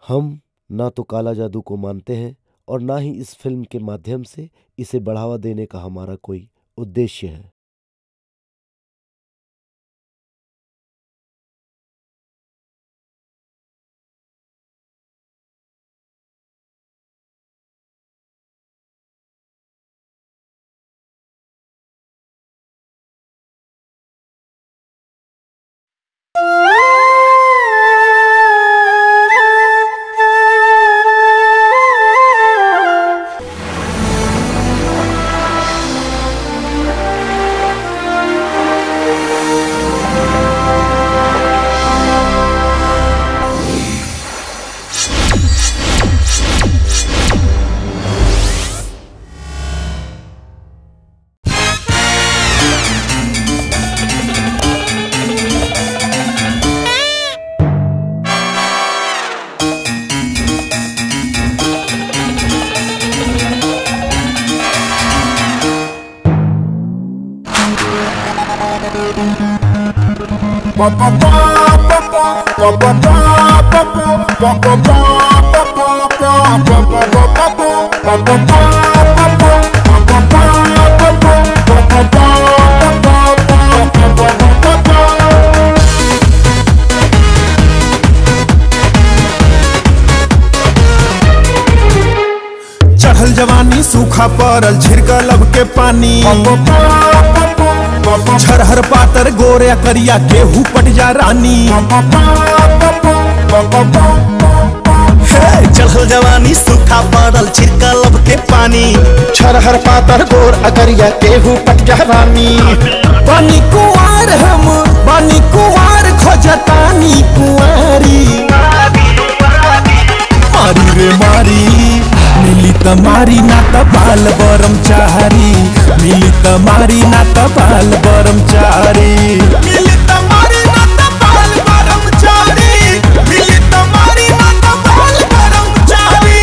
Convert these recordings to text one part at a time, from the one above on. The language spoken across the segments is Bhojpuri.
हम ना तो काला जादू को मानते हैं और ना ही इस फिल्म के माध्यम से इसे बढ़ावा देने का हमारा कोई उद्देश्य है चढ़ल जवानी सूखा पड़ल छिड़कल अब के पानी छरहर पातर गोरे करिया केहू पट जा रानी हे, चढ़ल जवानी सूखा पड़ल छिड़कल अब के पानी छरहर पातर गोर अगरिया केहू पट जहरानी पानी कुआर हम पानी कुआर खोजतानी कुआरी मारी रे मारी मिली त मारी ना त बाल बरम चारी मिली त मारी ना त बाल बरम चारी मिली त मारी ना त बाल बरम चारी मिली त मारी ना त बाल बरम चारी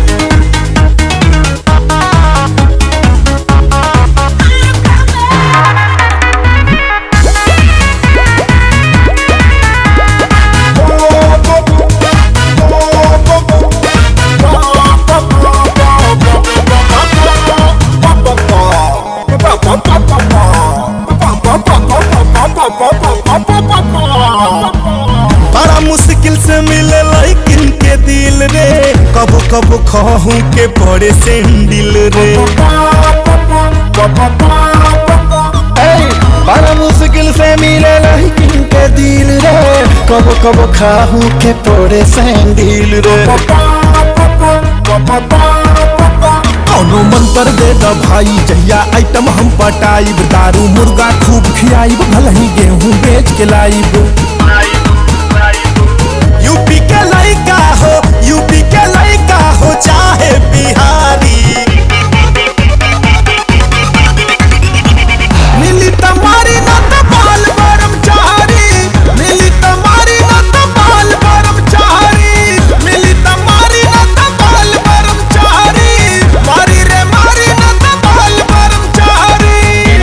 बड़ा मुश्किल से मिले लेकिन के दिल रे कबो कबो खहू के पड़े सेंडिल रे ए, बड़ा मुश्किल से मिले लड़किन के दिल रे कबो कबो खाहू के पोड़े सैंडिल रे कौनो मंत्र दे द भाई जहिया आइटम हम पटाइब दारू मुर्गा खूब खियाइब भलही गेहूं बेच के लाइब यूपी के लड़का हो यूपी के लड़का हो चाहे बिहारी मिली तमारी ना त बाल बरम चारी मिली तमारी ना त बाल बरम चारी मिली तमारी ना त बाल बरम चारी मारी रे मारी ना त बाल बरम चारी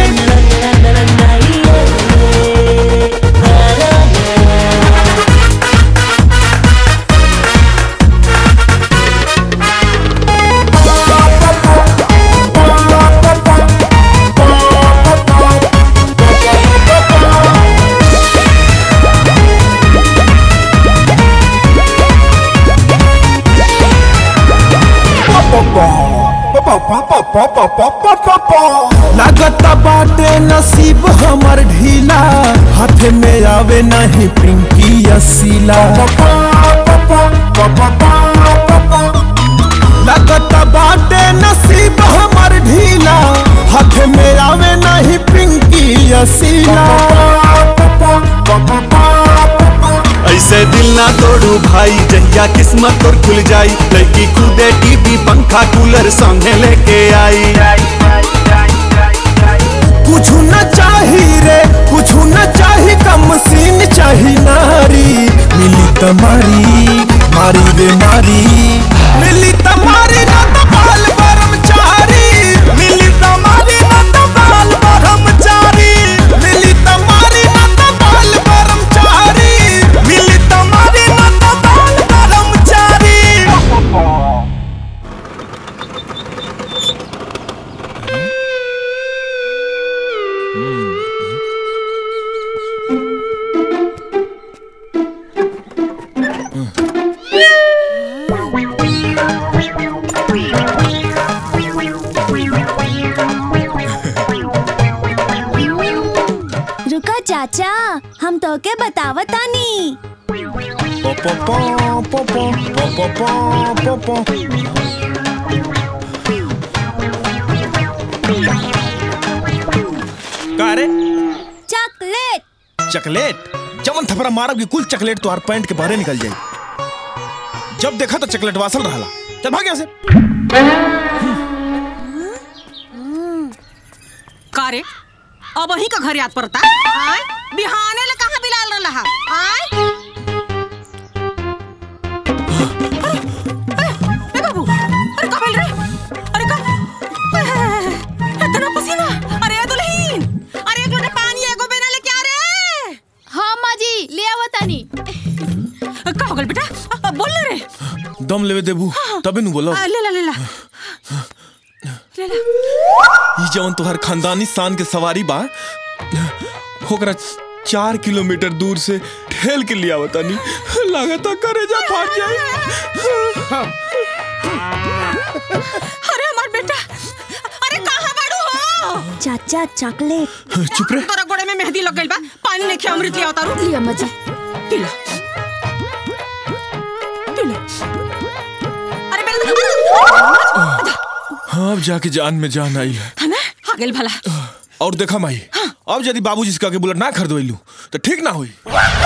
लागत बाटे नसीब हमर ढीला हाथ में आवे नहीं पिंकी असीला लागत बाटे नसीब हमर ढीला हाथ में आवे नहीं पिंकी असीला ऐसे दिल ना तोड़ू भाई जहिया किस्मत तोर खुल जाई लड़की कूदे टीवी पंखा कूलर संगे लेके आई कुछ न चाही रे कुछ न चाही कम सीन चाही नारी मिली तमारी मारी रे मारी मिली तमारी ना तो बाल बरम चारी मिली तमारी ना तो बाल ब्रह्मचारी मिली तमारी ना तो बाल बरम चारी मिली तमारी ना तो बाल ब्रह्मचारी रुका चाचा हम तो के बतावतानी पो पो पो पो पो पो पो पो पो का रे चॉकलेट चॉकलेट जवन थपरा मारब कि कुल चॉकलेट तोहार पैंट के बाहरे निकल जाई जब देखा तो चॉकलेट वासल रहला चल भाग यहाँ से का रे अब वही का घर याद पड़ता आय बिहाने ले कहाँ बिलाल रहा आय अरे, ए बाबू अरे का भेल रे अरे का इतना पसीना अरे दुल्हीन अरे एक लोटा पानी एगो बेना ले क्या रे हाँ माँ जी ले आवतानी का हो गल बेटा अ, बोल ले रे दम लेवे देबू तबे नु बोलो आ, ले ला ले ला ले ला ई जवन तोहर खानदानी शान के सवारी बा ओकरा चार किलोमीटर दूर से ठेल के लिया बतानी लागता करेजा फाट जाए अरे हमार बेटा अरे कहाँ बाड़ू हो चाचा चॉकलेट चुप रे तोरा गोड़े में मेहंदी लग गइल बा पानी लेके अमृत ले उतारू लिया अम्मा जी पीला पीला अरे बेटा हाँ अब जाके जान में जान आई है है ना आ गेल भला और देखा माई अब यदि बाबूजी से कह के बुलेट ना खरीदवैलू तो ठीक ना हुई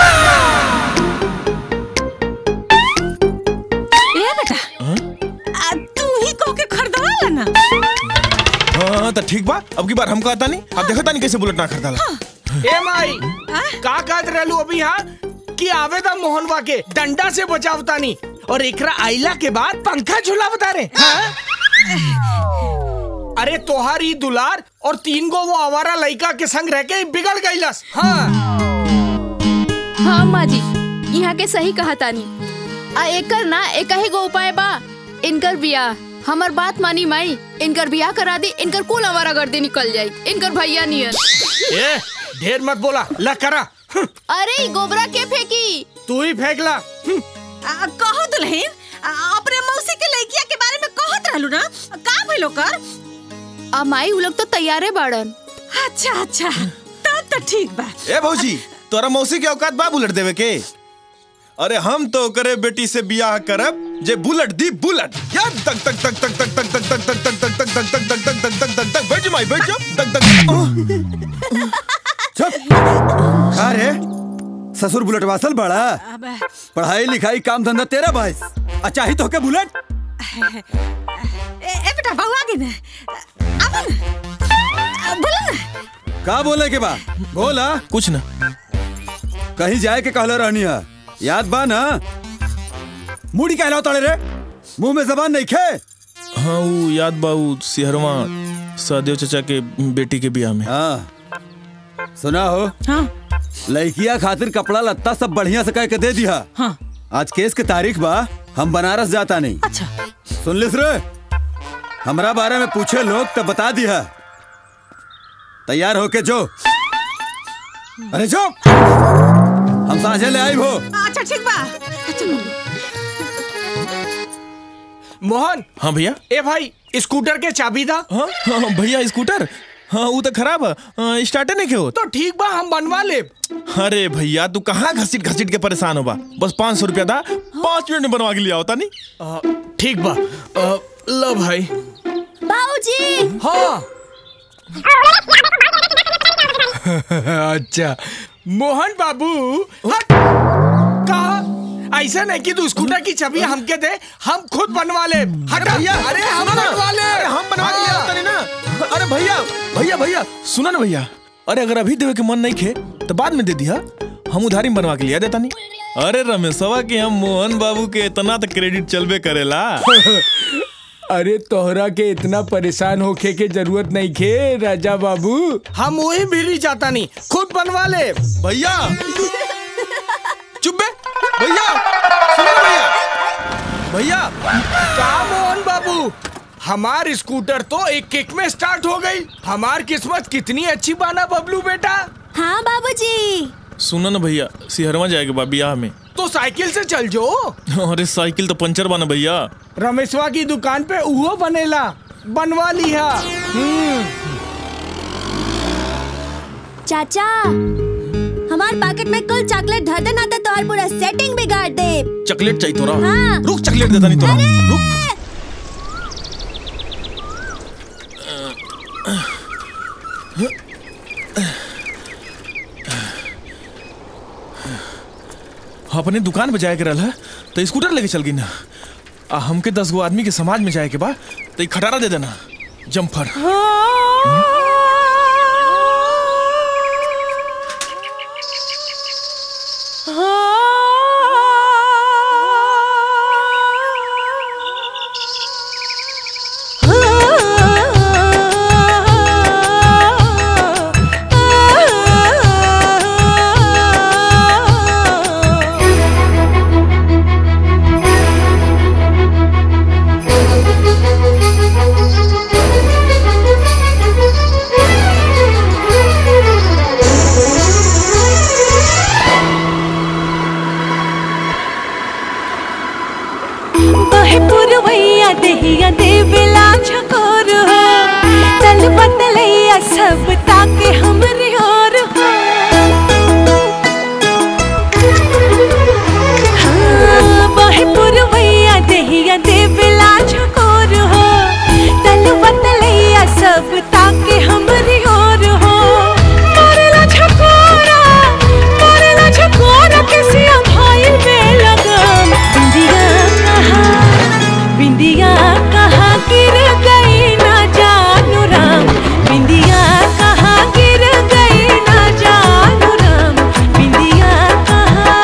ए बेटा आ, तू ही कह के खरीदवा ना हाँ तो ठीक बा अब की बार हम कहता नहीं अब देखा नहीं कैसे बुलेट ना खरीदाला ए माई का कहत रहलू अभी हाँ कि आवेदा मोहनवा के डंडा से बचावता नहीं और एकरा आइला के बाद पंखा झुलावता रे हाँ? अरे तोहारी दुलार और तीन गो वो आवारा लड़का के संग रह के बिगड़ गईलस हाँ हाँ माँ जी यहाँ के सही कहा तानी आ एकर ना एक ही गो उपाय बा इनकर बियाह हमर बात मानी माई इनकर बियाह करा दी इनकर कुल हमारा गर्दे निकल जाई इनकर भैया नियर ए ढेर मत बोला ला करा हम्म, अरे ई गोबरा के फेंकी तू ही फेंकला हम्म, आ, कहो दुल्हन आ, अपने मौसी के लड़किया के बारे में कहत रहलू ना का भइलो कर आ माई उ लोग तो तैयारे बाड़न अच्छा अच्छा तब तो ठीक बा ए भौजी तोरा मौसी के औकात बा बुलेट देवे के अरे हम तो करे बेटी से बियाह करब जे बुलेट दी बुलेट या तक तक तक तक तक तक तक तक तक तक तक तक तक तक तक तक तक तक तक बैठ माई बैठ जा तक तक का रे ससुर बुलेट वासल बड़ा अब पढ़ाई लिखाई काम धंधा तेरा भाई अच्छा ही तो के बुलेट ए, ए बेटा बहू आ गई ना अब ना बोला ना का बोले के बा बोला कुछ ना कहीं जाए के कहले रहनी है याद बा ना मुड़ी कहलाओ तड़े रे मुंह में जबान नहीं खे हाँ वो याद बा वो सिहरवा सदेव चचा के बेटी के बियाह में हाँ सुना हो हाँ लड़किया खातिर कपड़ा लत्ता सब बढ़िया से कह के दे दिया हाँ आज केस के तारीख बा हम बनारस जाता नहीं अच्छा सुन लिस रे हमरा बारे में पूछे लोग तो बता दिया तैयार होके जो अरे जो हम साझे ले आई हो अच्छा ठीक बा अच्छा मोहन हाँ भैया ए भाई स्कूटर के चाबी दा हाँ हाँ भैया स्कूटर हाँ वो तो खराब है स्टार्टे नहीं के होत तो ठीक बा हम बनवा ले अरे भैया तू कहाँ घसीट घसीट के परेशान होबा बस पाँच सौ रुपया दा पाँच मिनट में बनवा के लिया होता नहीं ठीक बा अ, लो भाई बाबूजी हाँ अच्छा मोहन बाबू हट कहा ऐसा नहीं कि तू स्कूटर की चाबी हमके दे हम खुद बनवा ले हट भैया अरे हम सुनो ना। बनवा ले अरे हम बनवा के लिया होता नहीं ना अरे भैया भैया भैया सुनो ना भैया अरे अगर अभी देवे के मन नहीं खे तो बाद में दे दिया हम उधारी में बनवा के लिया देता नहीं अरे रमेशवा के हम मोहन बाबू के इतना तो क्रेडिट चलबे करेला अरे तोहरा के इतना परेशान होके के जरूरत नहीं खे राजा बाबू हम वही भी जाता नहीं खुद बनवा ले भैया चुप बे भैया सुनो ना भैया भैया का मोहन बाबू हमार स्कूटर तो एक किक में स्टार्ट हो गई हमार किस्मत कितनी अच्छी बाना बबलू बेटा हाँ बाबूजी सुनो ना भैया सिहरवा जाएगा बा बियाह में तो साइकिल से चल जो अरे साइकिल तो पंचर बना भैया रमेशवा की दुकान पे उहो बनेला बनवा लिया हम्म चाचा हमार पैकेट में कुल चॉकलेट धर दे ना तो तोहर पूरा सेटिंग बिगाड़ दे चॉकलेट चाहिए तोरा हाँ। रुक चॉकलेट देता नहीं तोरा रुक अपने दुकान पे जाए के रहल है तो स्कूटर लेके चल गई ना आ हमके दस गो आदमी के समाज में जाए के बा तो ई खटारा दे देना जम्फर बहे पुरवैया देहिया देवेला झकोर हो तल बतलैया सब ताके हमरे और हो हाँ, बहे पुरवैया देहिया देवेला झकोर हो तल बतलैया सब ताके हमरे और हो मारेला झकोरा मारेला झकोरा किसिया भाई में लगम बिंदिया कहाँ बिंदिया कहाँ गिर गई ना जानू राम बिंदिया कहाँ गिर गई ना जानू राम बिंदिया कहाँ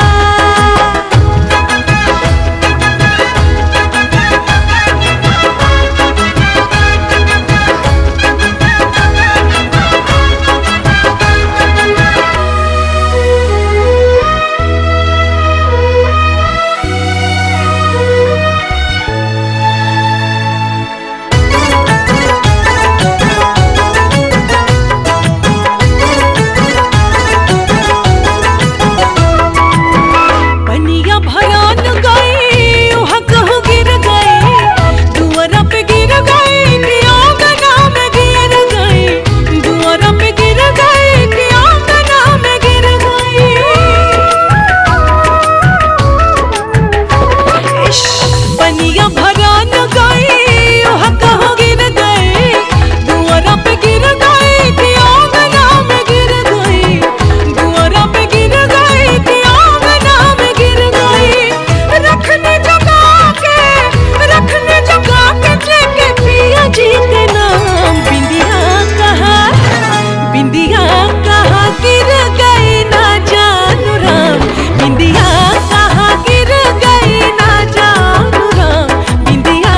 पनिया भरान गई वहाँ कहूँ गिर गई दुआरा पे गिर गई कि आंगना में गिर गई दुआरा पे गिर गई कि आंगना में गिर गई इश, पनिया भरान गई वहाँ कहूँ गिर गई दुआरा पे गिर गई कि आंगना में गिर गई दुआरा पे गिर गई कि आंगना में गिर गई रखने जगा के रखने जगा के लेके पिया जी के नाम बिंदिया कहाँ बिंदिया कहाँ गिर गई ना जानू राम बिंदिया कहाँ गिर गई ना जानू राम बिंदिया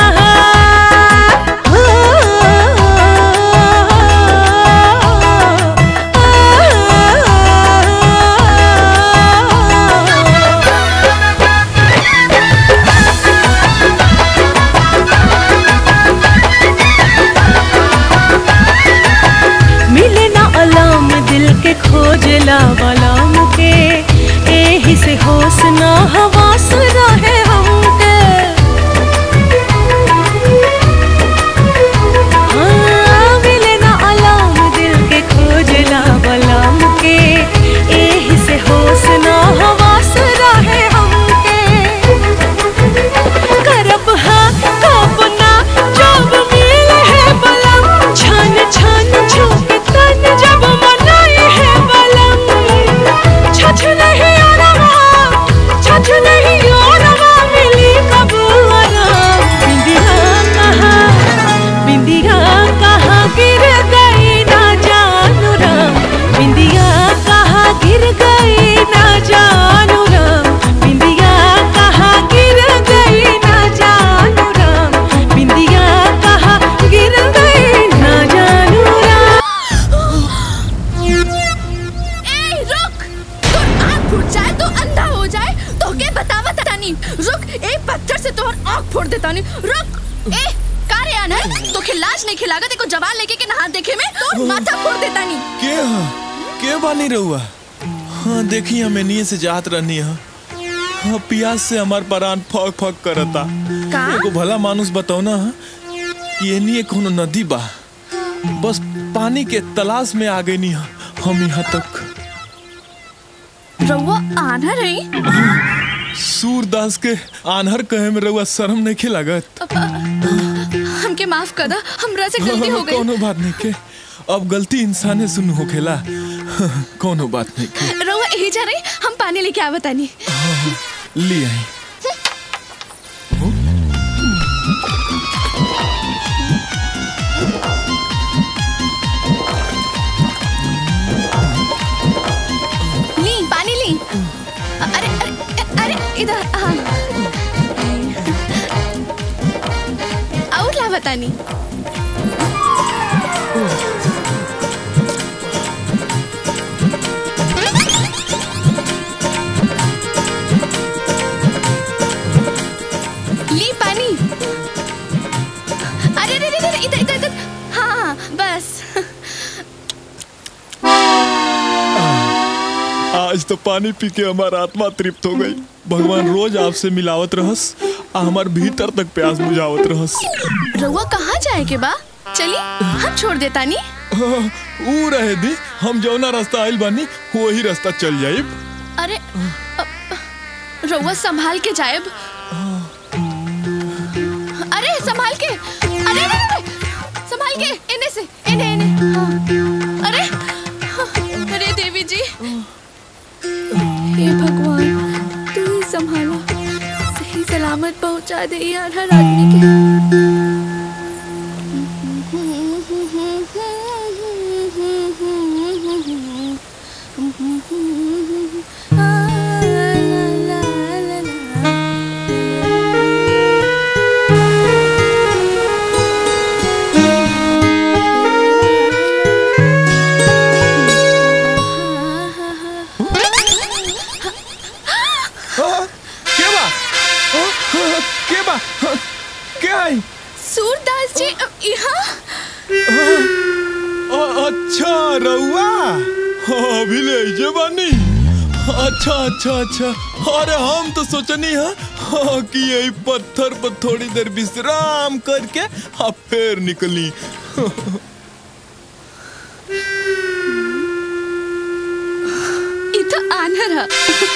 मिले ना अलाम दिल के खोजला वालाम के एही से होश ना हवास रहे हमके हाँ, मिले ना अलाम दिल के खोजला वालाम के एही से होश ना हवास रहे हमके करब हाँ कब ना जब मिले है बलम छन छन झुक तन जब मनाए है बलम छछ नहीं आरवा छछ नहीं आरवा मिली कब आराम बिंदिया कहाँ बिंदिया कहाँ गिर गई ना जानू राम बिंदिया कहाँ गिर गई ना जानू राम बिंदिया कहाँ गिर गई ना जानू राम बिंदिया कहाँ गिर गई ना जानू राम ए रुक तोर आँख फूट जाए तो अंधा हो जाए तो के बतावा तानी रुक ए पत्थर से तोहर आँख फोड़ देता नहीं रुक ए कारे आना तो खिलाज नहीं खिलागा देखो जवान लेके के नहा देखे में तो माथा फोड़ देता नहीं के हा के बानी रहुआ हाँ देखी हमें नीचे से जात रहनी है हाँ प्यास से हमार परान फक फक करता का? एगो भला मानुस बताओ ना ये नहीं कोनो नदी बा बस पानी के तलाश में आ गई नहीं हम यहाँ तक रउआ आना रही सूरदास के आनहर कहे में रउआ शर्म नहीं खे लागत हमके माफ कर दा हमरा से गलती हो गई कोनो बात नहीं के अब गलती इंसाने सुन होखेला कोनो बात नहीं के रउआ यही जा रही हम पानी लेके आवत तानी ले आई ली पानी ली अरे अरे अरे इधर हाँ और ला बतानी ली पानी अरे अरे अरे अरे, इधर इधर इधर हाँ हाँ बस आज तो पानी पी के हमारा आत्मा तृप्त हो गई भगवान रोज आपसे मिलावत रहस आ हमार भीतर तक प्यास बुझावत रहस रउआ कहाँ जाए के बा चली हम छोड़ देता नी ऊ रहे दी हम जौना रास्ता आइल बानी वही रास्ता चल जाइब अरे अ, अ, रउआ संभाल के जाएब अरे संभाल के अरे अरे, अरे संभाल के इन्हें से इन्हें इन्हें हाँ। अरे अरे देवी जी हे भगवान तू ही संभालो सही सलामत पहुंचा दे यार हर आदमी के के बा हाँ, के बा हाँ, के आई सूरदास जी अ, यहाँ अ- अच्छा रउआ हाँ, अभी ले जे बानी अच्छा अच्छा अच्छा अरे हम तो सोचनी है हाँ, कि यही पत्थर पर थोड़ी देर विश्राम करके हाँ फिर निकली ये तो आनर है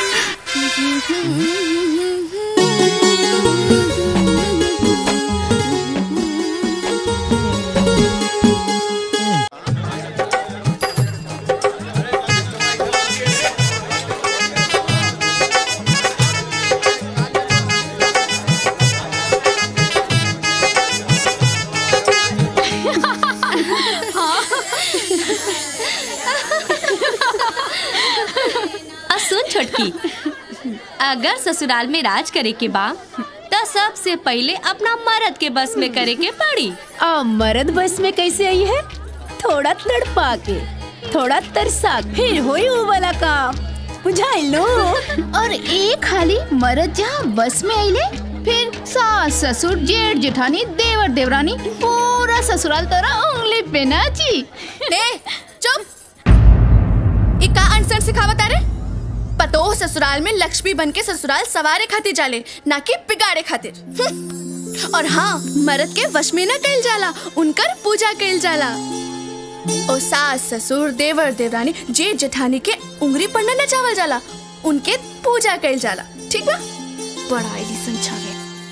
आ सुन छोटकी अगर ससुराल में राज करे के बा तो सबसे पहले अपना मर्द के बस में करे के पड़ी आ मर्द बस में कैसे आई है थोड़ा तड़पा के थोड़ा तरसा के, फिर होई वो वाला काम बुझाई लो और एक खाली मरद जहाँ बस में आइले फिर सास ससुर जेठ जेठानी देवर देवरानी पूरा ससुराल तोरा उंगली पे नाची ए चुप ये का अनसर सिखावत आ रे पतो ससुराल में लक्ष्मी बन के ससुराल सवारे खातिर जाले ना कि बिगाड़े खातिर हम्म। और हाँ मर्द के वश में न कइल जाला उनकर पूजा कइल जाला ओ सास ससुर देवर देवरानी जेठ जेठानी के उंगली पर न नचावल जाला उनके पूजा कइल जाला ठीक बा बड़ा आईली संछावे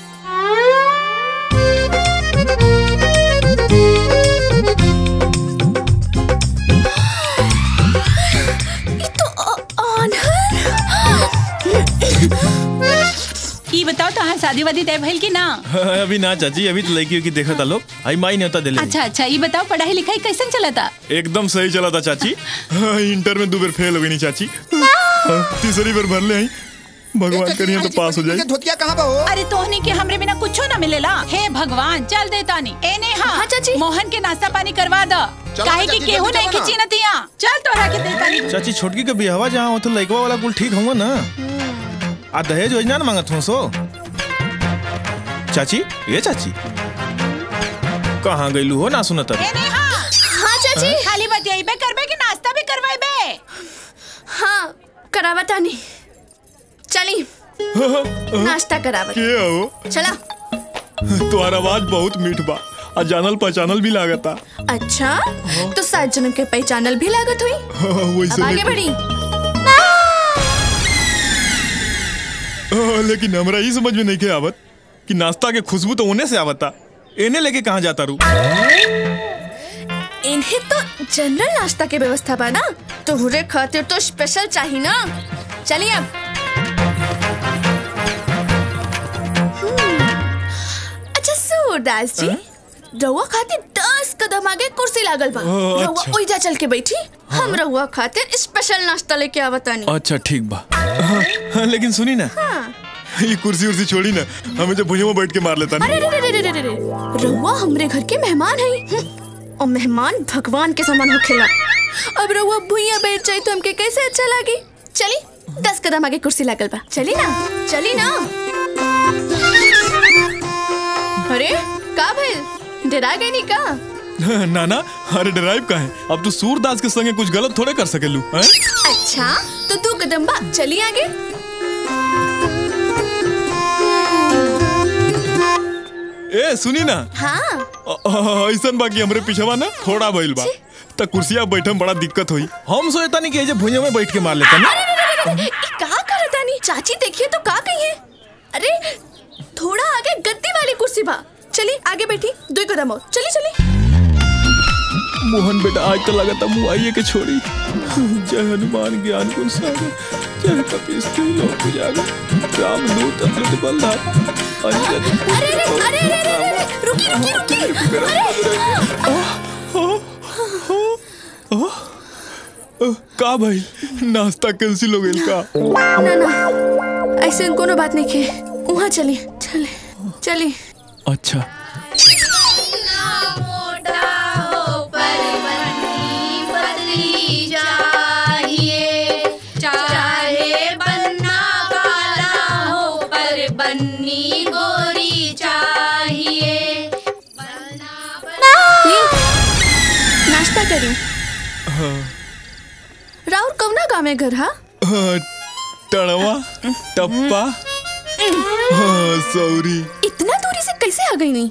ई बताओ तहां शादी वादी तय भइल कि ना अभी ना चाची अभी तो लड़की की देखा था लोग आई माई न्योता दिले अच्छा अच्छा ई बताओ पढ़ाई लिखाई कैसन चलता एकदम सही चला था चाची हाँ, इंटर में दो बार फेल हो गई नहीं चाची हाँ, तीसरी बार भर ले आई भगवान करिए तो पास हो जाए धोतिया कहाँ बा हो अरे तोहनी के हमरे बिना कुछो ना मिलेला हे भगवान चल देता नी ए नेहा हाँ चाची मोहन के नाश्ता पानी करवा द चलो काहे ना कि चाची, केहू जल्दी नहीं चलो ना। खिची नतिया चल तोरा के देता नी चाची छोटकी के बिहवा जहाँ हो तो लड़कवा वाला कुल ठीक होगा ना आ दहेज योजना ना मांगत हूँ सो चाची ये चाची कहाँ गईलू हो ना सुनत ए नेहा हाँ चाची खाली बतियाइबे करबे कि नाश्ता भी करवाइबे हाँ करावा तानी चली नाश्ता करावत के हो चला तुम्हारा आवाज बहुत मीठ बा आ जानल पहचानल भी लागता अच्छा तो सात जन्म के पहचानल भी लागत हुई अब वैसे आगे नहीं- बढ़ी ओ, लेकिन हमरा ही समझ में नहीं के आवत कि नाश्ता के खुशबू तो उन्हें से आवता इन्हें लेके कहाँ जाता रू इन्हें तो जनरल नाश्ता के व्यवस्था बा ना तोहरे खातिर तो स्पेशल चाहिए ना चलिए अब हम्म, अच्छा सूरदास जी रउआ खातिर दस कदम आगे कुर्सी लागल बा ओ, रउआ अच्छा। ओइजा चल के बैठी हम रउआ खातिर स्पेशल नाश्ता लेके आवतानी अच्छा ठीक बा हाँ, हाँ, लेकिन सुनी ना हाँ। ये कुर्सी उर्सी छोड़ी ना हमें जब भुजों में बैठ के मार लेता अरे नहीं रे रे रे रे रे रउआ हमरे घर के मेहमान है हम्म, और मेहमान भगवान के समान होखेला अब रउआ भुइया बैठ जाई तो हमके कैसे अच्छा लागी चली दस कदम आगे कुर्सी लागल बा चली ना चली ना अरे का भइल डरा गई नी का ना ना अरे ड्राइव का है अब तू सूरदास के संगे कुछ गलत थोड़े कर सकेलू हैं? अच्छा तो तू कदम बा चली आगे ए सुनी ना हाँ अ- अ- ऐसन बाकी हमरे पीछवा ना थोड़ा भइल बा त कुर्सिया बैठे में बड़ा दिक्कत हुई हम सोचता नहीं कि ये जे भुइया में बैठ के मार लेता ना अरे रे रे रे रे, ई का करता नी चाची देखिए तो का कही है अरे थोड़ा आगे गद्दी वाली कुर्सी बा चली आगे बैठी दो कदम और चली चली मोहन बेटा आज तो लगा था मुँह आइए के छोड़ी जय हनुमान ज्ञान गुण सागर जय कपीस लोक जागर राम दूत अमृत बलधार अंजन अरे रे अरे रे रे रे रे, रुकी रुकी रुकी अ, का भाई नाश्ता कैंसिल हो गइल का ना ना ऐसे कोनो बात नहीं के वहाँ चली चले चली अच्छा चाहे बनना काला हो पर बन्नी गोरी चाहिए नाश्ता करी हाँ, राउर कौना गाँव में घर हा हाँ, टड़वा टप्पा हाँ सौरी इतना दूरी से कैसे आ गई नहीं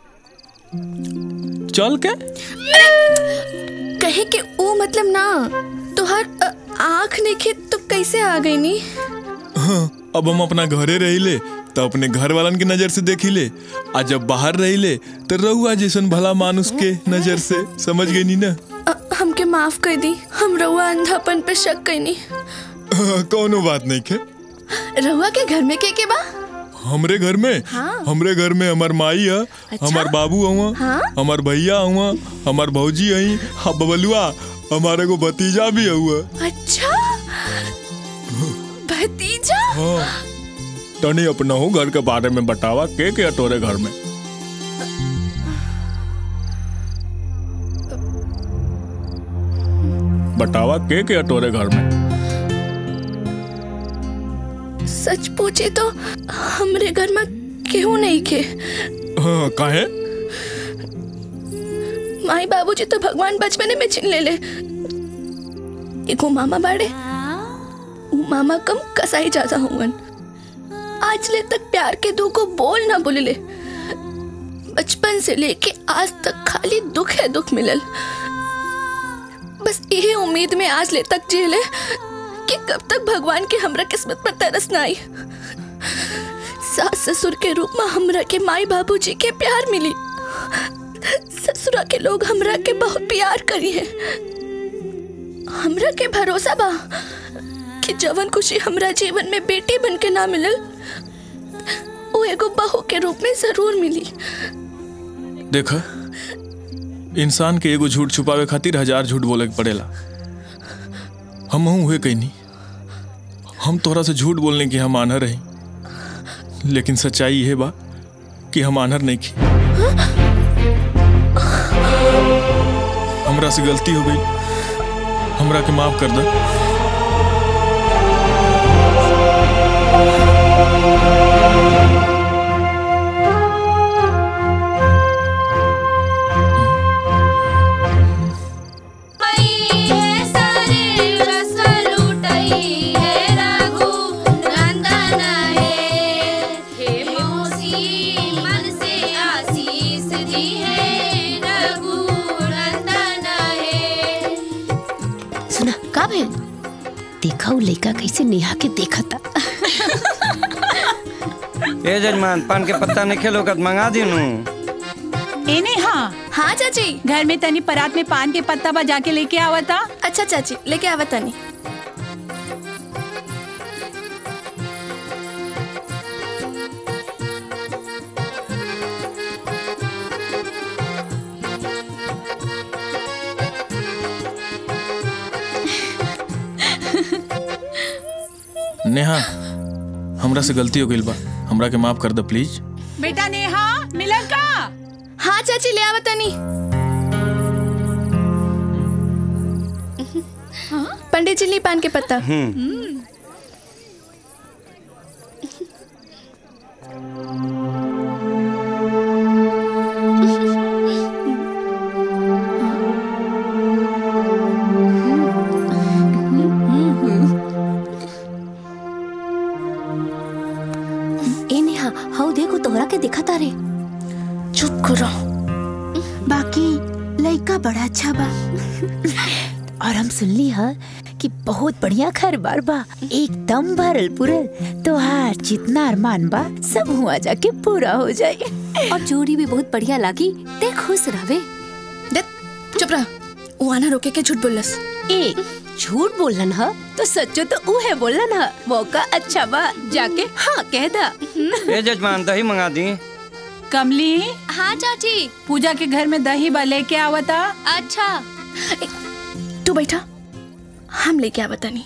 चल के कहे के वो मतलब ना तुहार अ, आँख नेखे तो कैसे आ गई नी हाँ, अब हम अपना घरे रहिले तो अपने घर वालन की नजर से देखिले आ जब बाहर रहिले तो रहुआ जैसन भला मानुस के नजर से समझ गई नी ना अ, हमके माफ कर दी हम रउआ अंधापन पे शक कैनी हाँ, कौनो बात नहीं के रउआ के घर में के के बा हमरे घर में हाँ। हमरे घर में हमार माई है हमार बाबू हुआ हाँ? हमार भैया हुआ हमार भौजी आई हाँ बबलुआ हमारे को भतीजा भी हुआ अच्छा भतीजा हाँ तनी अपना हूँ घर के बारे में बतावा के के तोरे घर में बतावा के के तोरे घर में सच पूछे तो हमरे घर में केहू नहीं के हाँ काहे माई बाबूजी तो भगवान बचपने में छीन ले ले एगो मामा बाड़े उ मामा कम कसाई ज्यादा होंगन आज ले तक प्यार के दो को बोल ना बोले बचपन से लेके आज तक खाली दुख है दुख मिलल बस यही उम्मीद में आज ले तक जेले कि कब तक भगवान के हमरा किस्मत पर तरस ना आई सास ससुर के रूप में हमरा के माई बाबूजी के प्यार मिली ससुरा के लोग हमरा के बहुत प्यार करी है हमरा के भरोसा बा कि जवन खुशी हमरा जीवन में बेटी बन के ना मिलल वो एगो बहू के रूप में जरूर मिली देखा इंसान के एगो झूठ छुपावे खातिर हजार झूठ बोले के पड़ेला हम हुए कहीं नहीं हम तोरा से झूठ बोलने की हम आनर रही लेकिन सच्चाई यह बा कि हम आनर नहीं की हमरा से गलती हो गई हमरा के माफ कर दे सुना का भेल देखा उ लइका कैसे नेहा के देखा था ए जजमान पान के पत्ता नहीं खेलो कत मंगा दी नू एने हाँ हाँ चाची घर में तनी परात में पान के पत्ता बजा के लेके आवता अच्छा चाची लेके आवा तनी नेहा हमरा से गलती हो गई बा हमरा के माफ कर दे प्लीज बेटा नेहा मिलन का हाँ चाची ले आवा तनी पंडित जी ली पान के पत्ता ए नेहा हाउ देखो तोहरा के दिखा तारे चुप करो बाकी लड़का बड़ा अच्छा बा और हम सुनली हा कि बहुत बढ़िया घर बार बा एकदम भरल पुरल तोहार जितना अरमान बा सब हुआ जाके पूरा हो जाए और जोड़ी भी बहुत बढ़िया लागी ते खुश रहवे चुप रह वो आना रोके के झूठ बोलस ए झूठ बोलन ह तो सच्चो तो ऊ है बोलन ह मौका अच्छा बा जाके हाँ कह दा ए जजमान दही मंगा दी कमली हाँ चाची पूजा के घर में दही बा लेके आवता अच्छा ए, तू बैठा हम लेके आवा तनी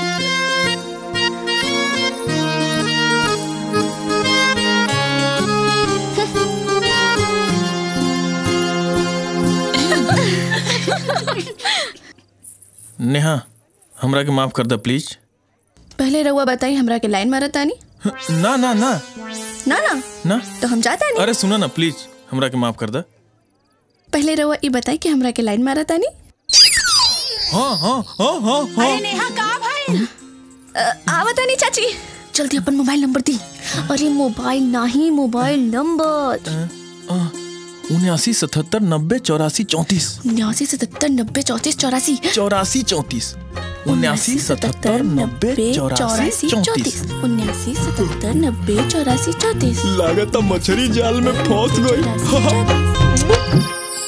नेहा हमरा के माफ कर दे प्लीज पहले रउआ बताई हमरा के लाइन मारा तानी ना ना ना ना ना ना तो हम जाता नहीं अरे सुनो ना प्लीज हमरा के माफ कर दे पहले रउआ ई बताई कि हमरा के लाइन मारा तानी हाँ हाँ हाँ हाँ हाँ अरे नेहा कहाँ भाई आवा तानी चाची जल्दी अपन मोबाइल नंबर दी अरे मोबाइल नहीं मोबाइल नंबर उन्यासी सतहत्तर नब्बे चौरासी चौंतीस उन्यासी सतहत्तर नब्बे चौतीस चौरासी चौरासी चौंतीस उन्यासी सतहत्तर नब्बे चौरासी चौंतीस उन्यासी सतहत्तर नब्बे चौरासी चौतीस लागत मछली जाल में फंस गई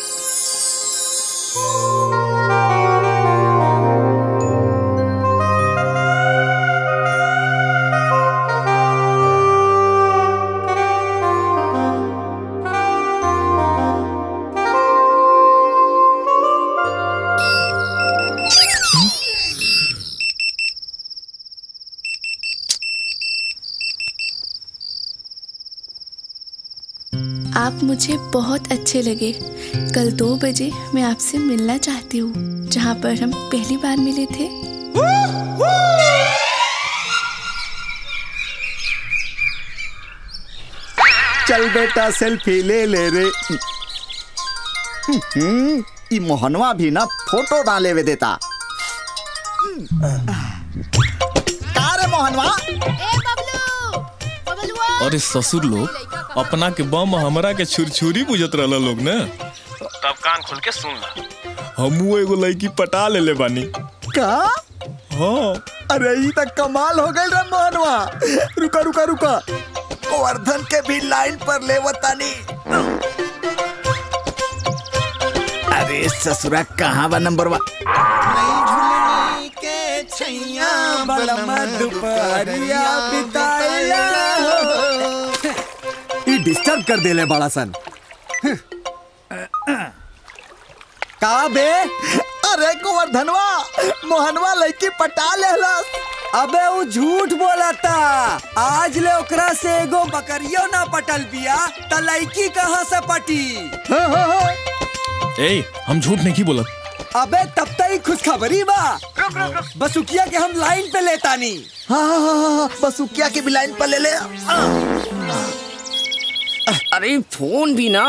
आप मुझे बहुत अच्छे लगे कल दो बजे मैं आपसे मिलना चाहती हूँ जहाँ पर हम पहली बार मिले थे चल बेटा सेल्फी ले ले रे हम्म, ई मोहनवा भी ना फोटो डाले वे देता का रे मोहनवा अरे ससुर लोग अपना के बम हमरा के छुरछुरी बुझत रहला लोग ने तब कान खोल के सुन ला हमू एगो लड़की पटा ले ले बानी का हाँ अरे ई तक कमाल हो गई रे मोहनवा रुका रुका रुका गोवर्धन के भी लाइन पर ले वतानी अरे ससुरा कहाँ बा नंबर वा के छैया बलमा दुपहरिया बिताया ई डिस्टर्ब कर देले बड़ा सन का बे अरे गोवर्धनवा मोहनवा लड़की पटा लेहलस अबे वो झूठ बोलता आज ले ओकरा से एगो बकरियो ना पटल बिया त लड़की कहाँ से पटी ए हम झूठ नहीं की बोलत अबे तब तक ही खुशखबरी बा बसुकिया के हम लाइन पे लेतानी हाँ हाँ हाँ हाँ बसुकिया के भी लाइन पर ले ले अरे फोन भी ना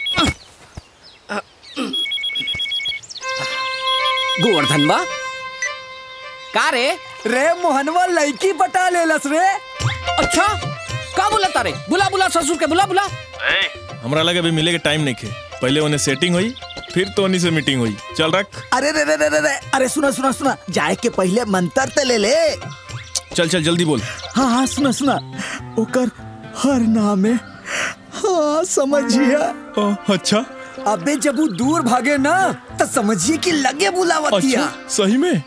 गोवर्धन बा का रे रे मोहनवा लड़की पटा लेलस रे अच्छा का बोला तारे बुला बुला ससुर के बुला बुला हमरा लगे अभी मिले के टाइम नहीं खे पहले उन्हें सेटिंग हुई फिर तो उन्हीं से मीटिंग हुई चल रख अरे रे रे रे रे रे अरे सुना सुना सुना जाए के पहले मंत्र ते ले ले चल चल जल्दी बोल हाँ हाँ सुना सुना ओकर हर नाम है हाँ समझिए अच्छा अबे जब वो दूर भागे ना तो समझिए कि लगे बुलावतिया अच्छा सही में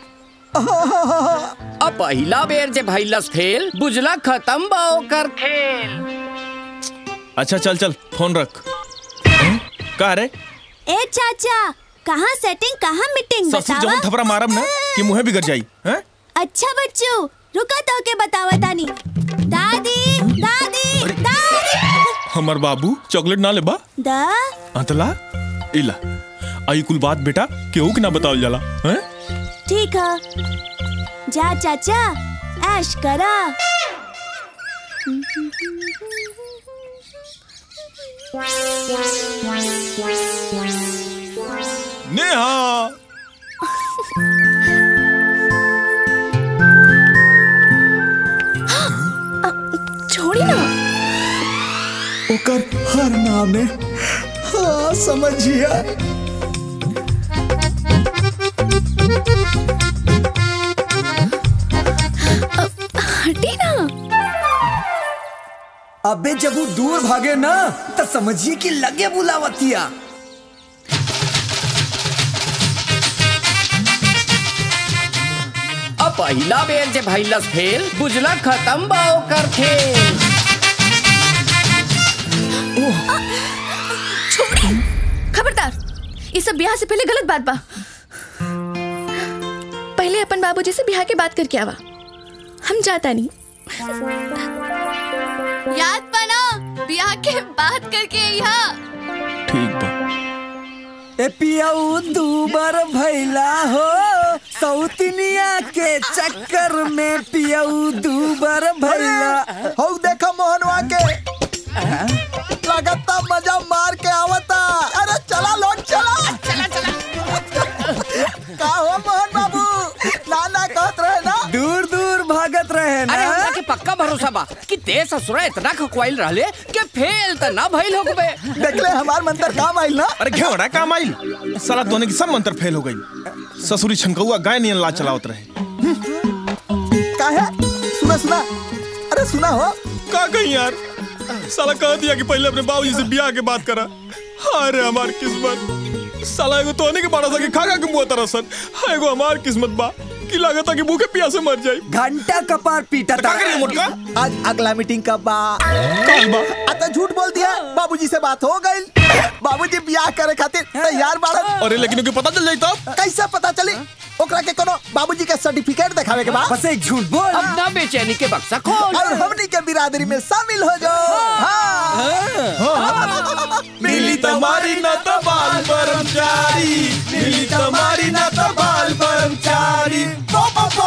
अब पहिला बेर जे भइलस फेल बुझला खत्म बा ओकर खेल अच्छा चल चल फोन रख हैं? का रे ए चाचा कहाँ सेटिंग कहाँ मीटिंग ससुर बतावा जवन थपरा मारम ना कि मुंह बिगड़ जाई हैं अच्छा बच्चू रुका तो के बतावा तानी दादी दादी दादी हमर बाबू चॉकलेट ना लेबा दा अंतला इला आई कुल बात बेटा केहू के ना बतावल जाला हैं ठीक है जा चाचा ऐश करा नेहा छोड़ी ना ओकर हर नाम है हाँ समझिए हटी ना अबे जब वो दूर भागे ना तो समझिए कि लगे बुलावतिया अब पहिला बेर जे भइलस फेल बुझला खत्म बा ओकर खेल छोड़ी खबरदार ये सब ब्याह से पहले गलत बात बा पहले अपन बाबूजी से ब्याह के बात करके आवा हम जाता नहीं याद बना ब्याह के बात करके यहाँ ठीक बा ए पियाऊ दूबर भैला हो सौतनिया के चक्कर में पियाऊ दूबर भैला हो देखा मोहनवा के लगता मजा मार के आवता अरे चला लोग चला चला चला का हो मोहन बाबू नाना कहत रहे ना दूर दूर भागत रहे ना अरे हमरा के पक्का भरोसा बा कि ते ससुरा इतना खकवाइल रहले कि फेल त ना भइल होगबे देख ले हमार मंत्र काम आइल ना अरे घेवड़ा काम आइल साला दोने की सब मंत्र फेल हो गई ससुरी छनकौआ गाय नियन ला चलावत रहे का है सुना सुना अरे सुना हो का कहीं यार साला कह दिया कि पहले अपने बाबूजी से ब्याह के बात करा अरे हमार किस्मत साला एगो तोने के बाड़ा सा के खा खा के मुंह तरसन एगो हमार किस्मत बा कि लागता कि भूखे प्यासे मर जाई घंटा कपार पीटा था मोटका आज अगला मीटिंग कब बा कल बा आता झूठ बोल दिया बाबूजी से बात हो गई बाबूजी ब्याह करे खातिर तैयार बाड़न अरे लेकिन उनके पता चल जाई तब कैसे पता चली ओकरा के कोनो बाबूजी के सर्टिफिकेट दिखावे के बा बस एक झूठ बोल अब ना बेचैनी के बक्सा खोल और हमनी के बिरादरी में शामिल हो जाओ हाँ। मिली तुम्हारी न तो बाल कर्मचारी मिली तुम्हारी न तो बाल कर्मचारी पो पो पो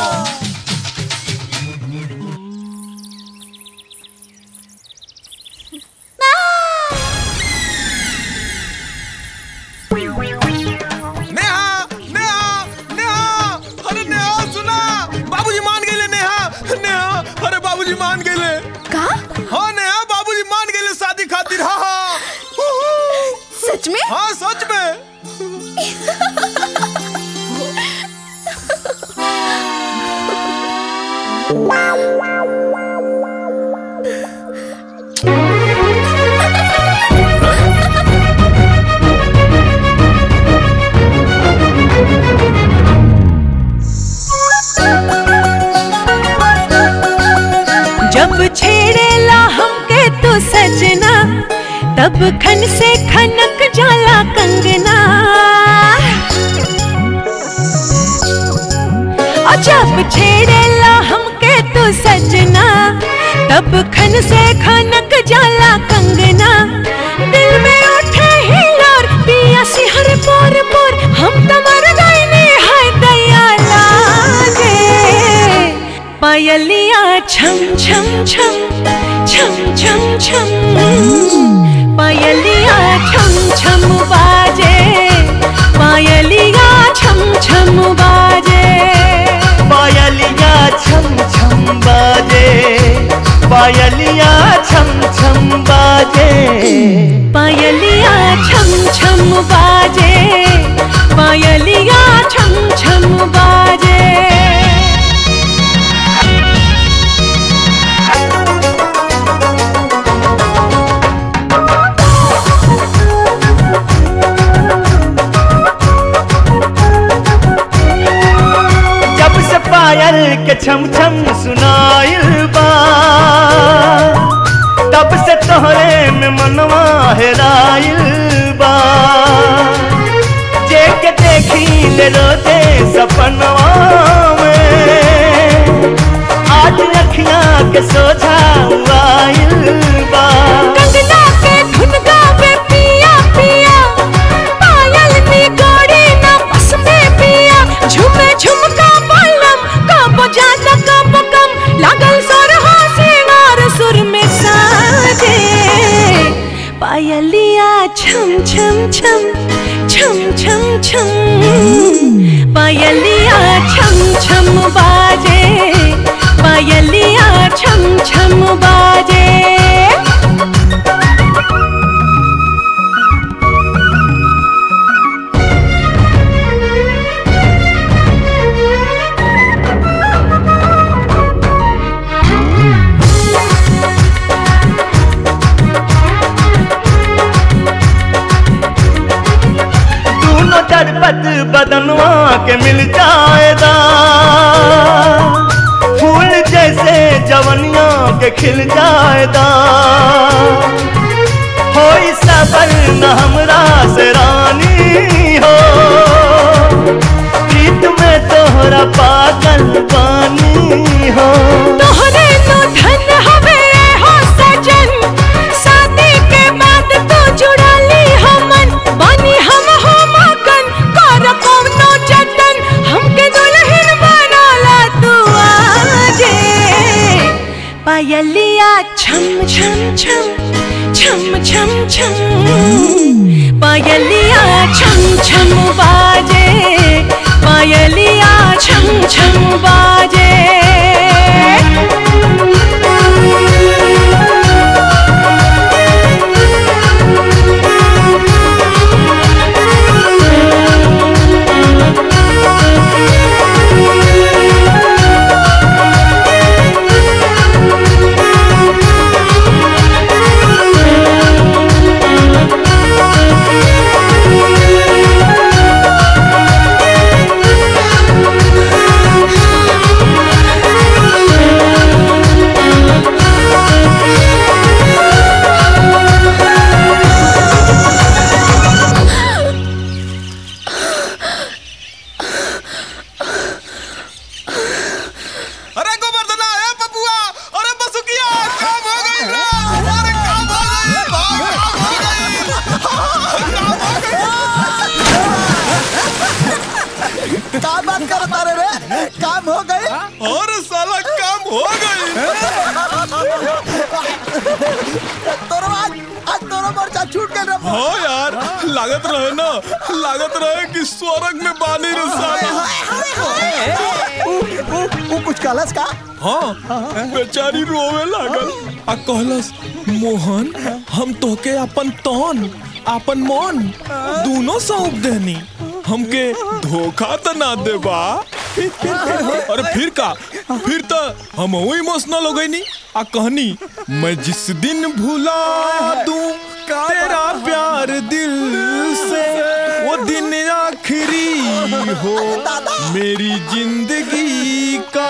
नेहा नेहा नेहा अरे नेहा सुना बाबूजी मान गए नेहा नेहा अरे बाबूजी मान गए का हाँ नेहा बाबूजी मान गए शादी खातिर हाँ हाँ सच में हाँ सच में जब छेड़ेला हमके तो सजना तब खन से खनक जाला कंगना और जब छेड़ेला हमके तो सजना तब खन से खनक जाला कंगना दिल में उठे हिलोर पिया सिहर पोर पोर हम तो मर गए ने हाय दया लागे पायलिया छम छम छम छम छम छम पायलिया छम छम बाजे पायलिया छम छम बाजे पायलिया छम छम बाजे पायलिया छम छम बाजे पायलिया छम छम बाजे पायलिया छम छम बाजे के छम छम सुनाइल बा तब से तोहरे में मनवा हेराइल बा जे के देखी ले रोते सपनवा में आज अखियां के सोझा आइल बा कंगना के धुन गावे पिया पिया पायल नी गाड़ी ना बस में पिया झुमे झुमका बलम कब ज्यादा कब कम लागल सोरहा सिंगार सुर में साजे पायलिया छम छम छम छम छम छम पायलिया छम छम बाजे पायलिया छम छम बाजे दोनों चटपट बदनवा के मिल जाएगा फूल जैसे जवनिया के खिल जाएगा हो सबर न हमरा से रानी हो प्रीत में तोहरा पागल पानी हो तोहरे नो धन हवे हो सजन शादी के बाद तो जुड़ा ली हमन बनी हम हो मगन कर कौनो जतन हमके दुल्हन बनाला तू आजे पायलिया छम छम छम छम छम छम पायलिया छम छम बाजे पायलिया छम छम बाजे अरे गोवर्धना ए पपुआ अरे बसुकिया काम हो गई रे अरे काम हो गई भाग काम हो गई का बात कर तारे रे काम हो गई और साला काम हो गई तोरो आज आज तोरो मोर्चा छूट गए रे हो यार लागत रहे ना लागत रहे कि स्वर्ग में बानी रे साला ऊ ऊ ऊ कुछ कलस का हाँ बेचारी रोवे लागल आ कहलस मोहन हम तोके अपन तन अपन मन दोनों सौंप देनी हमके धोखा तो ना देबा अरे फिर का फिर तो हम इमोशनल हो गई नी आ कहनी मैं जिस दिन भुला दूं तेरा प्यार दिल से वो दिन आखिरी हो मेरी जिंदगी का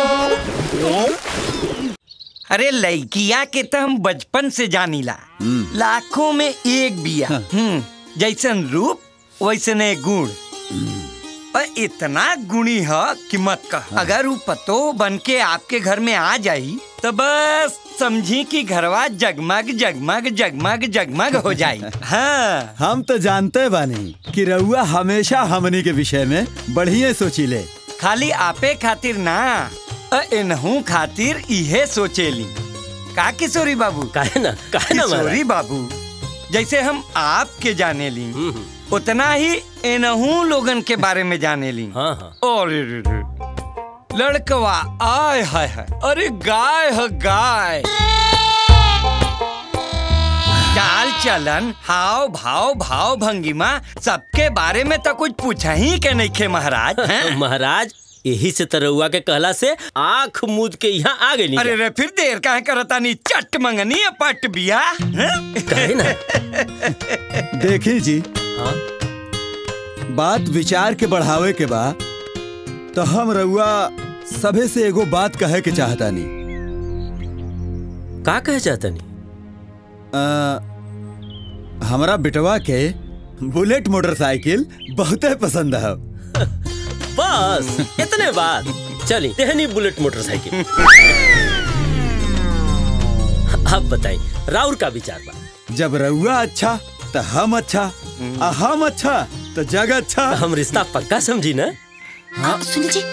अरे लड़किया के तो हम बचपन से जानीला लाखों में एक बिया हम्म जैसन रूप वैसने गुण और इतना गुणी है कि मत कह अगर वो पतो बन के आपके घर में आ जाई तो बस समझी कि घरवा जगमग जगमग जगमग जगमग हो जाई हाँ हम तो जानते बानी कि रउआ हमेशा हमनी के विषय में बढ़िया सोचीले खाली आपे खातिर ना अ एनहू खातिर इहे सोचेली का किशोरी बाबू काहे ना काहे ना किशोरी बाबू जैसे हम आपके जाने ली उतना ही एनहू लोगन के बारे में जाने ली हाँ हाँ अरे रे रे लड़कवा आय हाय हाय अरे गाय है गाय चाल चलन हाव भाव भाव भंगिमा सबके बारे में तो कुछ पूछा ही के नहीं खे महाराज हैं? महाराज यही से तरौआ के कहला से आंख मूद के यहाँ आ गई अरे रे फिर देर काहे करता नहीं चट मंगनी है पट बिया हैं? कहे ना देखी जी हाँ बात विचार के बढ़ावे के बा तो हम रउआ सभे से एगो बात कहे के चाहता नहीं का कहे चाहता नहीं हमारा बिटवा के बुलेट मोटरसाइकिल बहुत पसंद है बस इतने बात चली तेहनी बुलेट मोटरसाइकिल अब बताई राउर का विचार बा जब रउआ अच्छा तो हम अच्छा आ हम अच्छा तो जग अच्छा हम रिश्ता पक्का समझी ना हाँ सुनी जी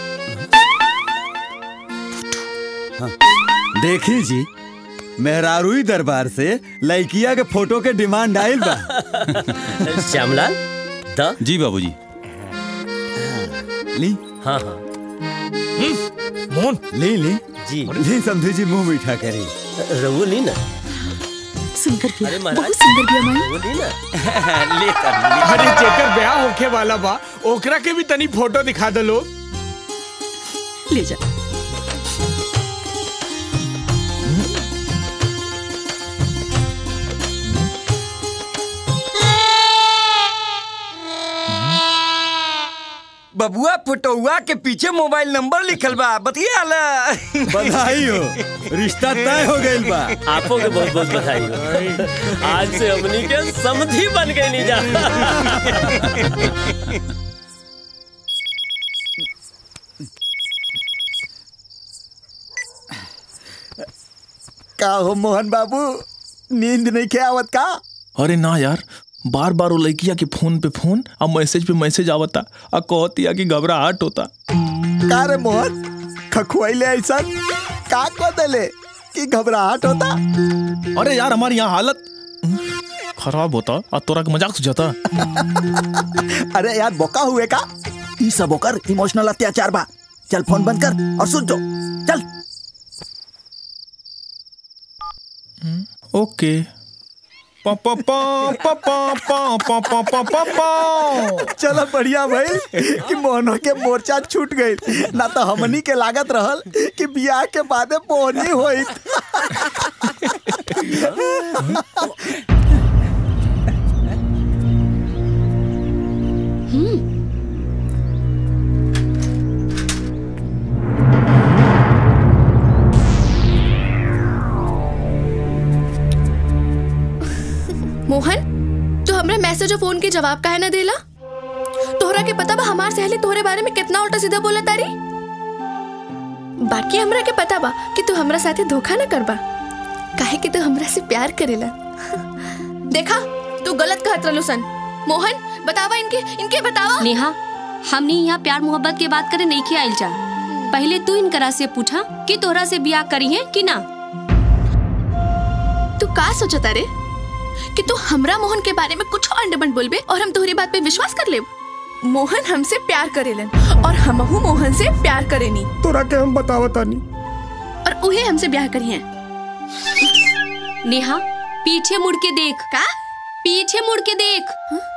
हाँ, देखी जी मेहरारूई दरबार से लड़किया के फोटो के डिमांड आयल बा श्यामलाल द जी बाबूजी ली हाँ हाँ मोहन ली ली जी ली समझी जी मुंह मीठा करी रघु ली ना सुनकर भी अरे महाराज बहुत सुंदर भी हमारी रघु ली ना ले कर ले अरे जेकर ब्याह होखे वाला बा ओकरा के भी तनी फोटो दिखा दो लोग ले जा बबुआ फोटोआ के पीछे मोबाइल नंबर लिखल बा बतिया ला बधाई हो रिश्ता तय हो गइल बा आपको के बहुत बहुत बधाई हो आज से हमनी के समझी बन गए नी जा का हो मोहन बाबू नींद नहीं के आवत का अरे ना यार बार बार वो लड़किया के फोन पे फोन और मैसेज पे मैसेज आवता और कहतिया कि घबराहट होता का रे मोहन खखुआइले ऐसा का को देले कि घबराहट होता अरे यार हमारी यहाँ हालत खराब होता और तोरा के मजाक सुझाता अरे यार बोका हुए का ई सब ओकर इमोशनल अत्याचार बा चल फोन बंद कर और सुन जो चल ओके पा पा पा पा पा पा पा पा पा पा पा चलो बढ़िया भाई कि मोहनो के मोर्चा छूट गई ना तो हमनी के लागत रहल कि बियाह के बादे मोहनी होई मोहन तू हमरे मैसेज और फोन के जवाब काहे ना देला तोहरा के पता बा हमार सहेली तोहरे बारे में कितना उल्टा सीधा बोला तारी बाकी हमरा के पता बा कि तू हमरा साथे धोखा ना करबा काहे कि तू हमरा से प्यार करेला देखा तू गलत कहत रहलू सन मोहन बतावा इनके इनके बतावा नेहा हमने यहाँ प्यार मोहब्बत के बात करे नहीं किया जा पहले तू इनकरा से पूछा कि तोहरा से ब्याह करी है कि ना तू का सोचता रे कि तू हमरा मोहन के बारे में कुछ अंडबंड बोलबे और हम तोहरी बात पे विश्वास कर लेब मोहन हमसे प्यार करेलन और हमहू मोहन से प्यार करेनी तोरा के हम बतावता नहीं और उहे हमसे ब्याह करी है नेहा पीछे मुड़ के देख का पीछे मुड़ के देख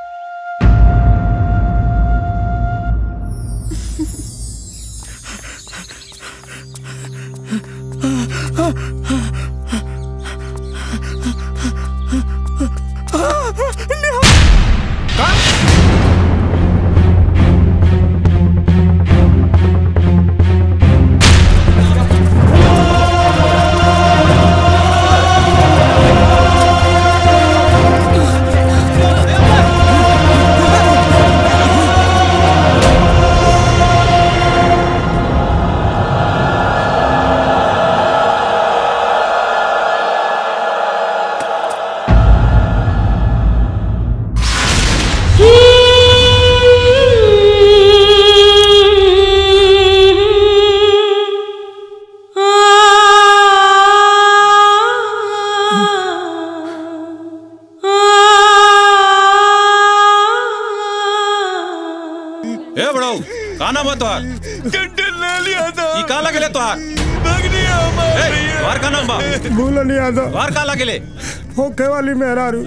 ए बड़ो का नाम है तोहार ले लिया था ई का लगले तोहार भगनी हमारी ए तोहार का नाम बा भूल नहीं आता तोहार का लगले होके वाली मेहरारू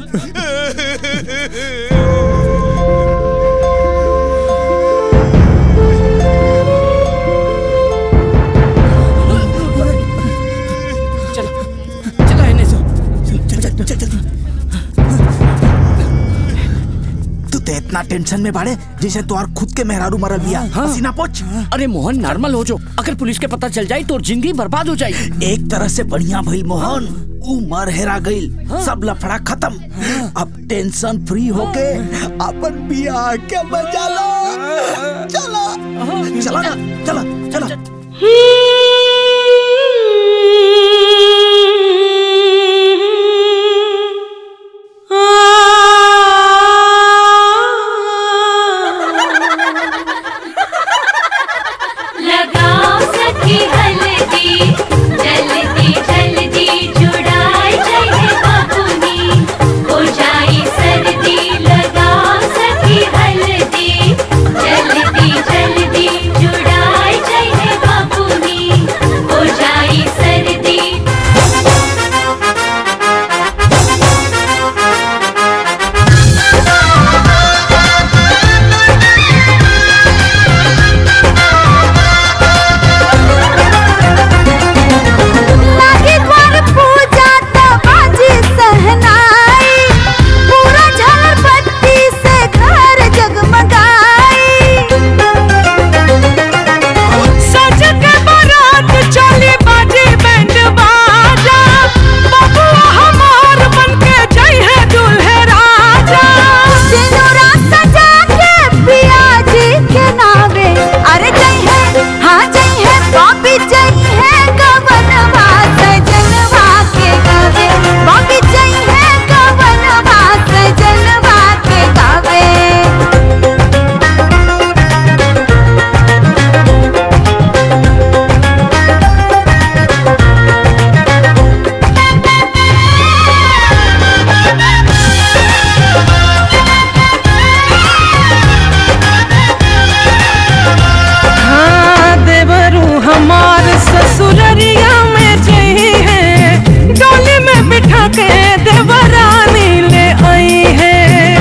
चलो इन्हें सो तू तो इतना टेंशन में बाड़े जैसे तोहार खुद के मेहरारू मरल बिया पसीना पोछ अरे मोहन नॉर्मल हो जो अगर पुलिस के पता चल जाए तो जिंदगी बर्बाद हो जाए एक तरह से बढ़िया भइल मोहन ऊ मर हेरा गइल सब लफड़ा खत्म अब टेंशन फ्री होके अपन बियाह के मजा लो चलो चलो ना चलो चलो लगाओ सखी हल्दी जल्दी जल्दी जुड़ाई जाए बाबूनी हो जाई सर्दी लगाओ सखी हल्दी जल्दी जल्दी जुड़ाई जाए बाबूनी हो जाई सर्दी लागे द्वार पूजा तो बाजी सहनाई पूरा झालर बत्ती से घर जगमगाई सज के बारात चली बाजे बैंड बाजा बबुआ हमार बन के जई है दूल्हे राजा सिनुरा सजा के पिया जी के नावे अरे जय है हाँ जय है बॉबी जय है गवनवा सजनवा के गावे बॉबी जय है गवनवा सजनवा के गावे हाँ देवरू हमार ससुररिया में जई है डोली में बिठा के देवरानी ले आई है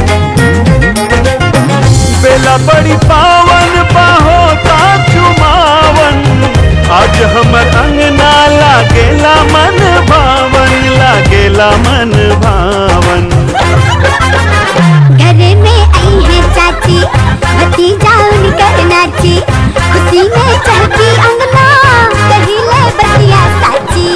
बेला बड़ी पावन होता चुमावन आज हमर अंगना लागेला मन भावन लागेला मन भावन घर में आई है चाची भतीजा उनकर नाची खुशी में चहकी अंगना कही ले बतिया साची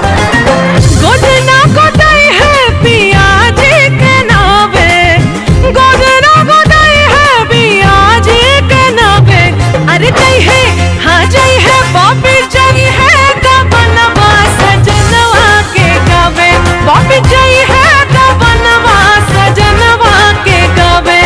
गोदना गोदाई है पिया जी के नावे गोदना गोदाई है पिया जी के नावे अरे जई है हाँ जई है बॉबी जई है गबनवा सजनवा के गावे बॉबी जई है गबनवा सजनवा के गावे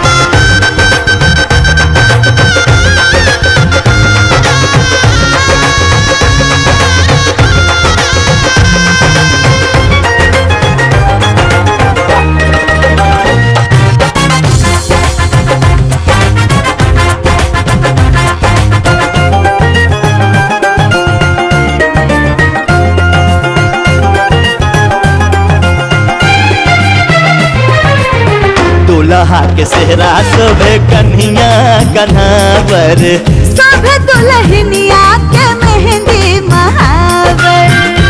दुल्हा के सेहरा सोभे कन्हिया कन्हावर सब दुल्हनिया के मेहंदी महावर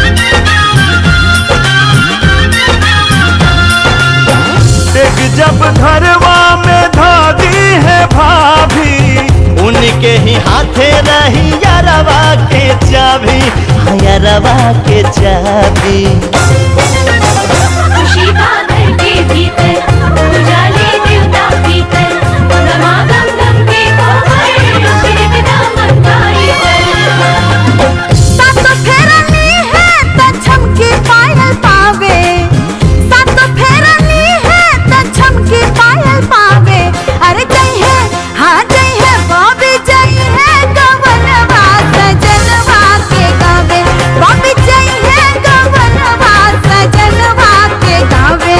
एक जब घरवा में धादी है भाभी उनके ही हाथे रही यारवा के चाबी हाँ, यारवा के चाबी खुशी बादल के भीतर उजाले देवता भीतर रमा गम गम के कोमल छिड़क दामन गाई पर सात फेरनी है त छमकी पायल पावे सात फेरनी है त छमकी पायल पावे अरे जय है हाँ जय है बॉबी जय है गवनवा सजनवा के गावे बॉबी जय है गवनवा सजनवा के गावे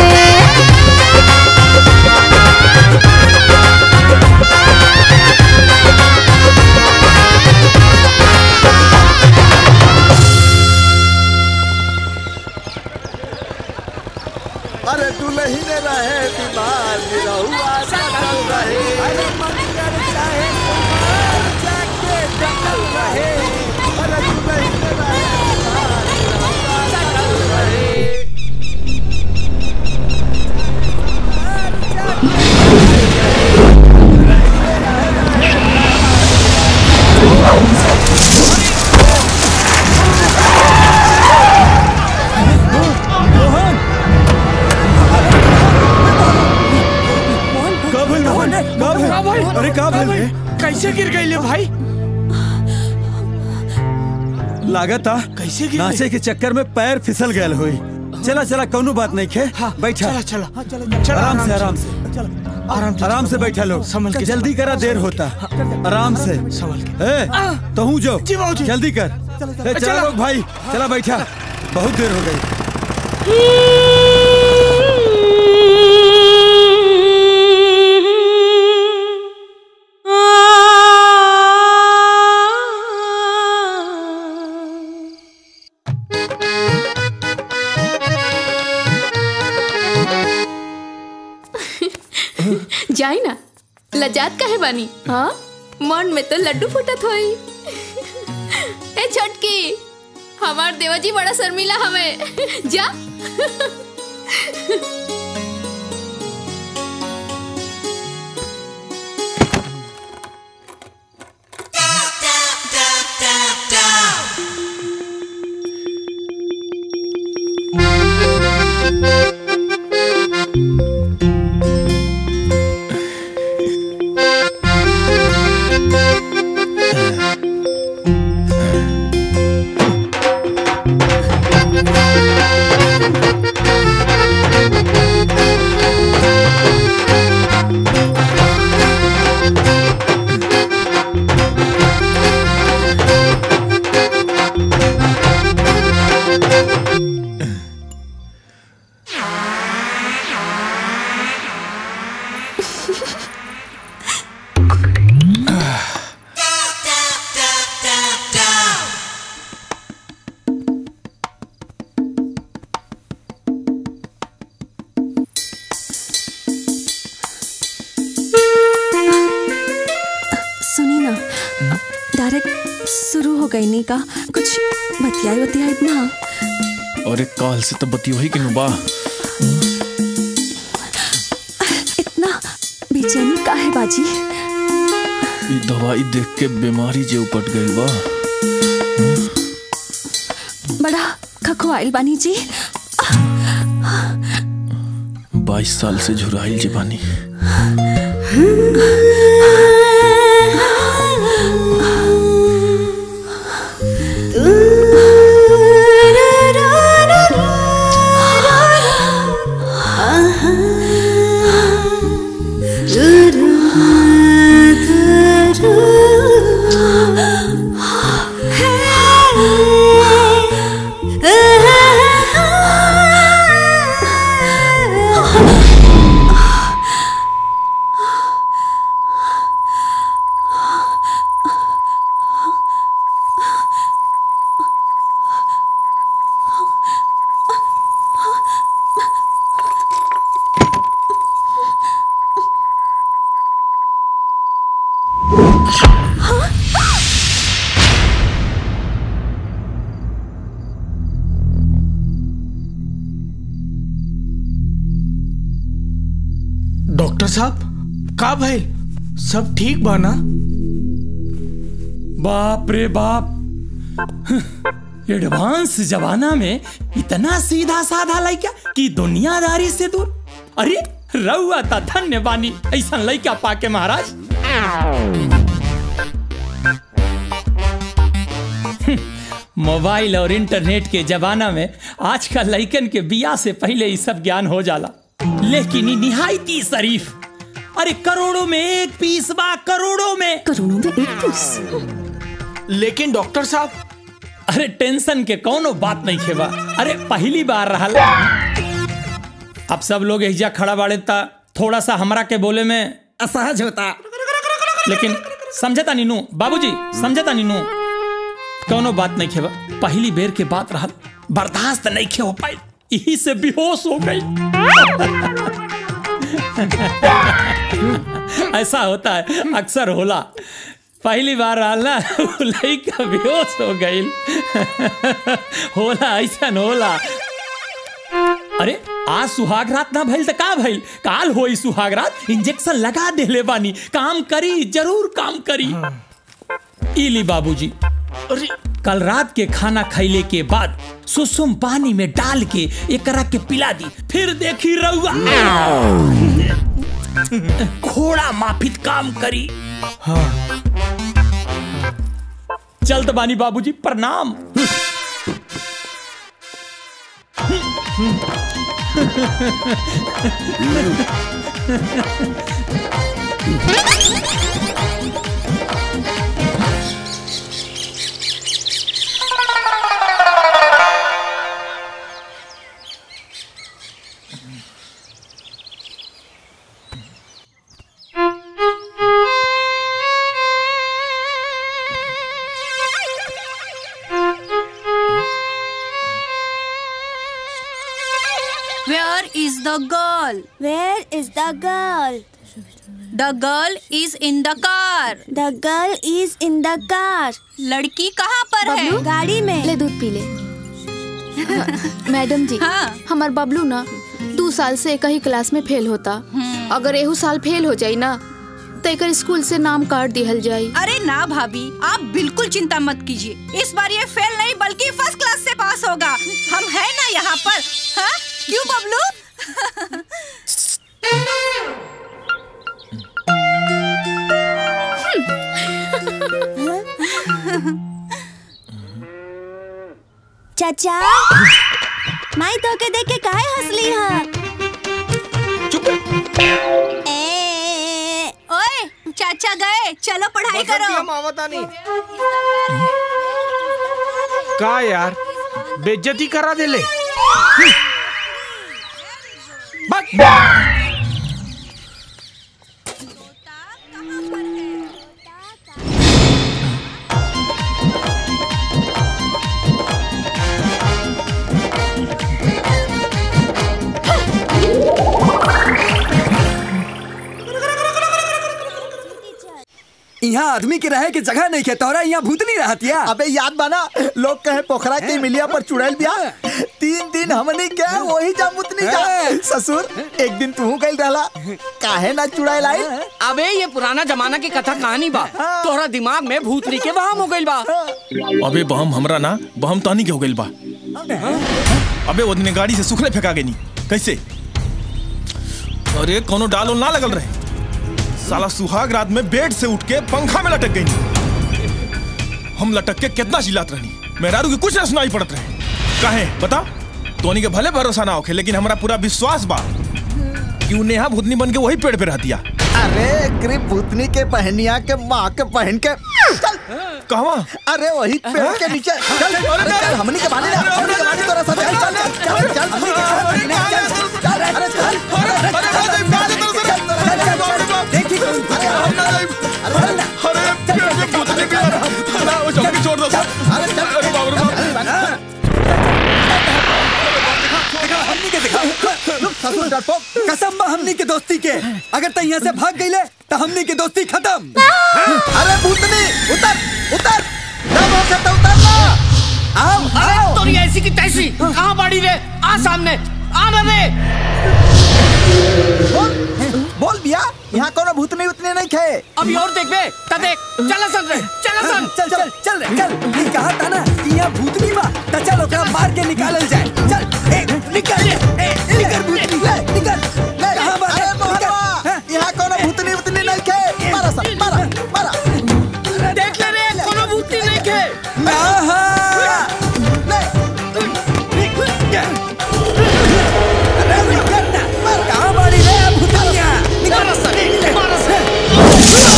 अरे दुल्ही ने रहे बीमार निरहुआ सकल रहे अरे मंगल चाहे कुमार जाके डकल रहे अरे दुल्ही ने रहे बीमार निरहुआ सकल रहे कैसे गिर गई ले भाई लागत आ कैसे गिर नाचे के चक्कर में पैर फिसल गयल हुई चला चला कोनो बात नहीं खे बैठा चला चला आराम से आराम से आराम से आराम से बैठा लो के जल्दी करा देर होता आराम से ए तो हूँ जो जल्दी कर ए, चला चला। लोग भाई चला बैठा बहुत देर हो गई जाई ना लजात काहे बानी हाँ मन में तो लड्डू फूटत होई ए छोटकी हमार देवाजी बड़ा शर्मिला हमें जा सुनी ना डायरेक्ट शुरू हो गई नी का कुछ बतियाई बतियाई ना अरे काल से तो बती वही के नुबा इतना बेचैनी का है बाजी ई दवाई देख के बीमारी जे उपट गई बा बड़ा खखवाइल बानी जी बाईस साल से झुराइल जे बानी डॉक्टर साहब का भाई सब ठीक बा ना बाप रे बाप एडवांस जमाना में इतना सीधा साधा लड़का कि दुनियादारी से दूर अरे रउआ ता धन्य बानी ऐसा लड़का पाके महाराज मोबाइल और इंटरनेट के जमाना में आज का लड़कन के बिया से पहले ही सब ज्ञान हो जाला लेकिन ई निहायती शरीफ अरे करोड़ों में एक पीस बा करोड़ों में करोड़ों में एक पीस लेकिन डॉक्टर साहब अरे टेंशन के कोनो बात नहीं खेबा अरे पहली बार रहल अब सब लोग एहिजा खड़ा बाड़े ता थोड़ा सा हमरा के बोले में असहज होता लेकिन समझता नीनू बाबूजी समझता नीनू कोनो बात नहीं खेबा पहली बेर के बात रहल बर्दाश्त नहीं खे हो पाई यही से बेहोश हो गई ऐसा होता है अक्सर होला पहली बार रहल ना उ लइका बेहोश हो गई होला ऐसा होला अरे आज सुहाग रात ना भइल त का भइल काल होई सुहाग रात इंजेक्शन लगा देले बानी काम करी जरूर काम करी इली बाबूजी अरे कल रात के खाना खैले के बाद सुसुम पानी में डाल के एकरा के पिला दी फिर देखी रहुआ घोड़ा माफित काम करी हाँ चलत बानी बाबूजी प्रणाम Where is the girl? Where is the girl? The girl is in the car. The girl is in the car. लड़की कहाँ पर है बबलू? गाड़ी में ले दूध पी ले मैडम जी हाँ हमार बबलू ना दो साल से एक ही क्लास में फेल होता अगर एहू साल फेल हो जाई ना तो एकर स्कूल से नाम काट दिहल जाई अरे ना भाभी आप बिल्कुल चिंता मत कीजिए इस बार ये फेल नहीं बल्कि फर्स्ट क्लास से पास होगा हम है ना यहाँ पर हाँ? क्यों बबलू चाचा माई तो के देख के काहे हंसली हा ए, ओए चाचा गए चलो पढ़ाई करो हम आवता नहीं का यार बेइज्जती करा देले यहाँ आदमी के रहे के जगह नहीं है तोरा यहाँ भूतनी रहतिया अबे याद बना लोग कहे पोखरा के मिलिया पर चुड़ैल बिया तीन दिन हमनी के वही जा मुतनी जा ससुर एक दिन तू गइल रहला काहे ना चुड़ैल आई अबे ये पुराना जमाना की कथा कहानी बा तोहरा दिमाग में भूतनी के वहम हो गइल बा अबे बहम हमरा ना बहम तानी के हो गइल बा अबे वो दिन गाड़ी से सुखले फेंका गई कैसे अरे कोनो डाल उल ना लगल रहे साला सुहाग रात में बेड से उठ के पंखा में लटक गई हम लटक के कितना चिल्लात रहनी मेहरारू की कुछ ना सुनाई पड़त रहे काहे बता तोनी के भले भरोसा ना होखे लेकिन हमारा पूरा विश्वास बा कि उ नेहा भूतनी बन के वही पेड़ पे रहतिया अरे ग्रिप भूतनी के पहनिया के माँ के पहन के चल कहवा अरे वही पेड़ के नीचे चल अरे चल हमनी के बानी ना हमनी के बानी तोरा साथ चल चल चल चल हमनी के साथ बानी ना, चल चल अरे चल अरे चल चल चल देखी अरे हम ना अरे चल ना अरे पेड़ पे भूतनी के वो चौकी छोड़ दो अरे चल अरे बाबू रे हमनी के दिखा ससुर डरपोक कसम बा हमनी के दोस्ती के अगर तै यहाँ से भाग गईले तो हमनी के दोस्ती खत्म अरे भूतनी उतर उतर दम हो के तो उतर ना आओ अरे आओ तोरी ऐसी की तैसी कहाँ बाड़ी रे आ सामने आ ना रे बोल बोल बिया यहाँ कोनो भूतनी उतनी नहीं खे अभी और देख बे ता देख चला सन रे चला सन चल चल चल रे चल ये कहा था ना कि यहाँ भूतनी बा तो चल ओकरा मार के निकालल जाए चल ए निकल ए निकल भूतनी ले निकल कहाँ बा अरे मोहनवा यहाँ कोनो भूतनी उतनी नहीं खे मारा सा मारा मारा देख ले रे कोनो भूतनी नहीं के आहा अरे निकल ना कहाँ बाड़ी रे भूतनिया निकल मारा सन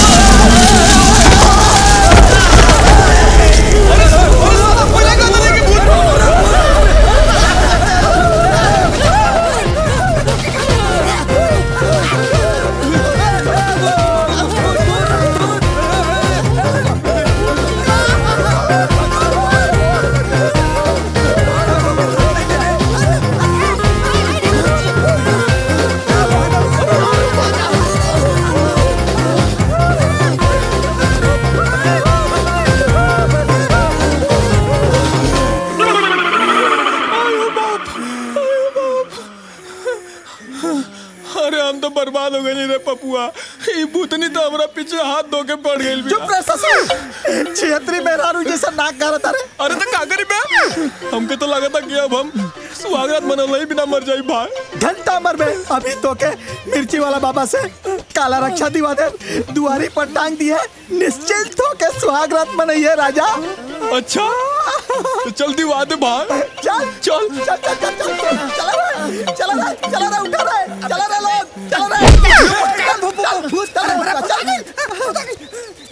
अरे हम तो बर्बाद हो गए रे पपुआ ये भूतनी तो हमरा पीछे हाथ धो के पड़ गई चुप रह ससुर छिहत्तरी मेहरारू जैसा नाक गारत अरे अरे तो का करी बे हमके तो लगा था कि अब हम सुहागरात मनल ही बिना मर जाई भाई घंटा मर बे अभी तो के मिर्ची वाला बाबा से काला रक्षा दिवा दे दुआरी पर टांग दी है निश्चिंत होके सुहाग रात मनइए राजा अच्छा तो चल दिवा दे भाग चल चल चल चल चल चल चल चला रे चला रे चला रे उठा रे चला रे लोग चला रे चल भूत चल चल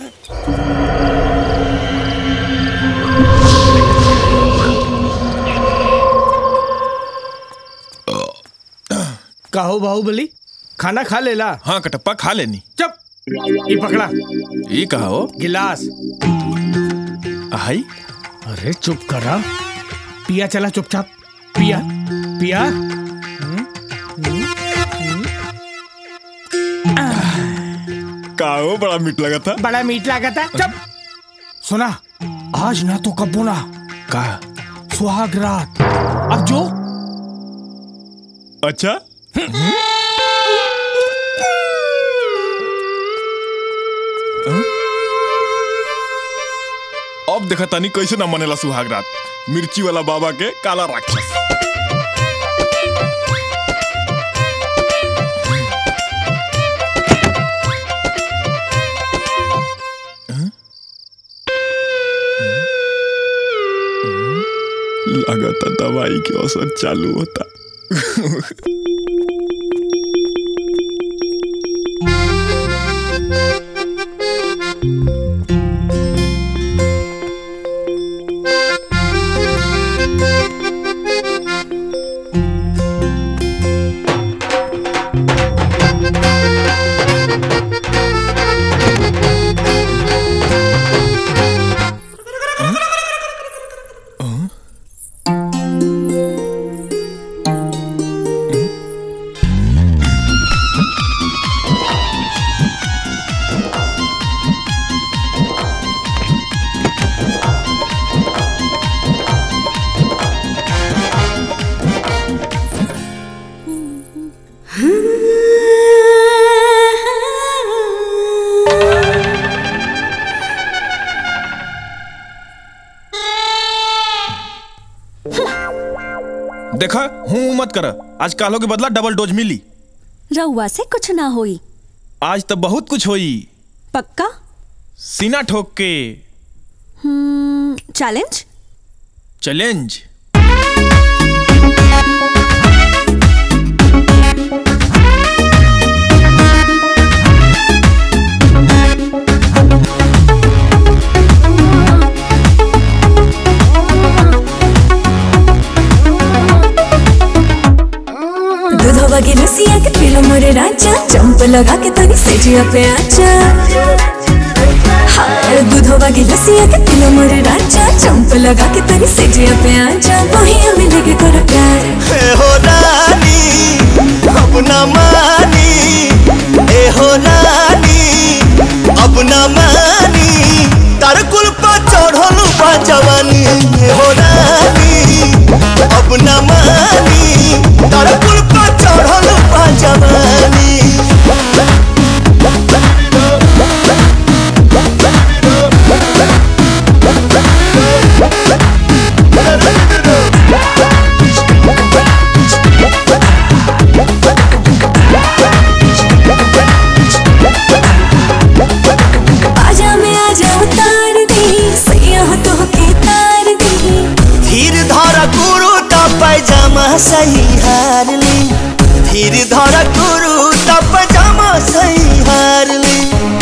कहो बाहुबली खाना खा लेला हाँ कटप्पा खा लेनी चुप ये पकड़ा ये कहा हो गिलास आई अरे चुप करा पिया चला चुपचाप पिया पिया का हो बड़ा मीठ लगा था बड़ा मीठ लगा था चुप सुना आज ना तो कब बोला का सुहाग रात अब जो अच्छा अब देखा तानी कैसे ना मनेला सुहाग रात मिर्ची वाला बाबा के काला राक्षस लगाता दवाई के असर चालू होता देखा हूँ मत कर आज कालो के बदला डबल डोज मिली रउआ से कुछ ना होई आज तो बहुत कुछ होई पक्का सीना ठोक के हम्म, चैलेंज चैलेंज दूधवा के लसिया के पीलो मोरे राजा चंप लगा के तनी सेजिया पे आजा हाय दूधवा के लसिया के पीलो मोरे राजा चंप लगा के तनी सेजिया पे आजा वही हमें लेके करो प्यार ए हो रानी अपना मानी ए हो रानी अपना मानी तार कुल पर चढ़ल बा जवानी ए हो रानी अपना मानी तार कुल पर चढ़ल बा जवानी आजा में आजा उतार दी सैया तो के तार दी धीर धर गुरु त पैजामा सही हार ली धीर धर गुरु त पैजामा सही हार ली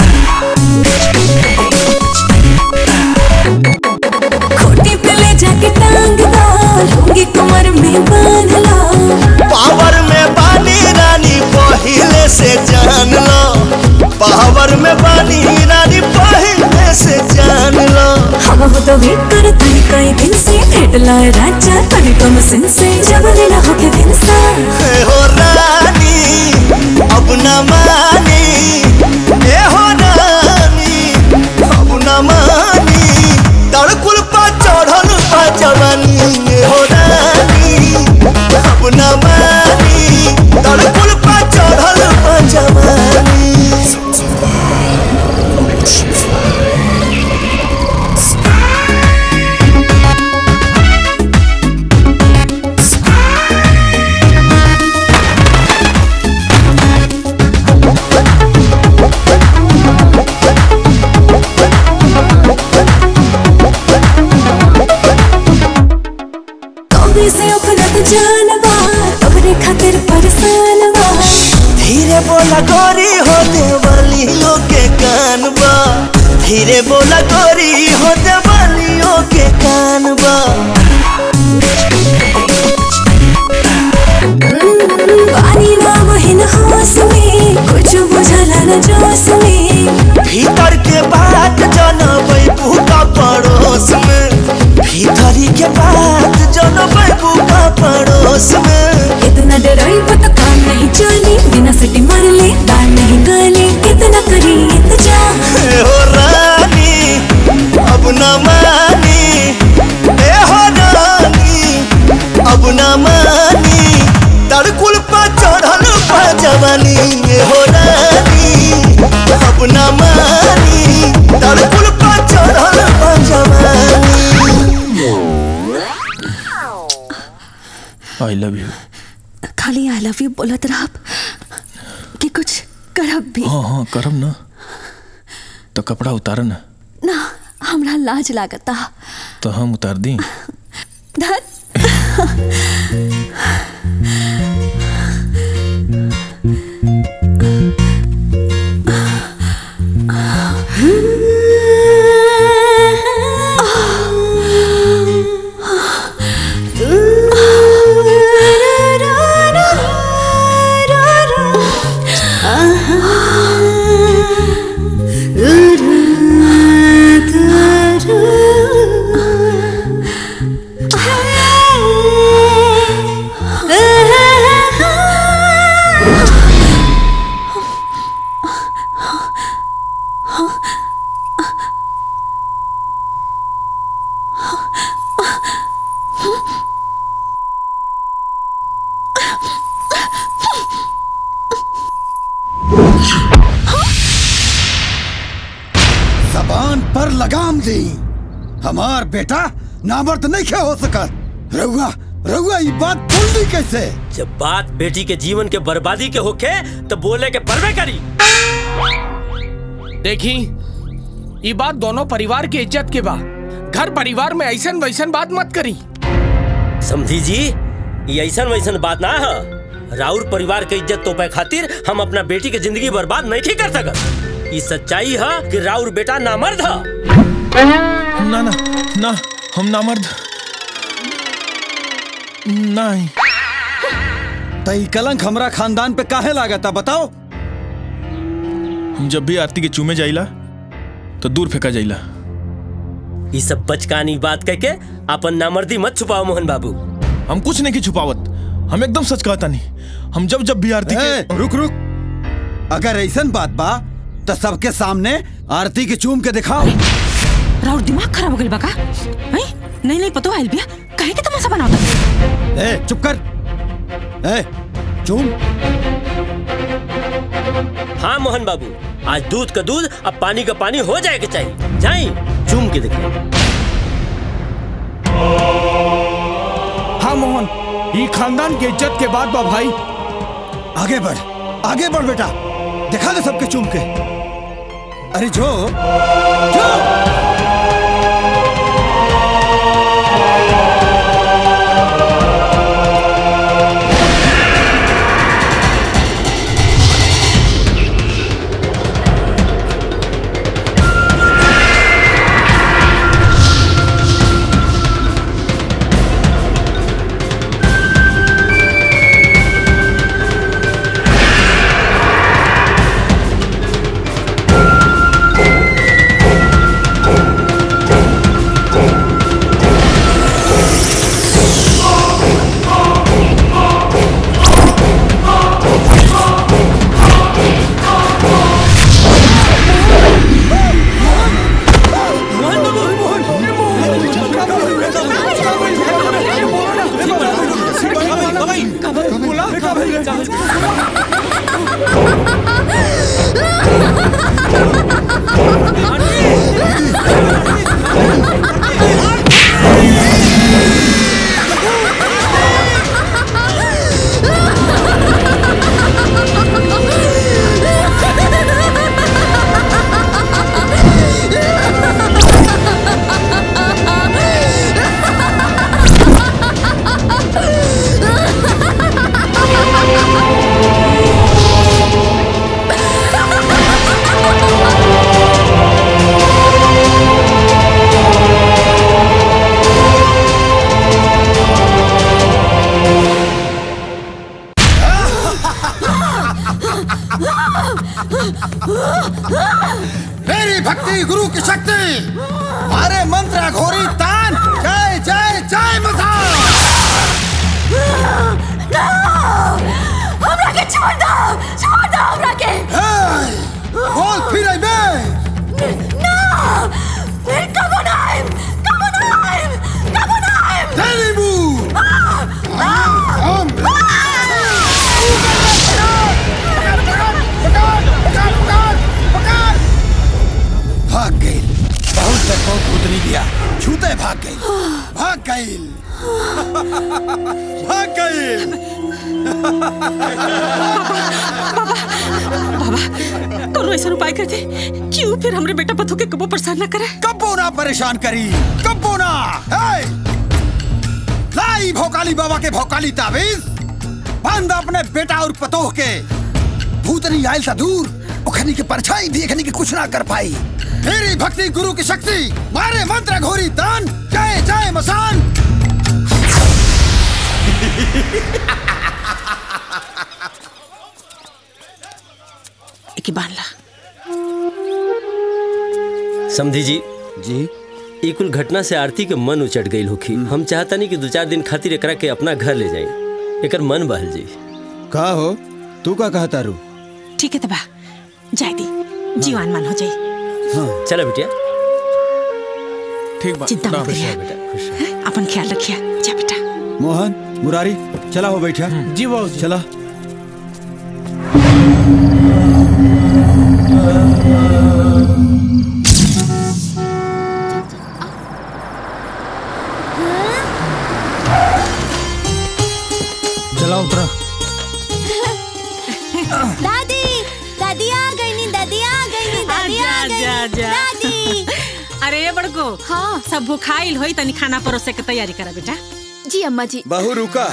खोटी पे ले जाके टांग दो लूंगी कमर में बांध लो पावर में बानी रानी पहले से जान लो पावर में बानी रानी पहले से जान लो हम हो तो वेट कर तनी कई दिन से भेट लाए राजा तनी कम सिन से जब लेना हो के दिन सा ए हो रानी अपना मानी ए हो रानी अपना मानी तड़कुल पा चढ़ल पा जवानी ए हो रानी अपना मानी तड़कुल पा चढ़ल पा जवानी बोला गोरी हो देवलियों के कान बा धीरे बोला गोरी हो देवलियों के कान बा पानी ना बहिन होश में कुछ बुझला न जोश में भीतर के बात जनबै का पड़ोस में भीतरी के बात जनबै का पड़ोस में इतना डराई तो काम नहीं चली बिना सिटी मार ले दाल नहीं गली कितना करी इंतजार ए हो रानी अब न मानी ए हो रानी अब न मानी तड़कुल पर चढ़ल पा जवानी ए हो रानी अब न मानी तड़कुल पर चढ़ल पा जवानी आई लव यू खाली आई लव यू बोलत रहब कि कुछ करब भी हाँ हाँ करम ना तो कपड़ा उतार ना ना हमरा लाज लागता तो हम उतार दी धत जबान पर लगाम दी हमार बेटा नामर्द नहीं क्या हो सकत रउआ रउआ ये बात बोल कैसे जब बात बेटी के जीवन के बर्बादी के होखे तो बोले के परवे करी देखी ये बात दोनों परिवार के इज्जत के बा घर परिवार में ऐसन वैसन बात मत करी समझी जी ये ऐसन वैसन बात ना है राउर परिवार के इज्जत तोपे खातिर हम अपना बेटी के जिंदगी बर्बाद नहीं कर सकत ये सच्चाई है कि राउर बेटा नामर्द है ना ना ना हम नामर्द नहीं तई कलंक हमरा खानदान पे काहे लागता बताओ हम जब भी आरती के चूमे जाइला तो दूर फेंका जाइला ये सब बचकानी बात कह के अपन नामर्दी मत छुपाओ मोहन बाबू हम कुछ नहीं की छुपावत हम एकदम सच कहता नहीं हम जब जब भी आरती के रुक रुक अगर ऐसन बात बा तो सबके सामने आरती के चूम के दिखाओ राउर दिमाग खराब हो गइल बा का हैं? नहीं नहीं पतो आइल बिया काहे के तमाशा बनावता ए चुप कर ए चूम हाँ मोहन बाबू आज दूध का दूध अब पानी का पानी हो जाए के चाहिए जाई चूम के देखो हाँ मोहन ये खानदान के इज्जत के बाद बा भाई आगे बढ़ आगे बढ़ बेटा दिखा दे सबके चूम के अरे जो जो भाग गई कोनो ऐसा उपाय कर दे क्यों फिर हमरे बेटा पथो के कबो परेशान ना करे कब्बो ना परेशान करी कब्बो ना हे! लाई भोकाली बाबा के भोकाली ताबीज बंद अपने बेटा और पतोह के भूतनी आयल सा दूर उखनी के परछाई देखने की कुछ ना कर पाई मेरी भक्ति गुरु की शक्ति मारे मंत्र घोरी दान जय जय मसान एक बार ला समझी जी जी ई कुल घटना से आरती के मन उचट गई होखी हम चाहता नहीं कि दो चार दिन खातिर एकरा के अपना घर ले जाए एकर मन बहल जी का हो तू का कहता रू ठीक है तबा जाए दी जीवान मान हो जाए हाँ चला बेटिया ठीक चिंता मत करिए अपन ख्याल रखिए जा बेटा मोहन मुरारी चला हो बैठा जी बाबू चला चला उतरा दादी दादी आ गई नी दादी आ गई नी दादी आ गई जा, नी। जा। दादी अरे ये बड़को हाँ सब भूखाइल होई तनी खाना परोसे के तैयारी करा बेटा जी अम्मा जी बहू रुका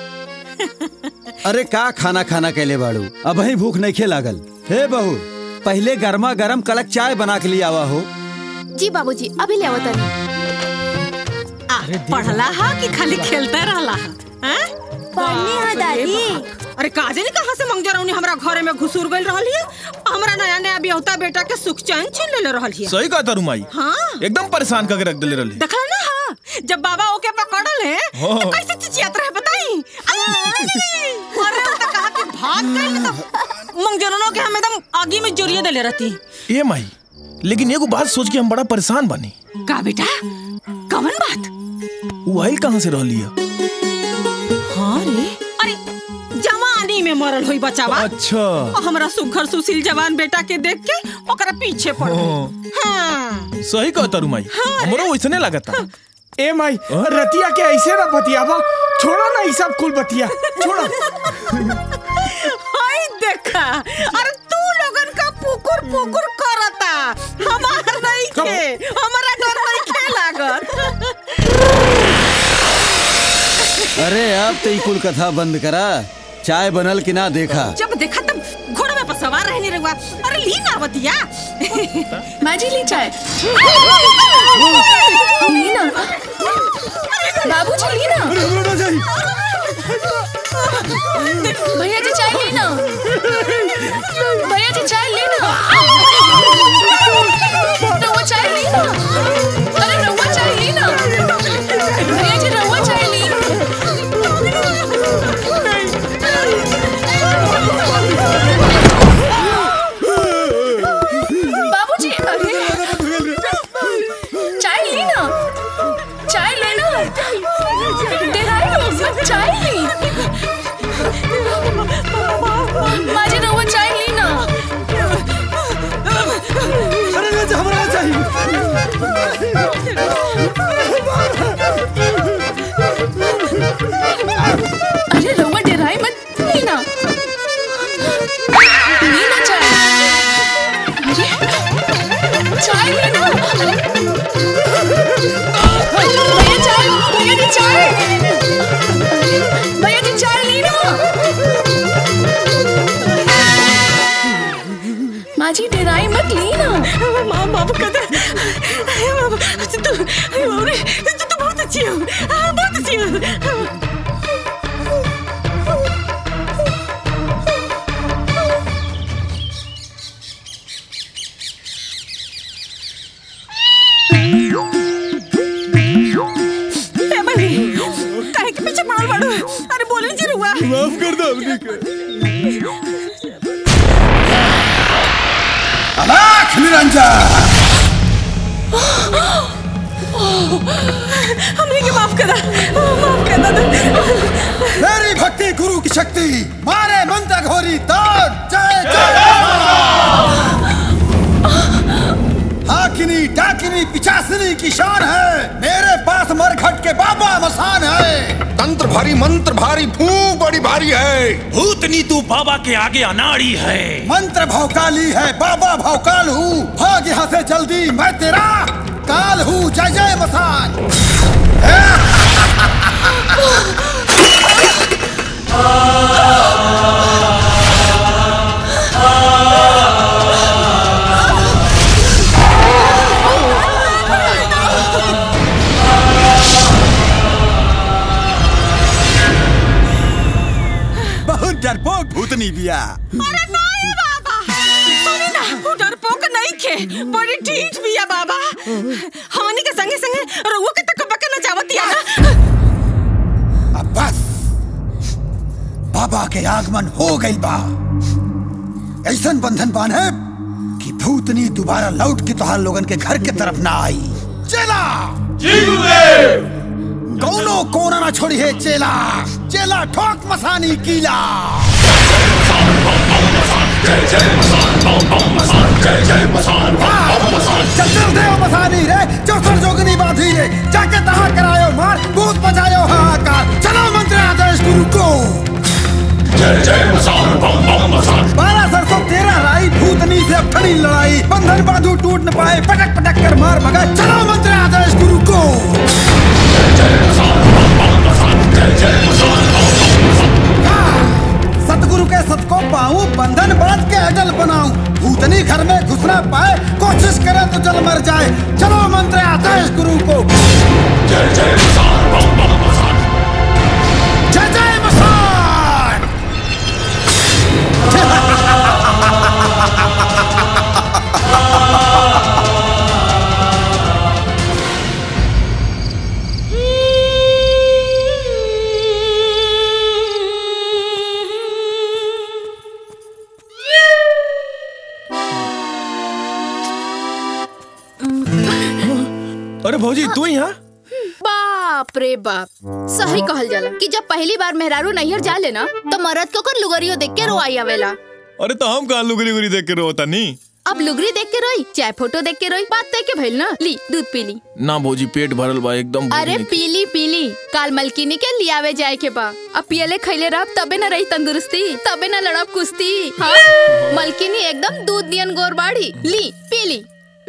अरे का खाना खाना कैले बाड़ू अब ही भूख नहीं खे लागल हे बहू पहले गर्मा गर्म कड़क चाय बना के लिए आवा हो जी बाबूजी अभी ले आवत नहीं आ, पढ़ला हा कि खाली खेलते रहला हा हैं? पढ़नी हा, बाप रे दादी। बाप। अरे काजे ने कहा से मंगजा रौनी हमरा घरे में घुसूर गइल रहल हिय हमरा नया नया बियाहता बेटा के सुख चैन छीन लेले रहल हिय सही कहा तारू माई हाँ एकदम परेशान करके रख दिले रहले देखला ना हाँ जब बाबा ओके पकड़ल है हाँ। तो कैसे चिचियात रहे बताई अरे वो तो कहा कि भाग गइल तो मंगजरनो के हम एकदम आगी में जोरिए देले रहती ए माई लेकिन एगो बात सोच के हम बड़ा परेशान बनी का बेटा कवन बात वो आइल कहाँ से रहली है हाँ रे अरे जवानी में मरल होई बचावा अच्छा और हमरा सुघर सुशील जवान बेटा के देख के ओकरा पीछे पड़ गई हाँ। हाँ सही कहा तारू माई हमरो वैसने लगता ए माई रतिया के ऐसे ना बतियावा छोड़ा ना ई सब कुल बतिया छोड़ा हाय देखा अरे तू लोगन का पुकुर पुकुर करता हमार नहीं के हमारा डर नहीं के लागत अरे अब तो ई कुल कथा बंद करा चाय बनल कि ना देखा जब देखा तब घोड़े में पर सवार रहने रहुआ अरे ली ना बतिया माजी ली चाय ली ना बाबूजी ली ना भैया जी चाय ली ना भैया जी चाय ली ना रवा चाय ली ना अरे रवा चाय ली ना भैया जी रवा चाय ली बाबूजी अरे चाय ली ना चाय लेना डेराई लोग सब चाय ली माजी रवा चाय ली ना अरे हमरा अरे रवा डेराई मत ली ना ली ना चाय अरे चाय ली ना भैया चाय भैया जी चाय भैया जी चाय ली ना माजी डेराई मत ली ना माँ बाप का तू तू तू बहुत अच्छी हो हाँ, बहुत अच्छी हो ए भाई, काहे के पीछे पड़ल बाड़ू अरे बोले जी रुआ माफ कर दो हमने के अलाख निरंजन हमने के माफ करा माफ कर दो मेरी भक्ति गुरु की शक्ति मारे मंत्र घोरी दान जय जय हाकिनी डाकिनी पिचासिनी की शान है मेरे पास मरघट के बाबा मसान है तंत्र भारी मंत्र भारी फू बड़ी भारी है भूतनी तू बाबा के आगे अनाड़ी है मंत्र भौकाली है बाबा भौकाल हूँ भाग यहाँ से जल्दी मैं तेरा काल हूँ जय जय मसान बहुत डरपोक भूतनी बिया अरे नहीं बाबा सुनी ना वो डरपोक नहीं खे बड़ी ठीक बिया बाबा हमनी के संगे संगे रउआ के तक बके नचावतिया ना अब बस बाबा के आगमन हो गई बा ऐसन बंधन बांधे कि भूतनी दोबारा लौट के तोहार लोगन के घर के तरफ ना आई चला कौनो कोना ना छोड़ी है चेला चेला ठोक मसानी कीला जय जय चतुर देव मसानी रे चौसर जोगनी बाधी रे जाके तहा करायो मार भूत बजायो हाहाकार चलो मंत्र आदेश गुरु को जय जय मसान बम बम मसान बारह सरसों तेरह राई भूतनी से अब खड़ी लड़ाई बंधन बांधू टूट न पाए पटक पटक कर मार भगा चलो मंत्र आदेश गुरु को सतगुरु के सत को पाऊं बंधन बांध के अटल बनाऊं भूतनी घर में घुसना पाए कोशिश करे तो जल मर जाए चलो मंत्र आदेश गुरु को जय जय जय जय मसान अरे भौजी तू यहाँ बाप रे बाप सही कहल जाला कि जब पहली बार मेहरारू नैहर जा लेना तो मरद को कर लुगरियो देख के रोआई आवेला अरे तो हम कहाँ लुगरी उगरी देख के रोता नहीं अब लुगरी देख के रोई चाहे फोटो देख के रोई बात तय के भइल ना ली दूध पी ली ना भौजी पेट भरल बा एकदम भूख अरे नहीं। पीली पीली काल मलकिनी के लियावे जाए के बा अब पियले खैले रहब तबे न रही तंदुरुस्ती तबे न लड़ब कुश्ती हाँ मलकिनी एकदम दूध दियन गोर बाड़ी ली पीली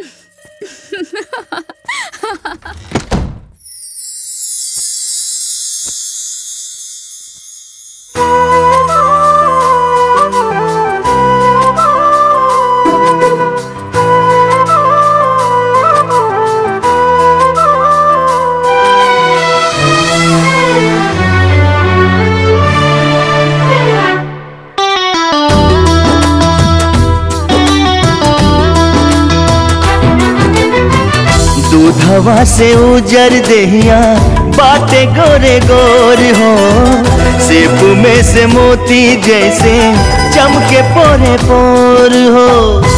दूधवा से उजर देहिया बाटे गोरे गोर हो सेब में से मोती जैसे चमके पोरे पोर हो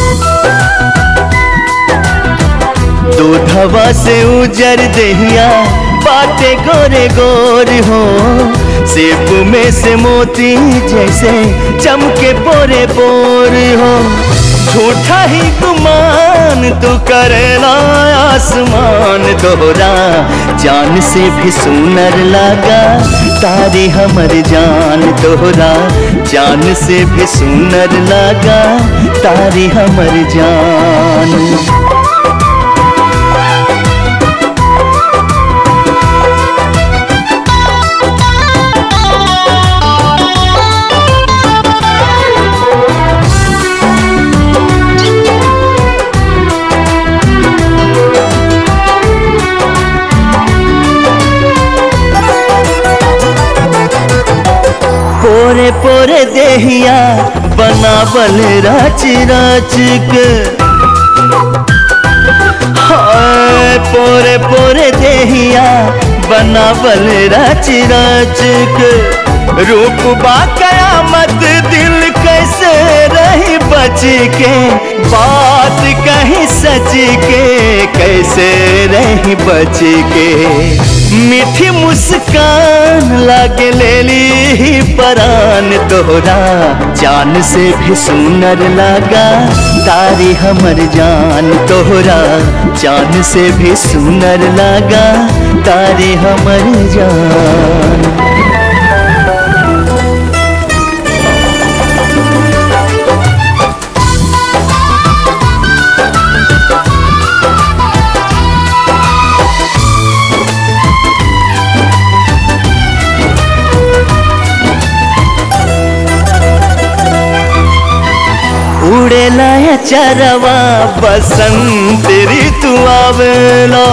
दूधवा से उजर देहिया बाटे गोरे गोर हो सेब में से मोती जैसे चमके पोरे पोर हो झूठा ही गुमान तू करेला आसमान दोहरा जान से भी सुनर लगा तारी हमर जान दोहरा जान से भी सुनर लगा तारी हमर जान पोरे पोरे देहिया बनावल रच रच के हाय पोरे पोरे देहिया बनावल रच रच के रूप बा कयामत दिल कैसे रही बच के बात कहीं सच के कैसे रही बच के मीठी मुस्कान लागे ले ली परान तोहरा जान से भी सुनर लगा तारी हमर जान तोहरा जान से भी सुनर लगा तारी हमर जान उड़ेला या चरवा बसंत ऋतु आवेला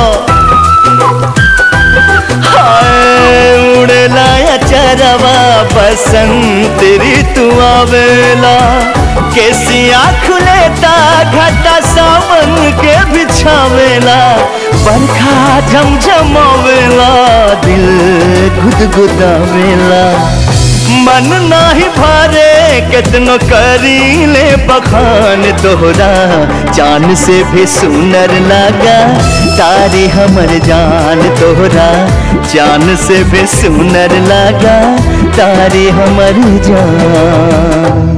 हाय उड़ेला या चरवा बसंत ऋतु आवेला केसिया खुलेता घटा सावन के बिछावेला बरखा झमझमावेला दिल गुदगुदावेला मन नाही भरे कितनो करी ले बखान तोहरा जान से भी सुनर लगा तारी हमर जान तोहरा जान से भी सुनर लगा तारी हमर जान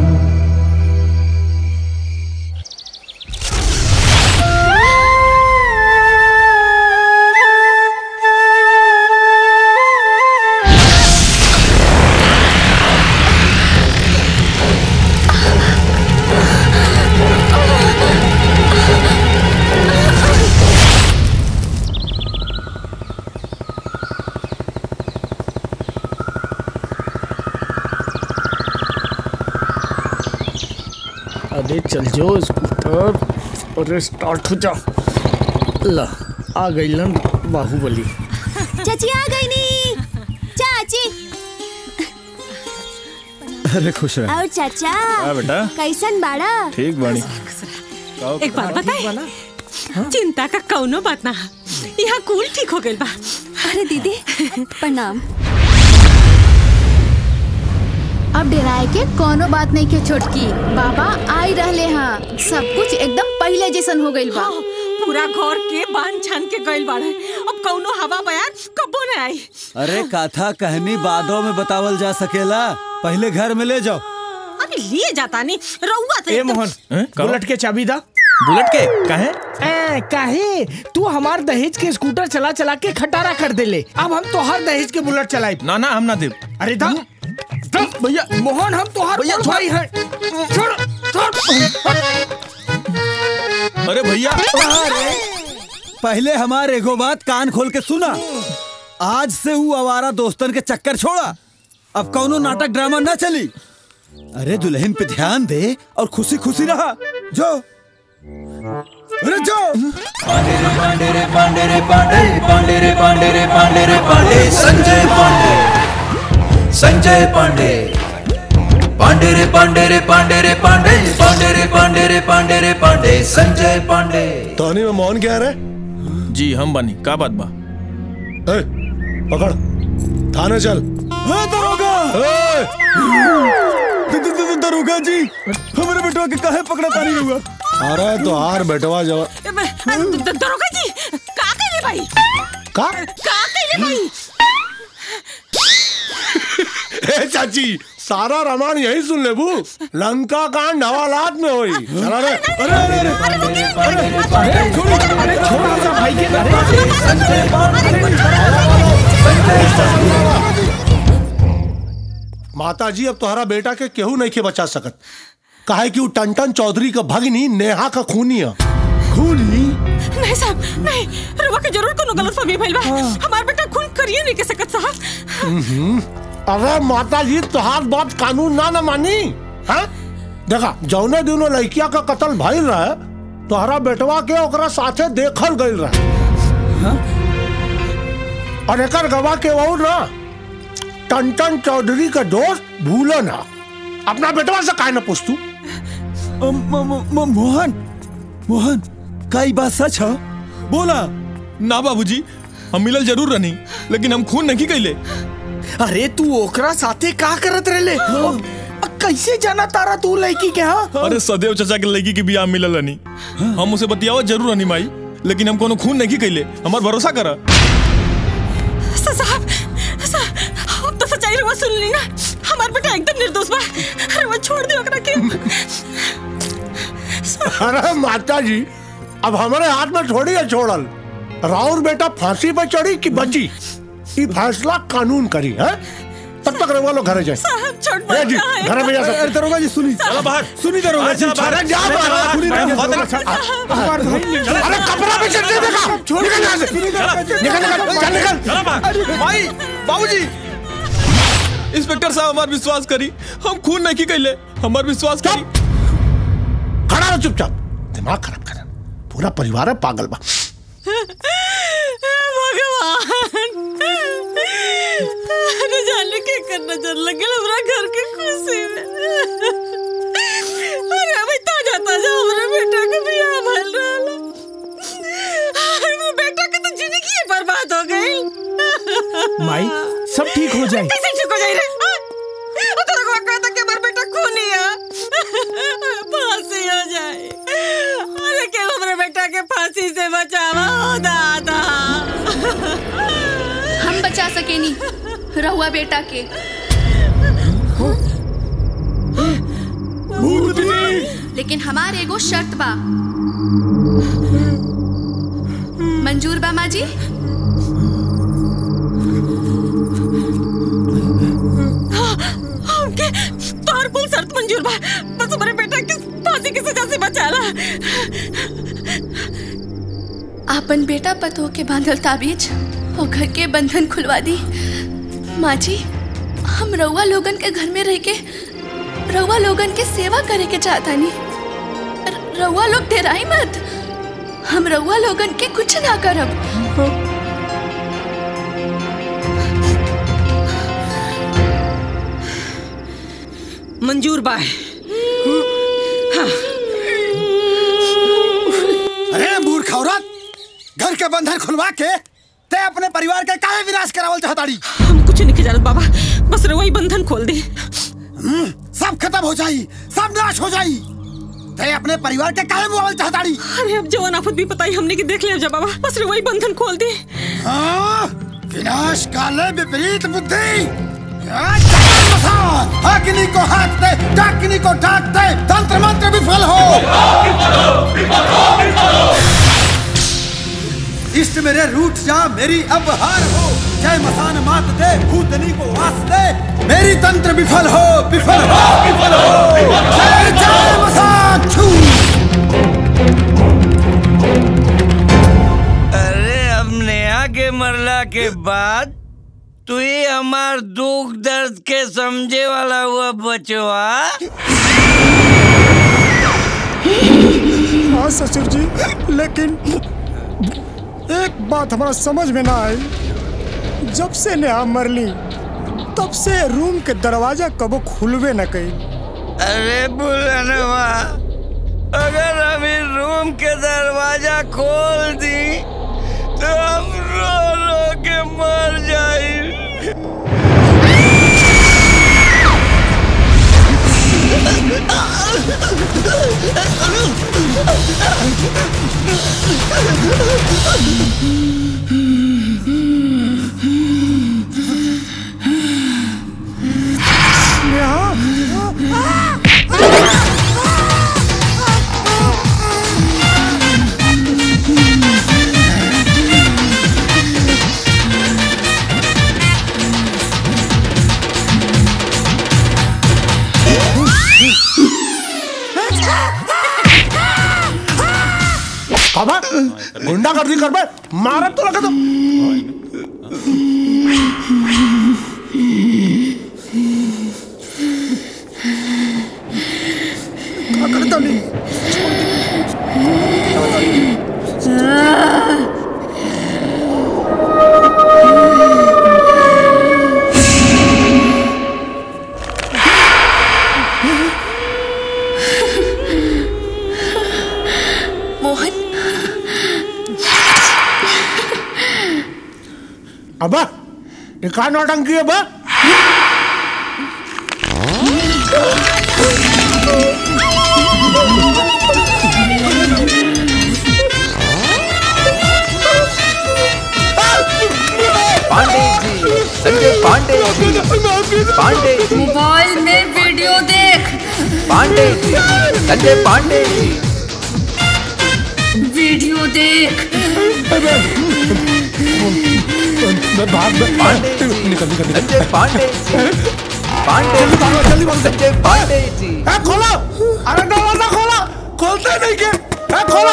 अरे चल जाओ स्कूटर अरे स्टार्ट हो जा ला आ गई लन बाहुबली चाची आ गई नी चाची अरे खुश रह और चाचा हाँ बेटा। कैसन बाड़ा ठीक बानी एक बात बताए चिंता का कौनो बात ना यहाँ कूल ठीक हो गइल बा अरे दीदी प्रणाम अब डराए के कोनो बात नहीं के छोटकी बाबा आई रहले हाँ सब कुछ एकदम पहले जैसन हो गइल बा पूरा घर के बांध छान के गइल बाड़े अब कौनो हवा बयान कबो न आई अरे कथा कहनी बादों में बतावल जा सकेला पहले घर में ले जाओ अरे लिए जाता नहीं रउआ तो ए एकदम- मोहन बुलेट के चाबी दा बुलेट के काहे ए, काहे तू हमार दहेज के स्कूटर चला चला के खटारा कर देले अब हम तोहार दहेज के बुलेट चलाई ना ना हम ना देव अरे दा दा, भैया मोहन हम तोहार भैया, बड़ भाई हैं छोड़ छोड़ अरे भैया पहले हमारे एगो बात कान खोल के सुना आज से वो आवारा दोस्तन के चक्कर छोड़ा अब कौनो नाटक ड्रामा ना चली अरे दुल्हन पे ध्यान दे और खुशी खुशी रहा जो अरे जो पांडे रे पांडे रे पांडे रे पांडे पांडे रे पांडे रे पांडे रे पांडे संजय पांडे संजय पांडे पांडे रे पांडे रे पांडे रे पांडे पांडे रे पांडे रे पांडे रे पांडे संजय पांडे टोनी में मौन क्या रहे जी हम बनी का बात बा पकड़ थाने चल दरोगा दरोगा जी हमारे बेटवा के काहे पकड़ा तानी हुआ अरे तो हार बेटवा जवा ए, ब- द- द- दरोगा जी का कइले भाई का का कइले भाई ए चाची सारा रामायण यही सुन ले बू लंका कांड हवालात में हुई चला रे अरे अरे माता जी अब तुम्हारा बेटा के केहू नहीं के बचा सकत काहे कि वो टंटन चौधरी का भगनी नेहा का खूनी है खूनी नहीं साहब नहीं रउआ के जरूर कोनो गलत फहमी भइल बा हमार बेटा खून करिए नहीं के सकत साहब हम्म। अरे माता जी तुहार बात कानून ना न मानी है देखा जौने दिनों लड़किया का कत्ल भइल रहे तोहरा बेटवा के ओकरा साथे देखल गइल रहे और एकर गवाह के वो ना टंटन चौधरी का दोस्त भूलो ना अपना बेटवा से काहे ना पूछ तू मोहन मोहन कई बात सच है बोला ना बाबूजी हम मिलल जरूर रहनी लेकिन हम खून नहीं कैले अरे तू ओकरा साथे का करत रहले अ, कैसे जाना तारा तू लड़की के हाँ अरे सदैव चाचा के लड़की की बियाह मिलल रहनी हम उसे बतियावत जरूर रहनी माई लेकिन हम कोनो खून नहीं कैले हमार भरोसा करा सा- साहब साहब अब तो सच्चाई रउआ सुन ली ना हमार बेटा एकदम निर्दोष बा रउआ छोड़ दियो ओकरा के अरे माता जी अब हमारे हाथ में थोड़ी है छोड़ल राउर बेटा फांसी पर चढ़ी कि बची ये फैसला कानून करी है तब तक रउआ लोग घरे जाए साहब छोड़ ए जी घर में जा सकते अरे दरोगा जी सुनी चलो बाहर सुनी दरोगा जी अरे जा बाहर सुनी दरोगा जी। अरे कपड़ा भी चढ़ देगा छोड़ निकल यहाँ से निकल निकल चल निकल चला बाहर माई बाबूजी इंस्पेक्टर साहब हमार विश्वास करी हम खून नहीं कैले हमार विश्वास करी खड़ा जा चुपचाप दिमाग खराब कर पूरा परिवार है पागल बा भगवान अरे जाने के करना चल लगे हमरा घर के खुशी में अरे अभी ताजा ताजा हमरा बेटा के बियाह भइल रहल हमरा बेटा के तो जिंदगी ही बर्बाद हो गई माई सब ठीक हो जाए कैसे ठीक हो जाए रे वो तो को कहता कि हमारा बेटा खूनी है फांसी हो जाए अरे के हमारे बेटा के फांसी से बचावा हो दादा हम बचा सके नहीं रहुआ बेटा के लेकिन हमारे एगो शर्त बा मंजूर बा माँ जी हमके तोहर कुल शर्त मंजूर बा बस हमारे बेटा के फांसी की सजा से बचाला आपन बेटा पतो के बांधल ताबीज और घर के बंधन खुलवा दी माँ जी हम रउआ लोगन के घर में रह के रउआ लोगन के सेवा करे के चाहता नहीं रउआ लोग डेराई मत हम रउआ लोगन के कुछ ना करब मंजूर बा अरे मूर्ख औरत घर के बंधन खुलवा के ते अपने परिवार के काहे विनाश करावल चाहताड़ी हम कुछ नहीं जानत बाबा बस रे वही बंधन खोल दे सब खत्म हो जाई सब नाश हो जाई ते अपने परिवार के काहे मुआवल चाहताड़ी अरे अब जवान आफत भी पता ही हमने की देख लिया जा बाबा बस रे वही बंधन खोल दे हाँ, विनाश काले विपरीत बुद्धि मसान अग्नि को हाथ दे डाकिनी को डाक दे तंत्र मंत्र विफल हो इष्ट मेरे रूठ जा मेरी अब हार हो जय मसान मात दे भूतनी को वास दे मेरी तंत्र विफल हो विफल हो विफल हो जय जय मसान छू अरे अब नेहा के मरला के बाद तू ही हमार दुख दर्द के समझे वाला हुआ बचवा हाँ ससुर जी लेकिन एक बात हमारा समझ में ना आई जब से नेहा मरली तब से रूम के दरवाजा कबो खुलवे न कई अरे बुलनवा अगर हम इस रूम के दरवाजा खोल दी तो हम रो रो के मर जाए काबा गुंडा गर्दी कर बे मारत तो लगा तो क्या करता नहीं मोहन अबा ये का नौटंकी है बा पांडे जी संजय पांडे जी पांडे जी मोबाइल में वीडियो देख पांडे जी संजय पांडे जी वीडियो देख पांडे जी निकल निकल संजय पांडे जी पांडे जी संजय पांडे जी ए खोलो अरे दरवाजा खोलो खोलते नहीं के ए खोलो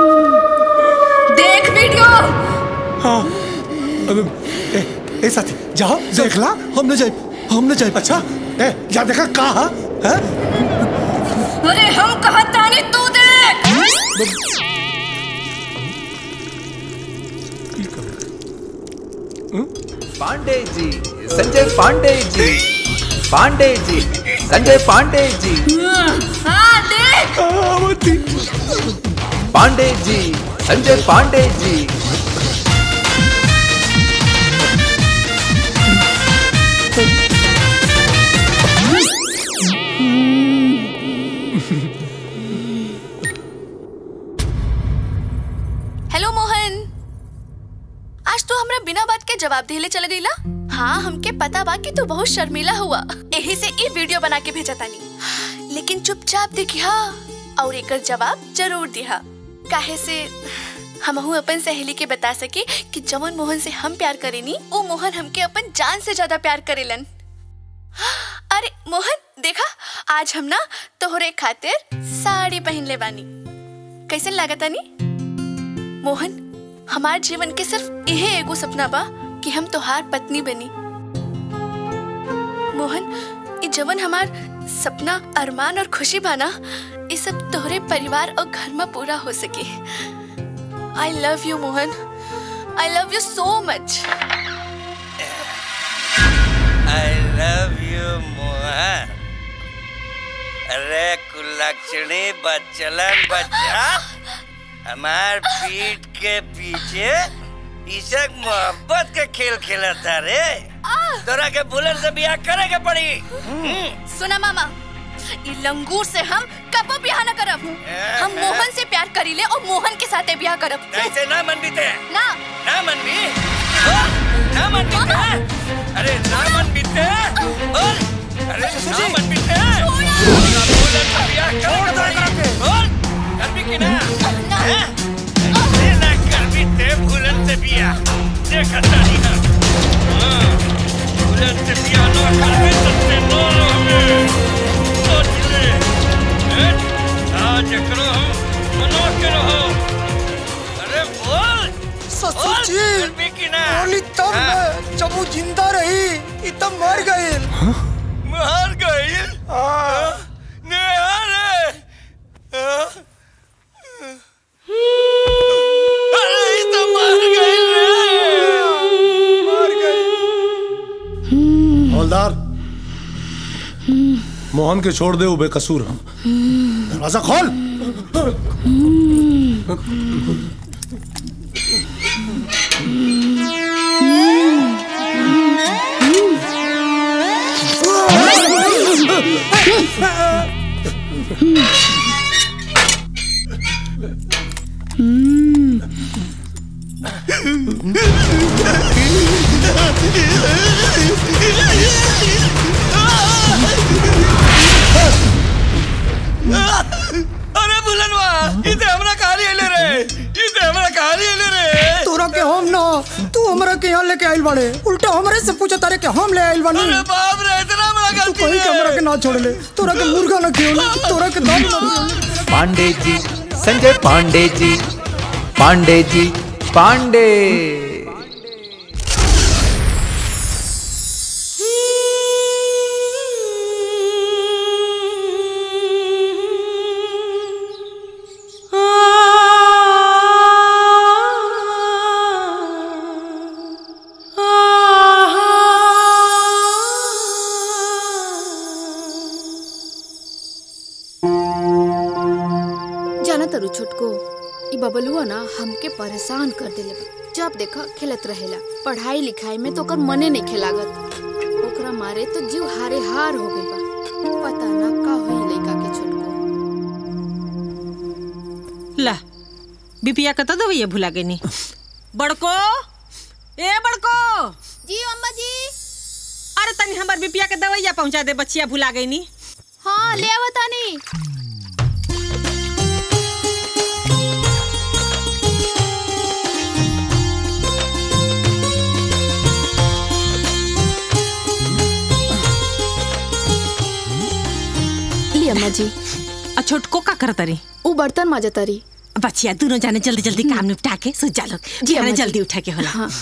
देख वीडियो हाँ अब ए, ए साथी जाओ देख ला हमने जाए हमने जाए अच्छा ए जा देखा कहा है अरे हम कहा तानी तू देख पांडे जी संजय पांडे जी पांडे जी संजय पांडे जी हाँ देख पांडे जी संजय पांडे जी हेलो मोहन आज तू हमरा बिना बात के जवाब देले चल गईला हाँ हमके पता बा कि तू बहुत शर्मिला हुआ यही से ई वीडियो बना के भेजा तानी लेकिन चुपचाप देखिया और एकर जवाब जरूर दिहा काहे से हमहू अपन सहेली के बता सके कि जवन मोहन से हम प्यार करेनी वो मोहन हमके अपन जान से ज्यादा प्यार करेलन अरे मोहन देखा आज हम ना तोहरे खातिर साड़ी पहन ले बानी कैसे लागता नी मोहन हमार जीवन के सिर्फ यही एगो सपना बा कि हम तोहार पत्नी बनी मोहन ये जवन हमार सपना अरमान और खुशी बाना ये सब तोहरे परिवार और घर में पूरा हो सके I love you Mohan I love you so much I love you Mohan अरे कुलक्षणी बच्चलन बच्चा हमार पीठ के पीछे ईशक मोहब्बत के खेल खेलता रे तोरा के बुलेट से बियाह करे के पड़ी हम्म। सुना मामा ये लंगूर से हम कबो ब्याह न करब हम मोहन से प्यार करीले और मोहन के साथे ब्याह करब ऐसे ना मन बीते ना ना मन भी ना मन बीते अरे ना मन बीते बोल अरे ना मन बीते बुलेट से बियाह करे के पड़ी बोल कर भी कि ना हैं? ऐसे ना कर भी ते बुलेट से बियाह देखा तारी ना हाँ, बुलेट से बियाह ना कर भी सकते नो रहोगे सोच ले हैं? आज एकरो हम मना के रहो अरे बोल ससुर जी बोल, कर भी कि ना बोली तब न, जब वो जिंदा रही ई तब मर गई मर गई नेहा रे हाँ? अरे ये तो मर गई रे मर गई हवलदार मोहन के छोड़ दे वो बेकसूर हम दरवाजा खोल अरे बुलनवा इते हमरा कहानी ले रे इते हमरा कहानी ले रे तोरा के हम ना तू हमरा के यहाँ लेके आइल बाड़े उल्टा हमरे से पूछा तारे के हम ले आइल बानी अरे बाप रे इतना बड़ा तू गलती कहीं के हमरा के ना छोड़ ले तोरा के मुर्गा ना खियो तोरा के दाल ना खियो पांडे जी संजय पांडे जी पांडे जी पांडे जाना तरु छोटको ई बबलुआ ना हमके परेशान कर देले बा जब देखा खेलत रहेला पढ़ाई लिखाई में तो ओकर मने नहीं खेलागत ओकरा मारे तो जीव हारे हार हो गई बा पता ना का होई लइका के छोटको ला बिपिया कत दवैया भुला गई बड़को ए बड़को जी अम्मा जी अरे तनी हमर बिपिया के दवैया पहुंचा दे बच्चिया भुला गई हाँ ले आवतानी ली अम्मा जी आ छोटको का करतरी वो बर्तन माजतरी बच्चिया दोनों जाने जल्दी जल्दी काम निपटा के सो जा लोग जी, जाने अम्मा जी। जल्दी उठा के होला हाँ।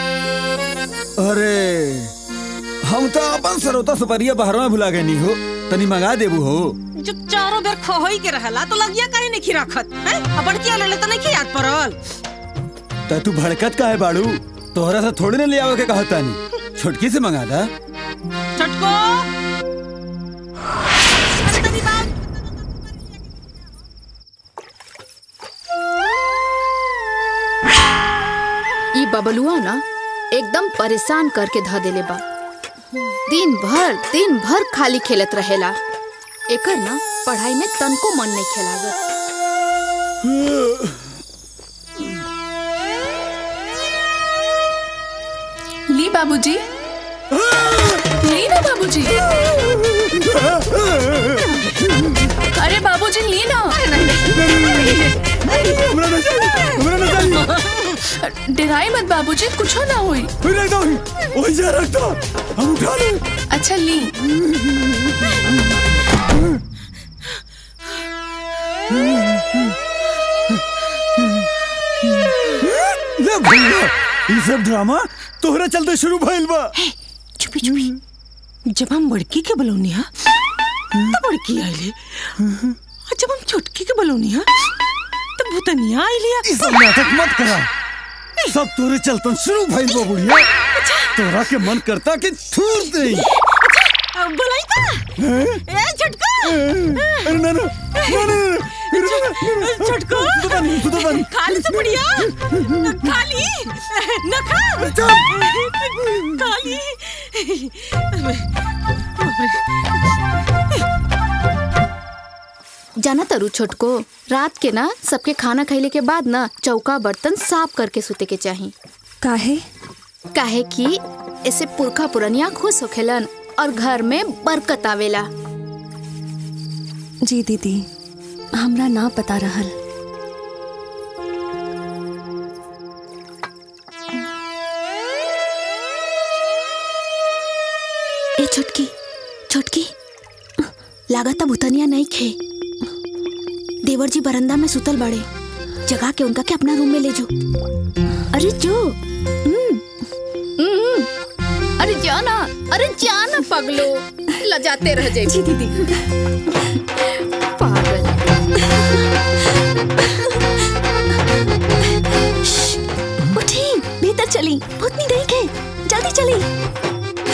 अरे हम तो अपन सरोता सुपरिया बहरवा भुला गए नहीं हो तनी मंगा देबू हो जो चारों बेर खोई के रहला तो लगिया काहे नहीं खिराखत हैं अब बड़किया ले ले तो नहीं याद पड़ल त तू भड़कत का है बाड़ू तोहरा से थोड़ी ना ले आवे के कहता नहीं छोटकी से मंगा दा छटको ई बबलुआ ना एकदम परेशान करके ध देले बा दिन भर दिन भर खाली खेलत रहेला एकर ना पढ़ाई में तनको मन नहीं खेलागत ली बाबूजी ली ना बाबूजी अरे बाबूजी ली ना डराई मत बाबूजी कुछ ना हुई हम उठा ले अच्छा ली ले भैया ई सब ड्रामा तोहरा चलते शुरू भइल बा चुपी चुपी जब हम बड़की के बलौनी हा तो बड़की आइले और जब हम छोटकी के बलौनी हा तो भूतनिया आइले ई सब नाटक मत करा सब तोरे चलतन शुरू भइल बा बुढ़िया तोरा के मन करता कि थूर दे अब बुलाई का ए छटको अरे ना ना ना ना छटको खाली से बढ़िया खाली न खा खाली जाना तरु छोटको रात के ना सबके खाना खैले के बाद ना चौका बर्तन साफ करके सुते के चाही काहे काहे कि ऐसे पुरखा पुरनिया खुश होखेलन और घर में बरकत आवेला जी दीदी हमरा ना पता रहल ए छोटकी छोटकी लागता भूतनिया नहीं खे देवर जी बरंदा में सुतल बड़े जगा के उनका के अपना रूम में ले जो अरे जो हम्म, हम्म, अरे जाना अरे जाना पगलो लजाते रह जाए जी दीदी पागल उठी भीतर चली भूतनी नहीं खे जल्दी चली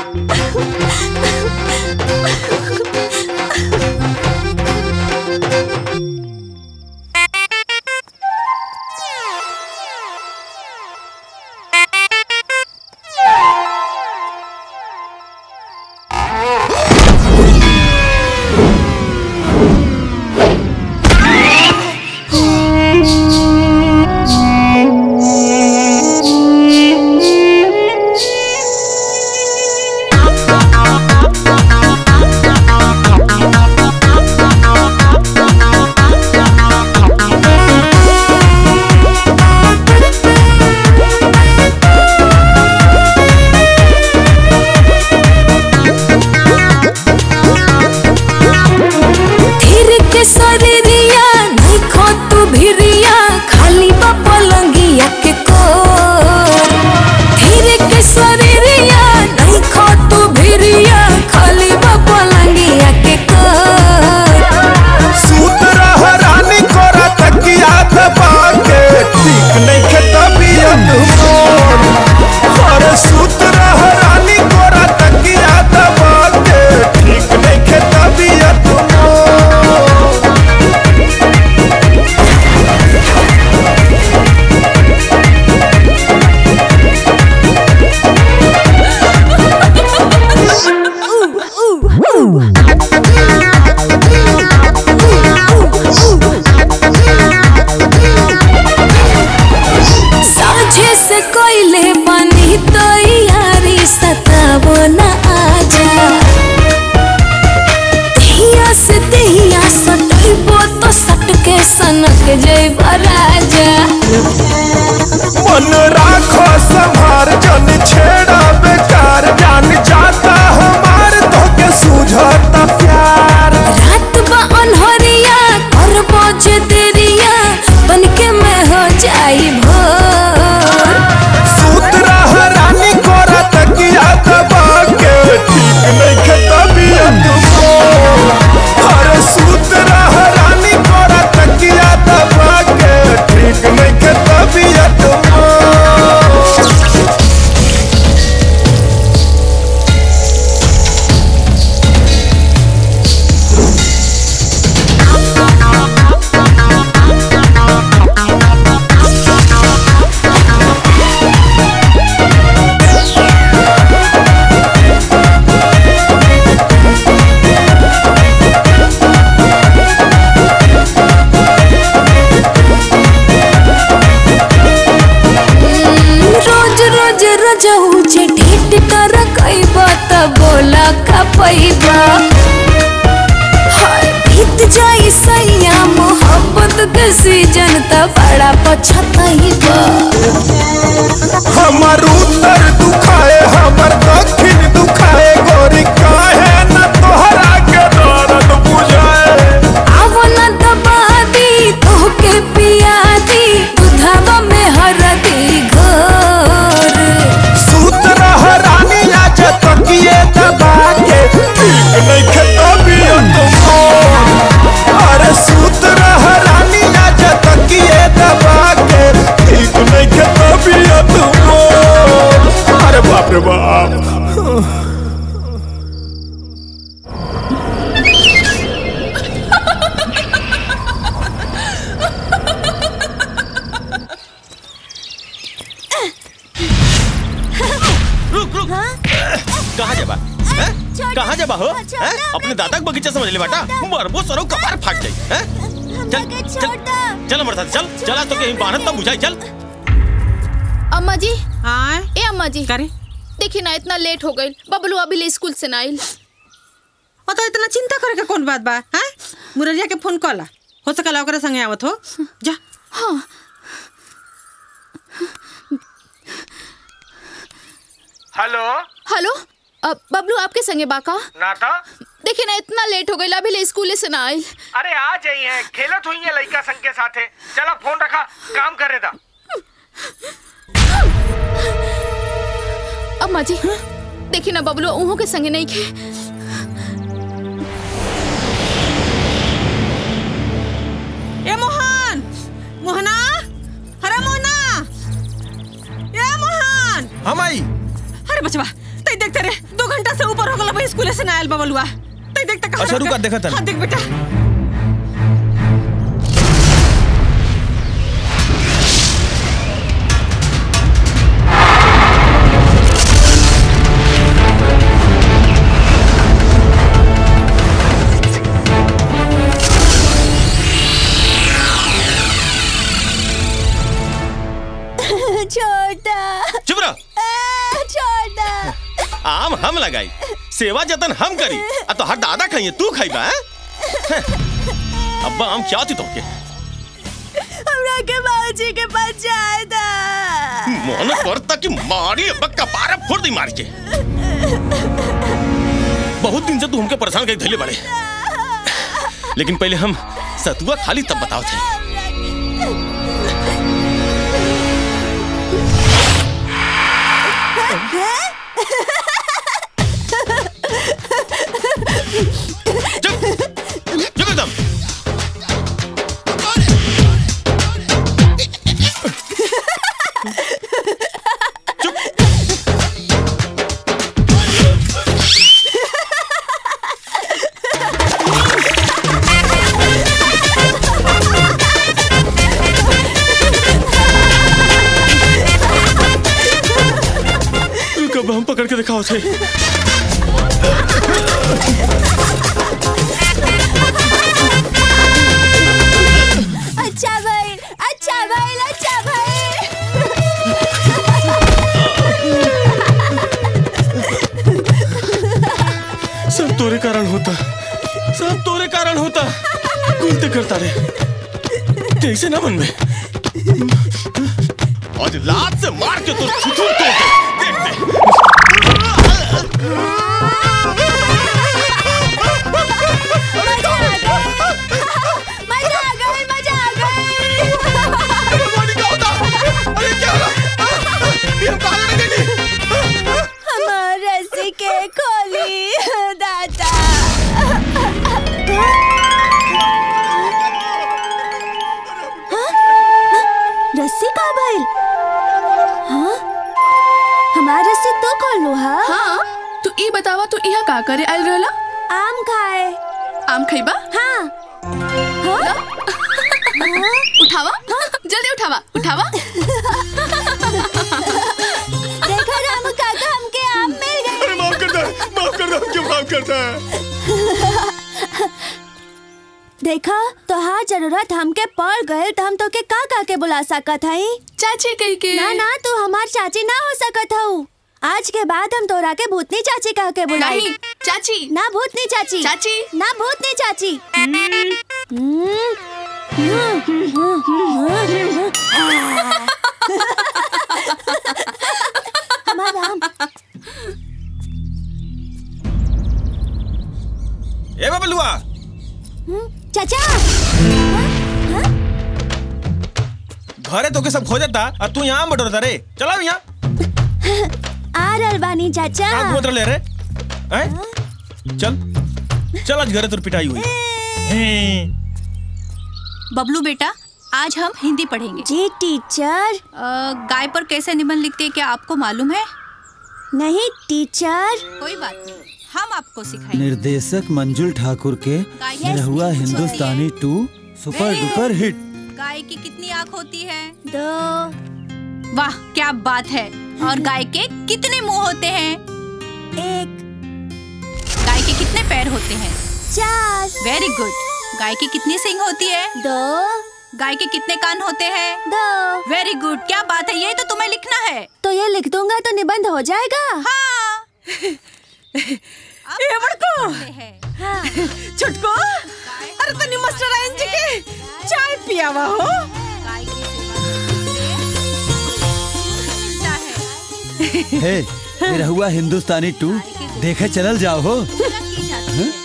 धीर के शरीरिया नहीं खो तू भिरिया खाली बा पलंगिया के कोर धीर के शरीरिया नहीं खो तू भिरिया खाली बा पलंगिया के कोर सूत रह रानी कोरा तकिया दबा के ठीक नहीं के तबीयत मोर अरे सूत रह रानी कोरा तकिया दबा के ठीक नहीं के तबीयत मोर साझे से कोयले बनी तो यारी सतावो न आजा दिया से दिया सटैबो तो सटके सनक जैब राजा मन राखो संभार जन छेड़ा बेकार जान जाता हमार तो के सूझता प्यार रात बा अनहरिया करबो जे देरिया बनके मैं हो जाई भोर सूत रह रानी कोरा तकिया दबा के ठीक नहीं के तबीयत मोर खैबा त बोला का पैबा हाय बीत जाई सैया मोहब्बत के सीजन त बड़ा पछतैबा हमर उत्तर दुखाए हमर दक्षिण दुखाए गोरी काहे न तोहरा के दर्द बुझाए आवो न दबा दी तोहके पिया दी दुधावा में हरदी घोर सूत रह रानी आज तकिए दबा के ठीक नहीं तबियत मोर अरे सूत रह रानी आज तकिए दबा के ठीक नहीं तबियत मोर अरे बाप रे बाप रुक रुक कहाँ जाबा हैं? कहाँ जाबा हो हैं? अपने दादा के बगीचा समझ ले बेटा मरबो सरो कपार फाट जाई हैं? चल चल चल मरता चल चला तो कहीं बानत तब बुझाई चल अम्मा जी हाँ ए अम्मा जी करे देखी ना इतना लेट हो गई बबलू अभी ले स्कूल से ना आइल और तो इतना चिंता करे के कौन बात बा हैं मुरलिया के फोन कला हो सकला ओकरे संगे आवत हो जा हाँ हेलो हेलो अब बबलू आपके संगे बाका नाता देखिए ना इतना लेट हो गई अभी ले स्कूल से ना आइल अरे आ जाई है खेलत हुई है लड़का संग के साथे चला फोन रखा काम करे दा अम्मा जी देखी ना बबलू उहों के संगे नहीं खे ए मोहन मोहना अरे मोहना ए मोहन हम आई अरे बचवा तई देखते रे दो घंटा से ऊपर हो गला भाई स्कूल से ना आयल बबलुआ तई देखते कहां अच्छा, रुका, देखा तनी। हां देख बेटा छोटा चुप रह छोटा आम हम लगाई सेवा जतन हम करी आ तो हर दादा खाइए तू खाइबा हैं? अब्बा हम क्या थी तुमके हमरा के बाबूजी के पास जाए था मन करता कि मारी अब्बा कपारा फोड़ दी मार के बहुत दिन से तू हमके परेशान कर धैले बड़े लेकिन पहले हम सतुआ खाली तब बताओ थे चुप एकदम रुक अब हम पकड़ के दिखाओ थे अच्छा भाई अच्छा भाई अच्छा भाई सब तोरे कारण होता सब तोरे कारण होता गुलते करता रे कैसे ना मन में आज लात से मार के तो छुछुर तोड़ दे देख दे मजा आ गई मजा आ गई हमार रस्सी के खोली दादा हाँ? रस्सी का भइल हाँ हमार रस्सी तो खोल लो हाँ हाँ तू ई बतावा तू यहाँ का करे आइल रहला आम खाए आम खइबा हाँ हाँ उठावा जल्दी उठावा उठावा देखो रामू काका हमके आम मिल गए अरे माफ कर दे माफ कर दे क्यों माफ करता है देखा तोहार जरूरत हमके पड़ गए तो हम तो के का का के बुला सकत हई चाची कही के ना ना तू हमार चाची ना हो सकत हऊ आज के बाद हम तोरा के भूतनी चाची कह के बुलाई नहीं, चाची ना भूतनी चाची चाची ना भूतनी चाची हमारा आम। ए बबलुआ चाचा घरे तो के सब खो जाता और तू यहाँ बटोरता रे चला यहाँ आ रहल बानी चाचा कहाँ घूमत रहे रे हैं? चल चल आज घरे तुर पिटाई हुई हैं। बबलू बेटा आज हम हिंदी पढ़ेंगे जी टीचर गाय पर कैसे निबंध लिखते हैं क्या आपको मालूम है नहीं टीचर कोई बात नहीं हम आपको सिखाएंगे निर्देशक मंजुल ठाकुर के निरहुआ हिंदुस्तानी टू सुपर डुपर हिट गाय की कितनी आँख होती है दो वाह क्या बात है और गाय के कितने मुंह होते हैं एक गाय के कितने पैर होते हैं चार वेरी गुड गाय की कितनी सिंग होती है दो गाय के कितने कान होते हैं दो वेरी गुड क्या बात है ये तो तुम्हें लिखना है तो ये लिख दूंगा तो निबंध हो जाएगा हाँ ये बड़को छुटको अरे तनी मास्टर आयन जी के चाय पियावा हो गाय की सेवा करने से मिलता है हे निरहुआ हिंदुस्तानी टू देखे चलल जाओ हो पूजा की जाती है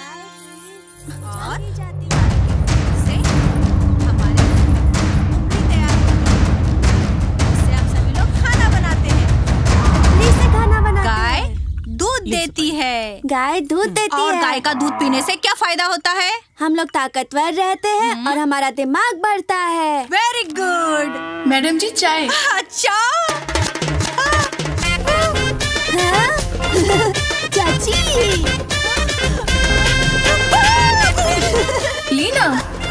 और से हमारे भी तैयार होती है। इससे आप सभी लोग खाना बनाते हैं से खाना बनाते गाय दूध देती है गाय दूध देती और है गाय का दूध पीने से क्या फायदा होता है हम लोग ताकतवर रहते हैं और हमारा दिमाग बढ़ता है वेरी गुड मैडम जी चाय अच्छा चाची लीना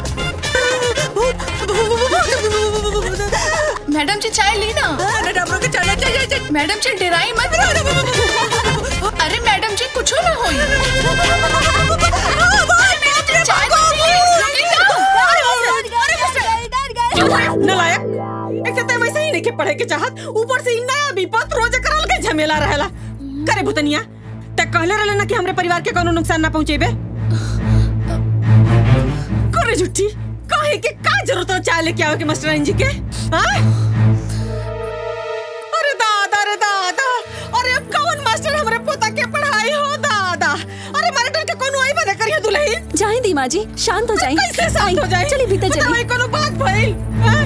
मैडम जी चाय लीना मैडम जी डराई मत अरे मैडम जी कुछ ना होई मैडम जी चाय तो पी नलायक एक तो वैसे ही नहीं के पढ़े के चाहत ऊपर से इ नया विपत रोज करल के झमेला रहेला करे भुतनिया ते कहले रहले ना कि हमरे परिवार के कोनो नुकसान ना पहुंचेबे करे झूठी काहे के का जरूरत है चाय लेके आवे के मास्टर जी के हां अरे दादा रे दादा अरे कौन मास्टर हमरे पोता के पढ़ाई हो दादा अरे मारे डर के कोनो आई बने करिए दुल्ही जाए दी माँ जी शांत हो जाए कैसे शांत हो जाए चलिए भीतर बताओ, चलिए ये कोनो बात भइल हाँ?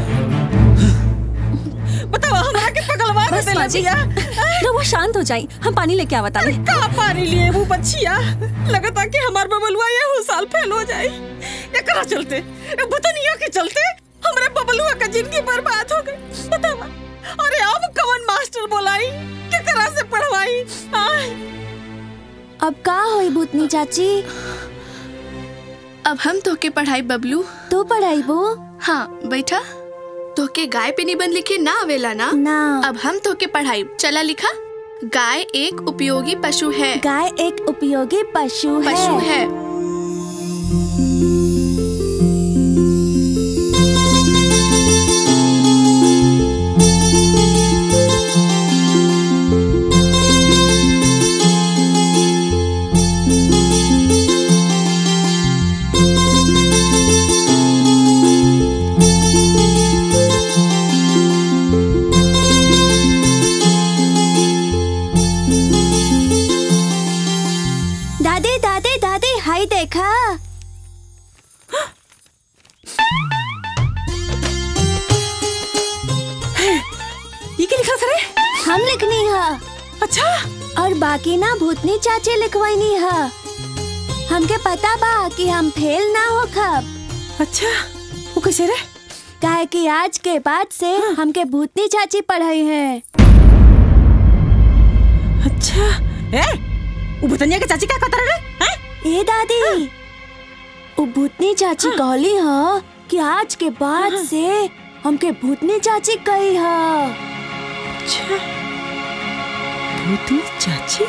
बताओ हमरा के पगलवा बस देले माँ जी बिया। रहुआ शांत हो जाए हम पानी लेके आवता नहीं का पानी लिए वो बच्चिया लगता कि हमार बबलुआ ये हो साल फेल हो जाए एकरा चलते ए भुतनिया के चलते हमरे बबलुआ का जिंदगी बर्बाद हो गई बतावा अरे अब कौन मास्टर बोलाई केकरा से पढ़वाई आय अब का होई भूतनी चाची अब हम तोके पढ़ाई बबलू तू पढ़ाई बो हाँ बैठा तोके गाय पे निबंध लिखे ना आवेला ना ना अब हम तोके पढ़ाई चला लिखा गाय एक उपयोगी पशु है गाय एक उपयोगी पशु है पशु है दादी दादी दादी हाय देखा ये क्या लिखा सरे हम लिखनी है अच्छा और बाकी ना भूतनी चाची लिखवानी है हमके पता बा कि हम फेल ना हो खब अच्छा वो कैसे रे काहे कि आज के बाद से हमके भूतनी चाची पढ़ाई है अच्छा ए वो भुतनिया के चाची क्या कहता रे हैं ए दादी वो भूतनी चाची कहली ह कि आज के बाद से हमके भूतनी चाची कही ह अच्छा भूतनी चाची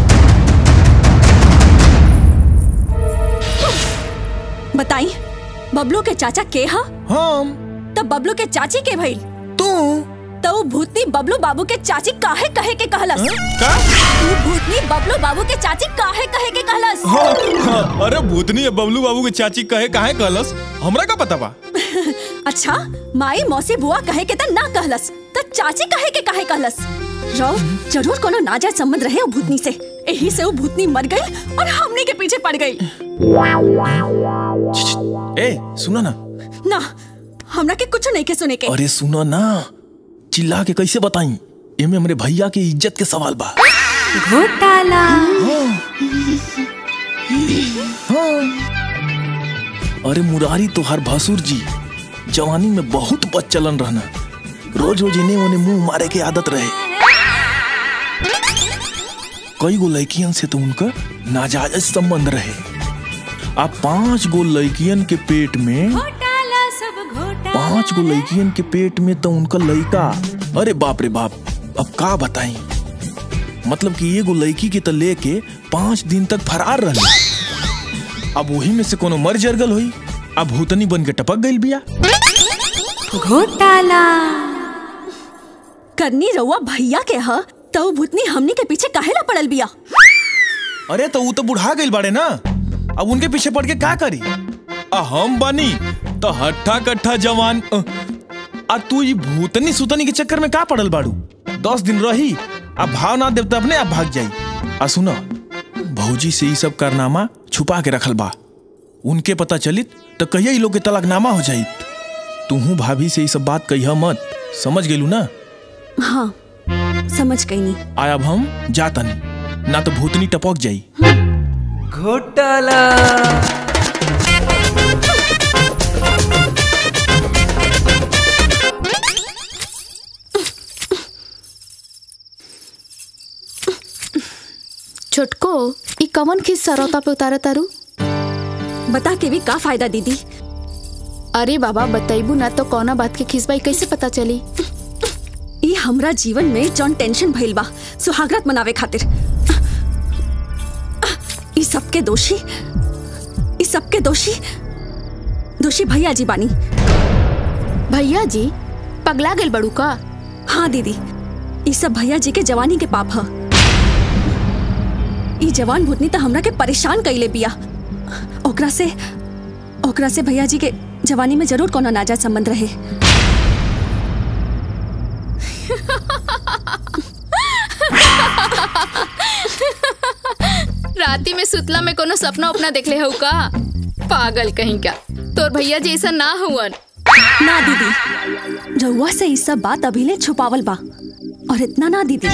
बताई बबलू के चाचा के हा हम तब बबलू के चाची के भइल तू तो उ भूतनी बबलू बाबू के चाची काहे कहे के कहलस का उ भूतनी बबलू बाबू के चाची काहे कहे के कहलस हाँ, हाँ, अरे भूतनी है बबलू बाबू के चाची कहे काहे कहलस हमरा का पता बा अच्छा माई मौसी बुआ कहे के त ना कहलस त चाची कहे के काहे कहलस रो जरूर कोनो नाजायज संबंध रहे उ भूतनी से यही से उ भूतनी मर गई और हमने के पीछे पड़ गई ए सुनो ना ना हमरा के कुछ नहीं के सुने के अरे सुनो ना चिल्ला के कैसे बताई एमे हमरे भैया के इज्जत के सवाल बा घोटाला अरे मुरारी तो हर भसुर जी जवानी में बहुत बच्चलन रहना रोज रोज इन्हें उन्हें मुंह मारे के आदत रहे कई गो लड़कियन से तो उनका नाजायज संबंध रहे अब पांच गो लड़कियन के पेट में घोटाला सब घोटाला पांच गो लड़कियन के पेट में तो उनका लड़का अरे बाप रे बाप अब का बताई मतलब कि एगो लड़की के तो लेके पांच दिन तक फरार रही अब वही में से कोनो मर जरगल हुई अब भूतनी बन के टपक गई बिया घोटाला करनी रउआ भैया के ह तो उ भूतनी हमनी के पीछे काहे ला पड़ल बिया अरे तो वो तो बुढ़ा गई बाड़े ना अब उनके पीछे पड़ के का करी आ हम बानी तो हट्ठा कट्ठा जवान अ, आ तू ये भूतनी सुतनी के चक्कर में का पड़ल बाड़ू दस दिन रही अब भाव ना देव तो अपने आप भाग जाई आ सुनो भौजी से ये सब कारनामा छुपा के रखल बा उनके पता चलित तो कहिया ई लोग के तलाकनामा हो जाई तूहू भाभी से ये सब बात कहिया मत समझ गेलू ना हाँ समझ गई नहीं आय अब हम जाता नहीं ना तो भूतनी टपक जाई घोटाला छोटको ई कवन खिस सरौता पे उतारे तारू बता के भी का फायदा दीदी अरे बाबा बताइबू ना तो कौना बात के खिसबाई कैसे पता चली ई हमरा जीवन में जौन टेंशन भइल बा सुहागरात मनावे खातिर ई सबके दोषी ई सबके दोषी दोषी भैया जी बानी भैया जी पगला गेल बड़ू का हाँ दीदी ई सब भैया जी के जवानी के पाप ह ई जवान भूतनी तो हमरा के परेशान कइले बिया ओकरा से ओकरा से भैया जी के जवानी में जरूर कोनो नाजायज संबंध रहे राती में सुतला में कोनो सपना उपना देखले हो का पागल कहीं का तोर भैया जी ऐसा ना हुवन ना दीदी रउआ से ई सब बात अभी ले छुपावल बा और इतना ना दीदी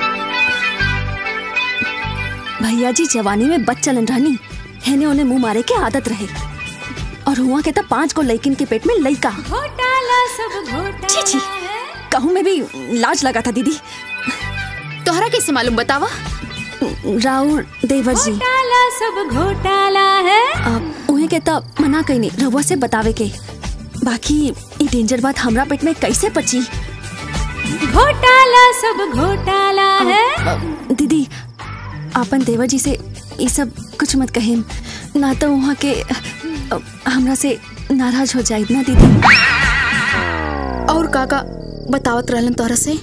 भैया जी जवानी में बच्चलन रहनी हेने उन्हें मुंह मारे के आदत रहे और हुआ के तब पांच को लड़किन के पेट में लड़का घोटाला सब घोटाला छी छी कहूँ में भी लाज लगा था दीदी तोहरा कैसे मालूम बतावा राउर देवर जी घोटाला सब घोटाला है अब उहे के तब मना कहीं नहीं रउआ से बतावे के बाकी ई डेंजर बात हमरा पेट में कैसे पची घोटाला सब घोटाला है दीदी आपन देवर जी से ये सब कुछ मत कहें ना तो वहाँ के अ, हमरा से नाराज हो जाए ना दीदी और काका बतावत रहलन तोहरा से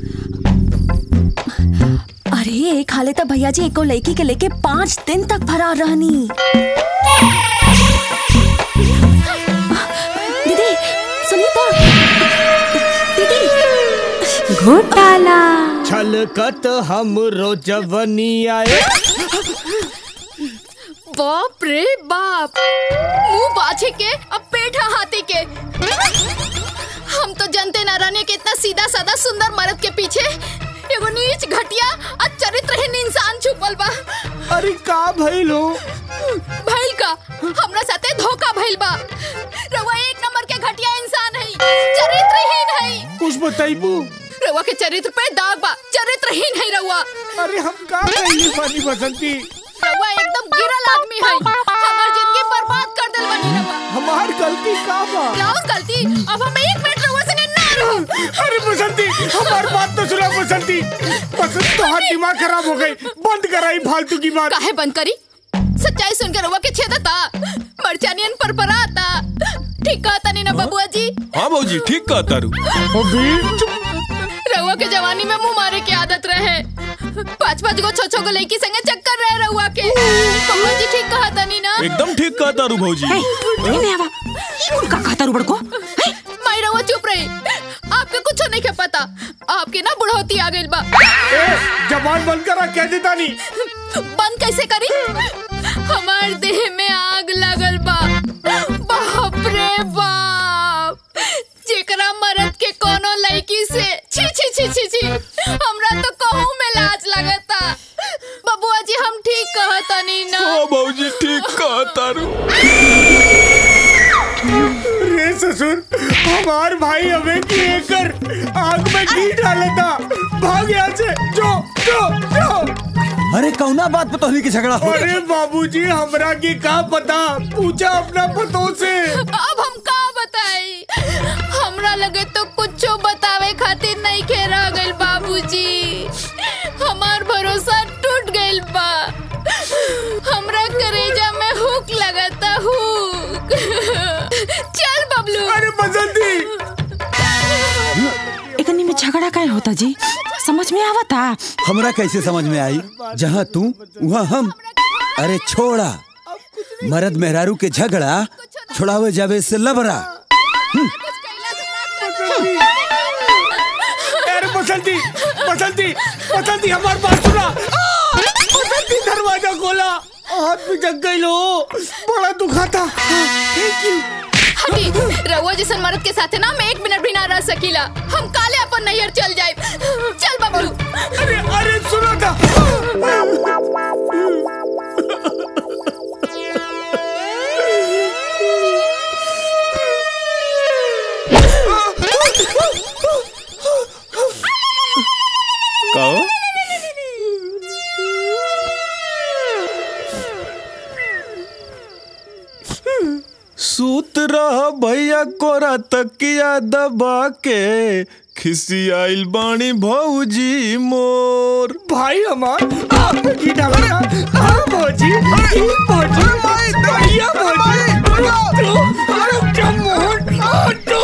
अरे एक हाले तो भैया जी एको लड़की के लेके पाँच दिन तक फरार रहनी दीदी सुनीता दीदी घोटाला छलकत हमरो जवनी आए बाप रे बाप मुंह बाछे के अब पेट है हाथी के हम तो जनते ना रहने के इतना सीधा साधा सुंदर मर्द के पीछे एगो नीच घटिया और चरित्रहीन इंसान छुपल बा अरे का भइल हो भइल का हमरा साथे धोखा भइल बा रउआ एक नंबर के घटिया इंसान है चरित्रहीन है कुछ बताइबू रउआ के चरित्र पे दाग बा चरित्रहीन है रउआ अरे हम का कहिए पानी बसंती रउआ एकदम गिरल आदमी है हमार जिंदगी बर्बाद कर देल बनी रउआ हमार गलती का बा राउर गलती अब हम एक मिनट रउआ संगे ना रहब अरे बसंती हमार बात तो सुना बसंती बसंत तो दिमाग खराब हो गई बंद कराई फालतू की बात काहे बंद करी सच्चाई आवाज सुनकर रउआ के छेदता मरचानियन पर पराता ठीक कहता नहीं ना बबुआ जी हाँ भौजी ठीक कहा तारू रउआ के जवानी में मुंह मारे की आदत रहे पाँच पाँच गो छो छो गो लड़की संगे चक्कर रहे रउआ के बबुआ जी ठीक कहता नहीं ना एकदम ठीक कहा तारू भौजी का कहता रुबड़ को माई रउआ चुप रही आपके कुछ नहीं के पता आपके ना बुढ़ौती आ गइल बा जबान बंद करा कह देता नहीं बंद कैसे करी हमार देह में आग लगल बा बाप रे बाप जेकरा मरद के कोनो लड़की से छी छी छी छी छी हमरा तो कहूं में लाज लगता बबुआ जी हम ठीक कहता नहीं ना हाँ भौजी ठीक कहा तारू रे ससुर हमार भाई हमें की एकर आग में घी डाला था भाग यहाँ से जो जो जो अरे कौना बात पे तोहनी के झगड़ा हो अरे बाबूजी हमरा की का पता पूछा अपना पतों से अब हम का बताई हमरा लगे तो कुछ बतावे खातिर नहीं खे रह गइल बाबूजी हमार भरोसा टूट गइल बा हमरा करेजा में हुक लगता हुक चल बबलू अरे बसंती इतनी में झगड़ा काय होता जी समझ में आवता हमरा कैसे समझ में आई जहाँ तू वहाँ हम अरे छोड़ा मर्द मेहरारू के झगड़ा छोड़ावे जावे से लबरा अरे बसंती बसंती बसंती हमार बात सुना आ! बसंती दरवाजा खोला हाथ में जग गई लो बड़ा दुखा था थैंक यू हटी रउआ जैसन मर्द के साथे ना मैं एक मिनट भी ना रह सकीला हम काले अपन नैयर चल जाए चल बबलू अरे अरे सुनो था कहो सूत रह भैया कोरा तकिया दबा के खिसियाइल बाणी भौजी मोर भाई हमार आप की डाला हाँ भौजी भौजी भैया भौजी तो अरे क्या मोहन आ, तो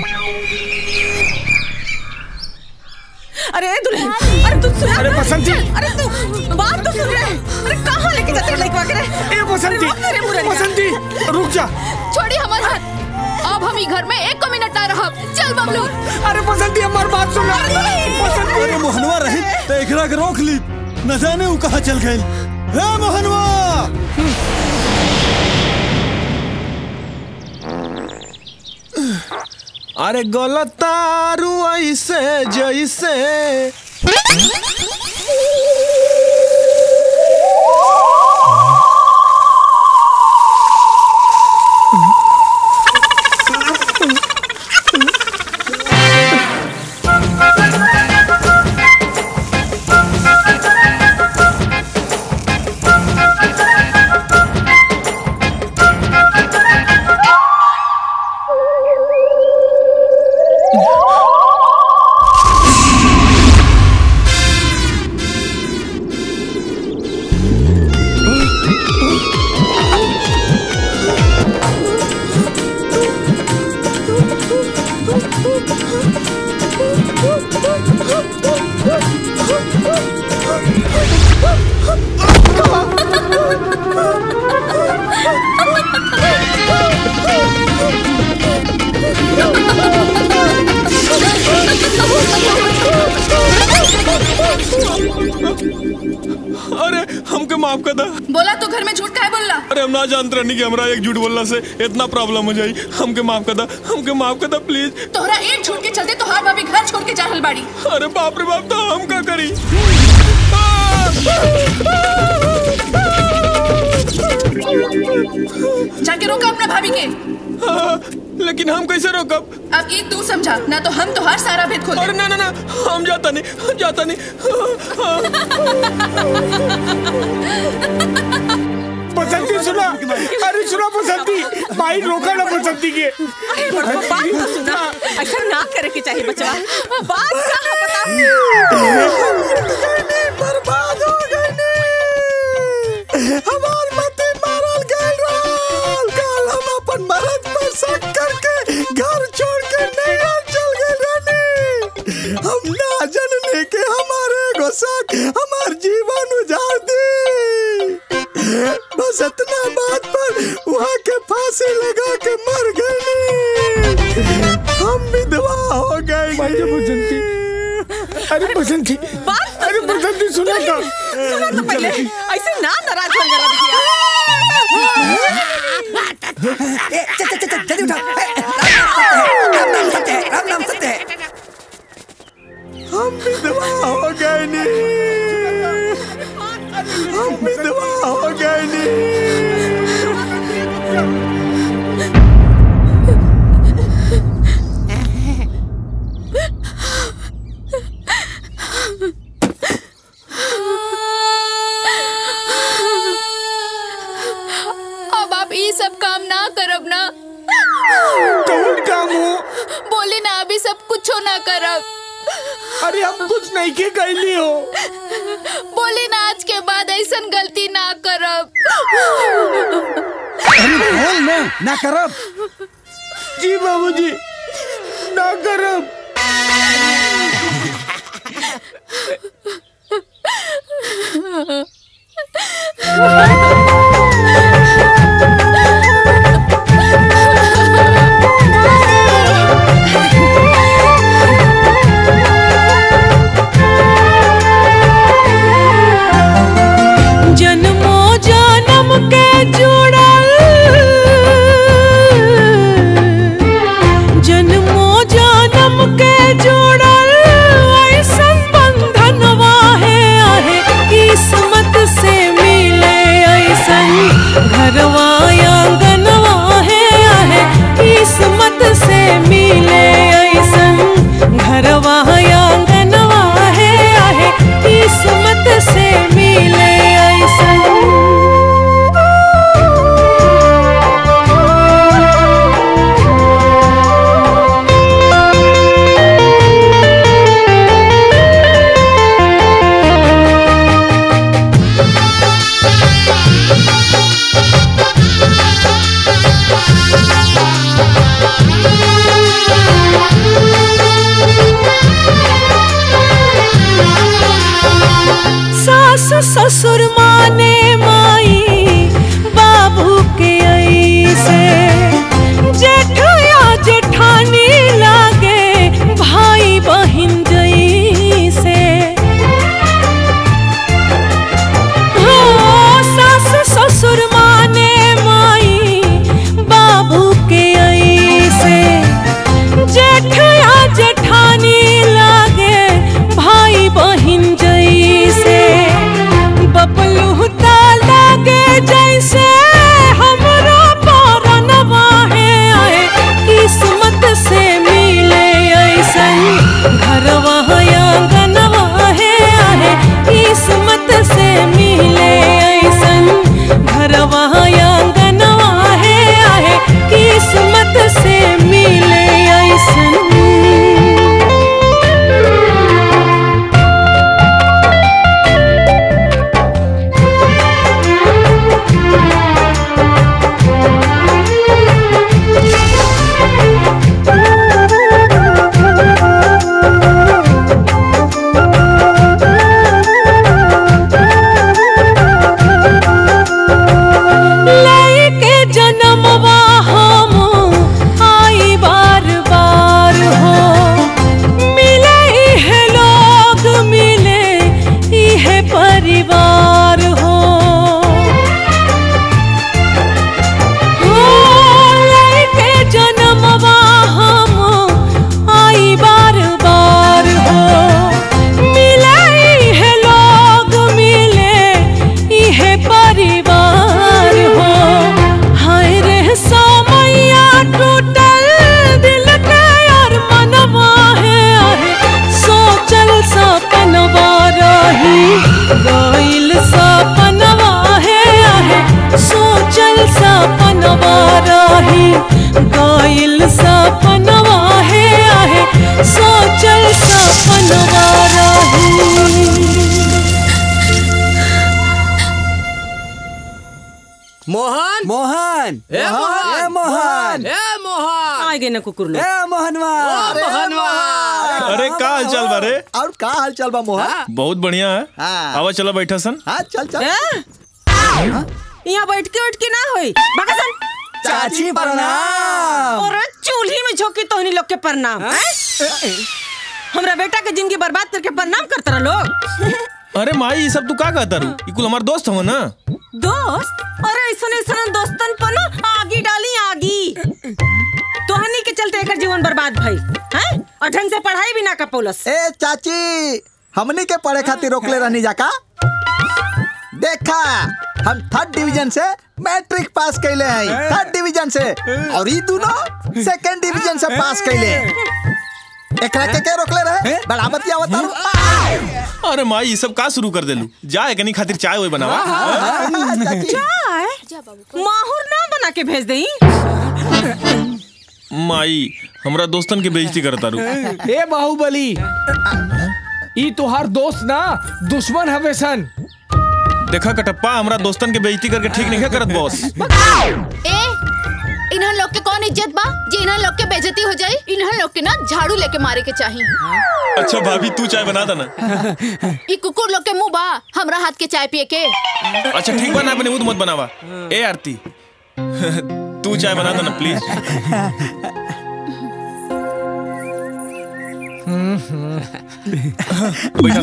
अरे दुल्हन अरे तू सुना अरे बसंती। अरे तू बात तो सुन रहे अरे कहाँ लेके जाते हैं लड़का के ए बसंती अरे मुरलिया। बसंती रुक जा छोड़ी हमार हाथ अब हम ही घर में एक को मिनट ना रहब चल बबलू अरे बसंती हमार बात सुन बसंती अरे मोहनवा रही तो एकरा के रोक ली न जाने वो कहाँ चल गई हे मोहनवा अरे गलतारू ऐसे जैसे अरे हमके माफ कर दा बोला तो घर में झूठ काहे बोलला अरे हम ना जानते रहनी कि हमरा एक झूठ बोलना से इतना प्रॉब्लम हो जाई हमके माफ कर दा हमके माफ कर दा प्लीज तोहरा एक झूठ के चलते तोहार भाभी घर छोड़ के जा रहल बाड़ी अरे बाप रे बाप तो हम का करी जाके रोका अपना भाभी के हाँ, लेकिन हम कैसे रोकब अब एक तू समझा ना तो हम तोहार सारा भेद खोल अरे ना ना ना हम जाता नहीं हम जाता नहीं बसंती सुना अरे सुना बसंती भाई रोका ना बसंती के अरे बड़को, बात तो सुना ऐसा ना करे के चाहिए बचवा बात कहाँ बता बर्बाद हो गई हमार मते मारा एगो शक हमार जीवन उजाड़ दी बस इतना बात पर वहाँ के फांसी लगा के मर गई हम विधवा हो गए बसंती अरे बसंती अरे बसंती सुना था सुना तो पहले ऐसे ना नाराज हो गया बिटिया ए, चल चल चल चल जल्दी उठा ए, राम नाम सत्य है राम नाम सत्य है हम विधवा हो गए नी हम विधवा हो गए नी अब आप ये सब काम ना करब ना कौन काम हो बोले ना अभी सब कुछ ना करब अरे हम कुछ नहीं के कैली हो बोले ना आज के बाद ऐसा गलती ना करब अरे बोल ना ना करब जी बाबूजी ना करब जन्मो जन्म के जुड़ल जन्मो जन्म के जुड़ल ऐसन बंधनवा है आहे किस्मत से मिले ऐसन घरवा आंगनवा है आहे किस्मत से मिले ऐसन घरवा आंगनवा है आहे किस्मत से मिले सास ससुर माने माई बाबू के ऐसे जेठ या जेठानी लागे भाई बहिन जैसे हो सास ससुर माने माई बाबू के ऐसे जेठ या जेठानी लागे भाई बहिन जैसे बबलू ता लागे जैसे हमरा परनवा है आए किस्मत से मिले ऐसन घरवा आंगनवा है आए किस्मत से मिले ऐसन घरवा आंगनवा है आए किस्मत से मिले ऐसन लेके जन्मवा हम आई बार बार हो मिले इहे लोग मिले इहे परिवार हो हो, लेके जन्मवा हम आई बार बार हो मिले इहे लोग मिले इहे परिवार हो हाय रे समैया टूटल दिल के यार मनवा है आहे सोचल सपनवा रही गइल सपनवा है आहे सोचल सपनवा रही गइल सपनवा है आहे सोचल सपनवा रही मोहन मोहन ए मोहन ए मोहन ए मोहन आ गए ना कुकुर लोग ए मोहनवा मोहनवा अरे अरे का हाल चाल बा रे और का हाल चाल बा मोहन बहुत बढ़िया है हाँ। आवा चला बैठा सन हाँ चल चल यहाँ बैठ के उठ के ना होई भगसन चाची प्रणाम और चूल्ही में झोंकी तोहनी लोग के प्रणाम हैं? हमरा बेटा के जिंदगी बर्बाद करके प्रणाम करत रह लोग अरे माई ये सब तू का कहता रू ई कुल हमार दोस्त हो ना दोस्त अरे ऐसन ऐसन दोस्तन पर ना आगी डाली आगी तोहनी के चलते एकर जीवन बर्बाद भई हैं और ढंग से पढ़ाई भी ना कर पौलस ए चाची हमनी के पढ़े खातिर रोकले रहनी जाका देखा हम थर्ड डिवीजन से मैट्रिक पास कैले हैं थर्ड डिवीजन से और ई दोनों सेकंड डिवीजन से पास कैले एकरा के के रोकले रहे बराबर की आवत अरे माई ये सब का शुरू कर देलू जा एकनी खातिर चाय वही बनावा चाय माहौर ना बना के भेज दई माई हमरा दोस्तन के बेइज्जती करता रू ए बाहुबली ई तोहार दोस्त ना दुश्मन हवे सन देखा कटप्पा हमरा दोस्तन के बेइज्जती करके ठीक नहीं करत बॉस ए इन्हन लोग के कौन इज्जत बा जे इन्हन लोग के बेइज्जती हो जाई इन्हन लोग के ना झाड़ू लेके मारे के चाहिए अच्छा भाभी तू चाय बना देना ई कुकुर लोग के मुंह बा हमरा हाथ के चाय पिए के अच्छा ठीक बना अपने मुंह मत बनावा ए आरती तू चाय बना देना प्लीज बैठा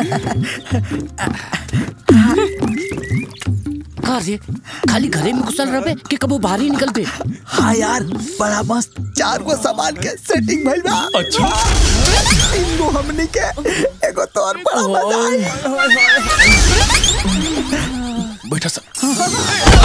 का रे खाली घरे में घुसल रहे कि कबो बाहर ही निकल पे हाँ यार बड़ा मस्त चार गो सामान के सेटिंग भइल बा अच्छा तीन गो हमनी के एगो तो और बड़ा मजा आई बैठा सा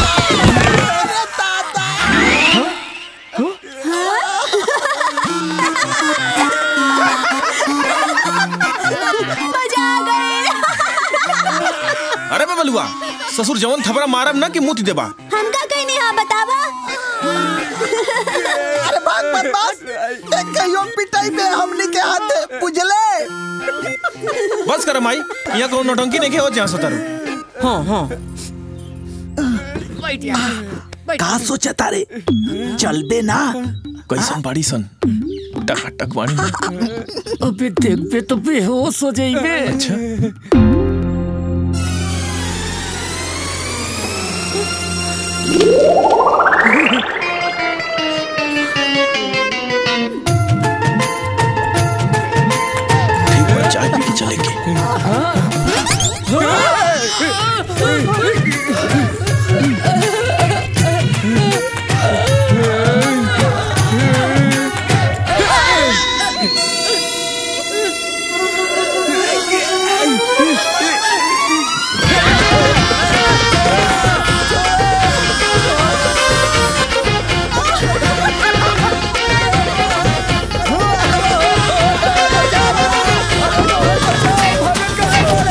मजा आ गई अरे बबलुआ ससुर जवन थपड़ा मारब ना कि मुंह देबा हमका कहीं नहीं हाँ बतावा अरे बात मत बस एक कहियो पिटाई में हमनी के हाथ बुझले बस कर माई यहाँ कौन नौटंकी नहीं हो जहाँ सतारू हाँ हाँ का सोचा तारे चलबे ना कैसन बाड़ी सन टकाटक बाड़ी अबे देख बे तो बेहोश हो जाइबे अच्छा ठीक बा चाय पी के चलेंगे Oh,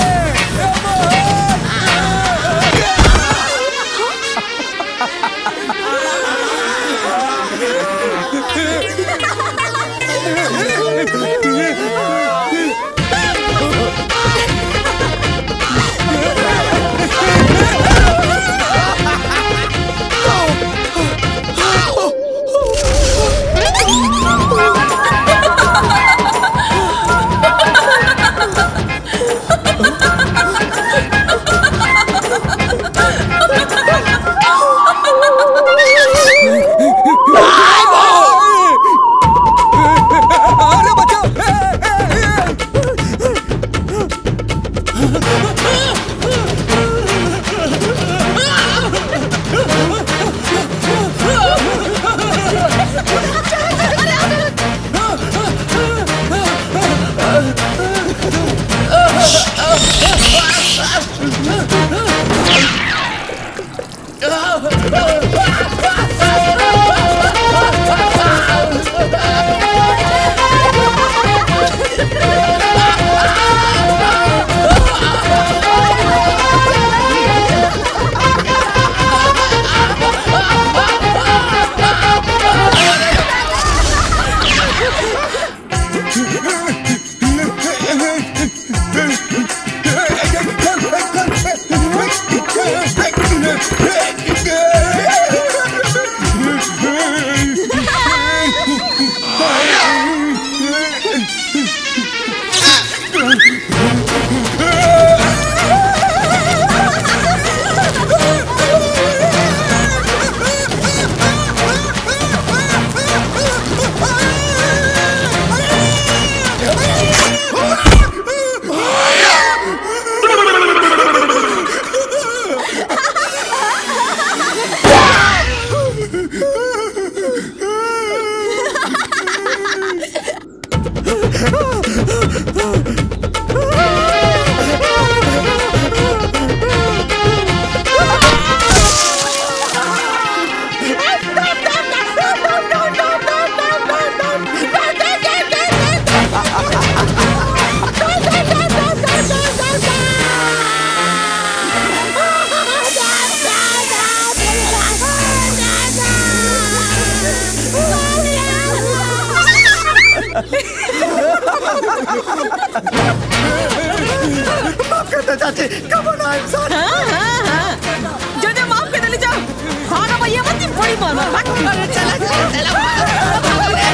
माफ कर दे चाची कब ना इंसान हाँ हाँ हाँ जो जो माफ कर दे जाओ हाँ ना भैया मत बड़ी मार मार अरे चला चला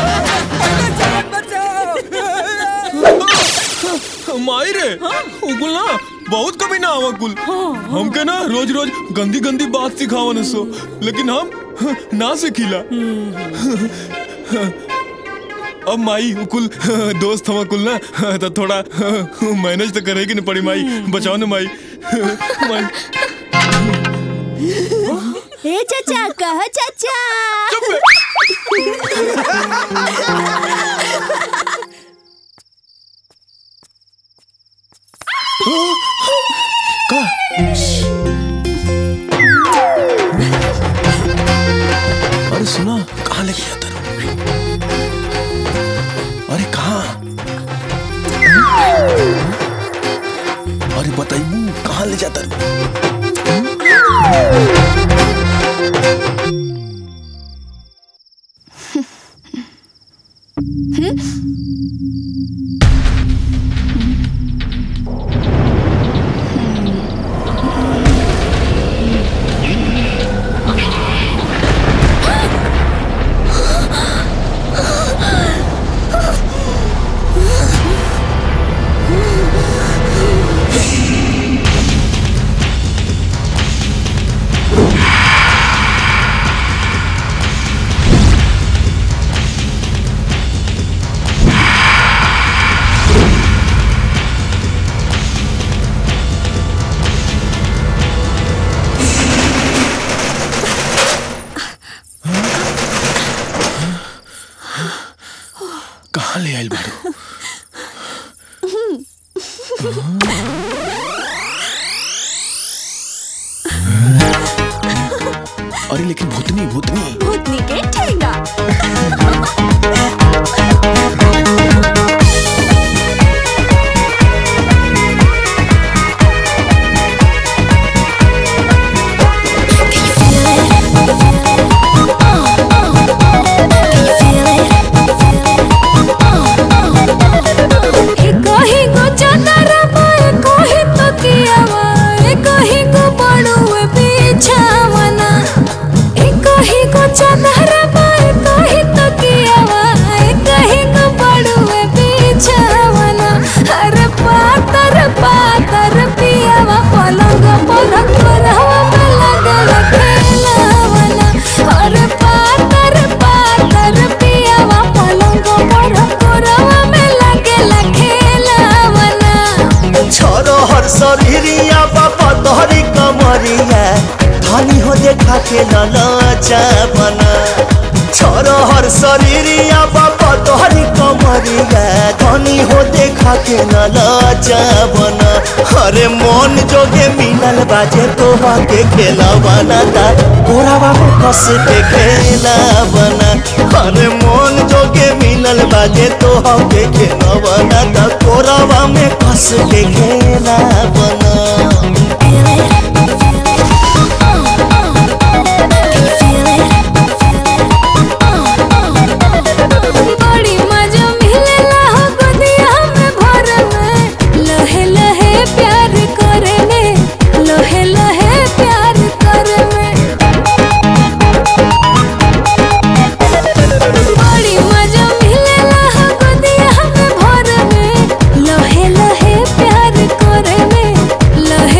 माई रे उकुल ना बहुत कभी ना आवा कुल हमके ना रोज रोज गंदी गंदी बात सिखावन सो लेकिन हम ना सिखिला अब माई कुल दोस्त हवा कुल ना तो थोड़ा मैनेज तो करेगी ना पड़ी माई बचाओ ना माई माई ए चाचा कह चाचा अरे सुना कहाँ लेके जाता रू अरे कहाँ अरे बताइए कहाँ ले जाता रू कहाँ ले आयल बारू अरे लेकिन भूतनी भूतनी भूतनी के ठेंगा कहीं को चादर पाए कहीं तो कियावा ए कहीं को बड़ुए बिछावना ए कहीं को चादर पाए कहीं तो कियावा ए कहीं को बड़ुए बिछावना अरे पातर पातर पियावा पलंग पर करवा में लगल खेलावना अरे पातर पातर पियावा पलंग पर करवा में लगल खेलावना छोरो हर शरीरिया बाबा तोहरी कमरिया धनी हो देखा के ललचा बना छोरो हर शरीरिया बाबा तोहरी कमरिया धनी हो देखा के ललचा बना अरे मन जोगे मिलल बाजे तोहा के खेला बना ता कोरावा में कस के खेला बना अरे मन जोगे मिलल बाजे तोहा के खेला बना ता कोरावा में कस के खेला बना बड़ी मजा मिलेला हो गोदिया में भर में लहे लहे प्यार करे में लहे लहे प्यार करे में बड़ी मजा मिलेला हो गोदिया में भर में लहे लहे प्यार करे में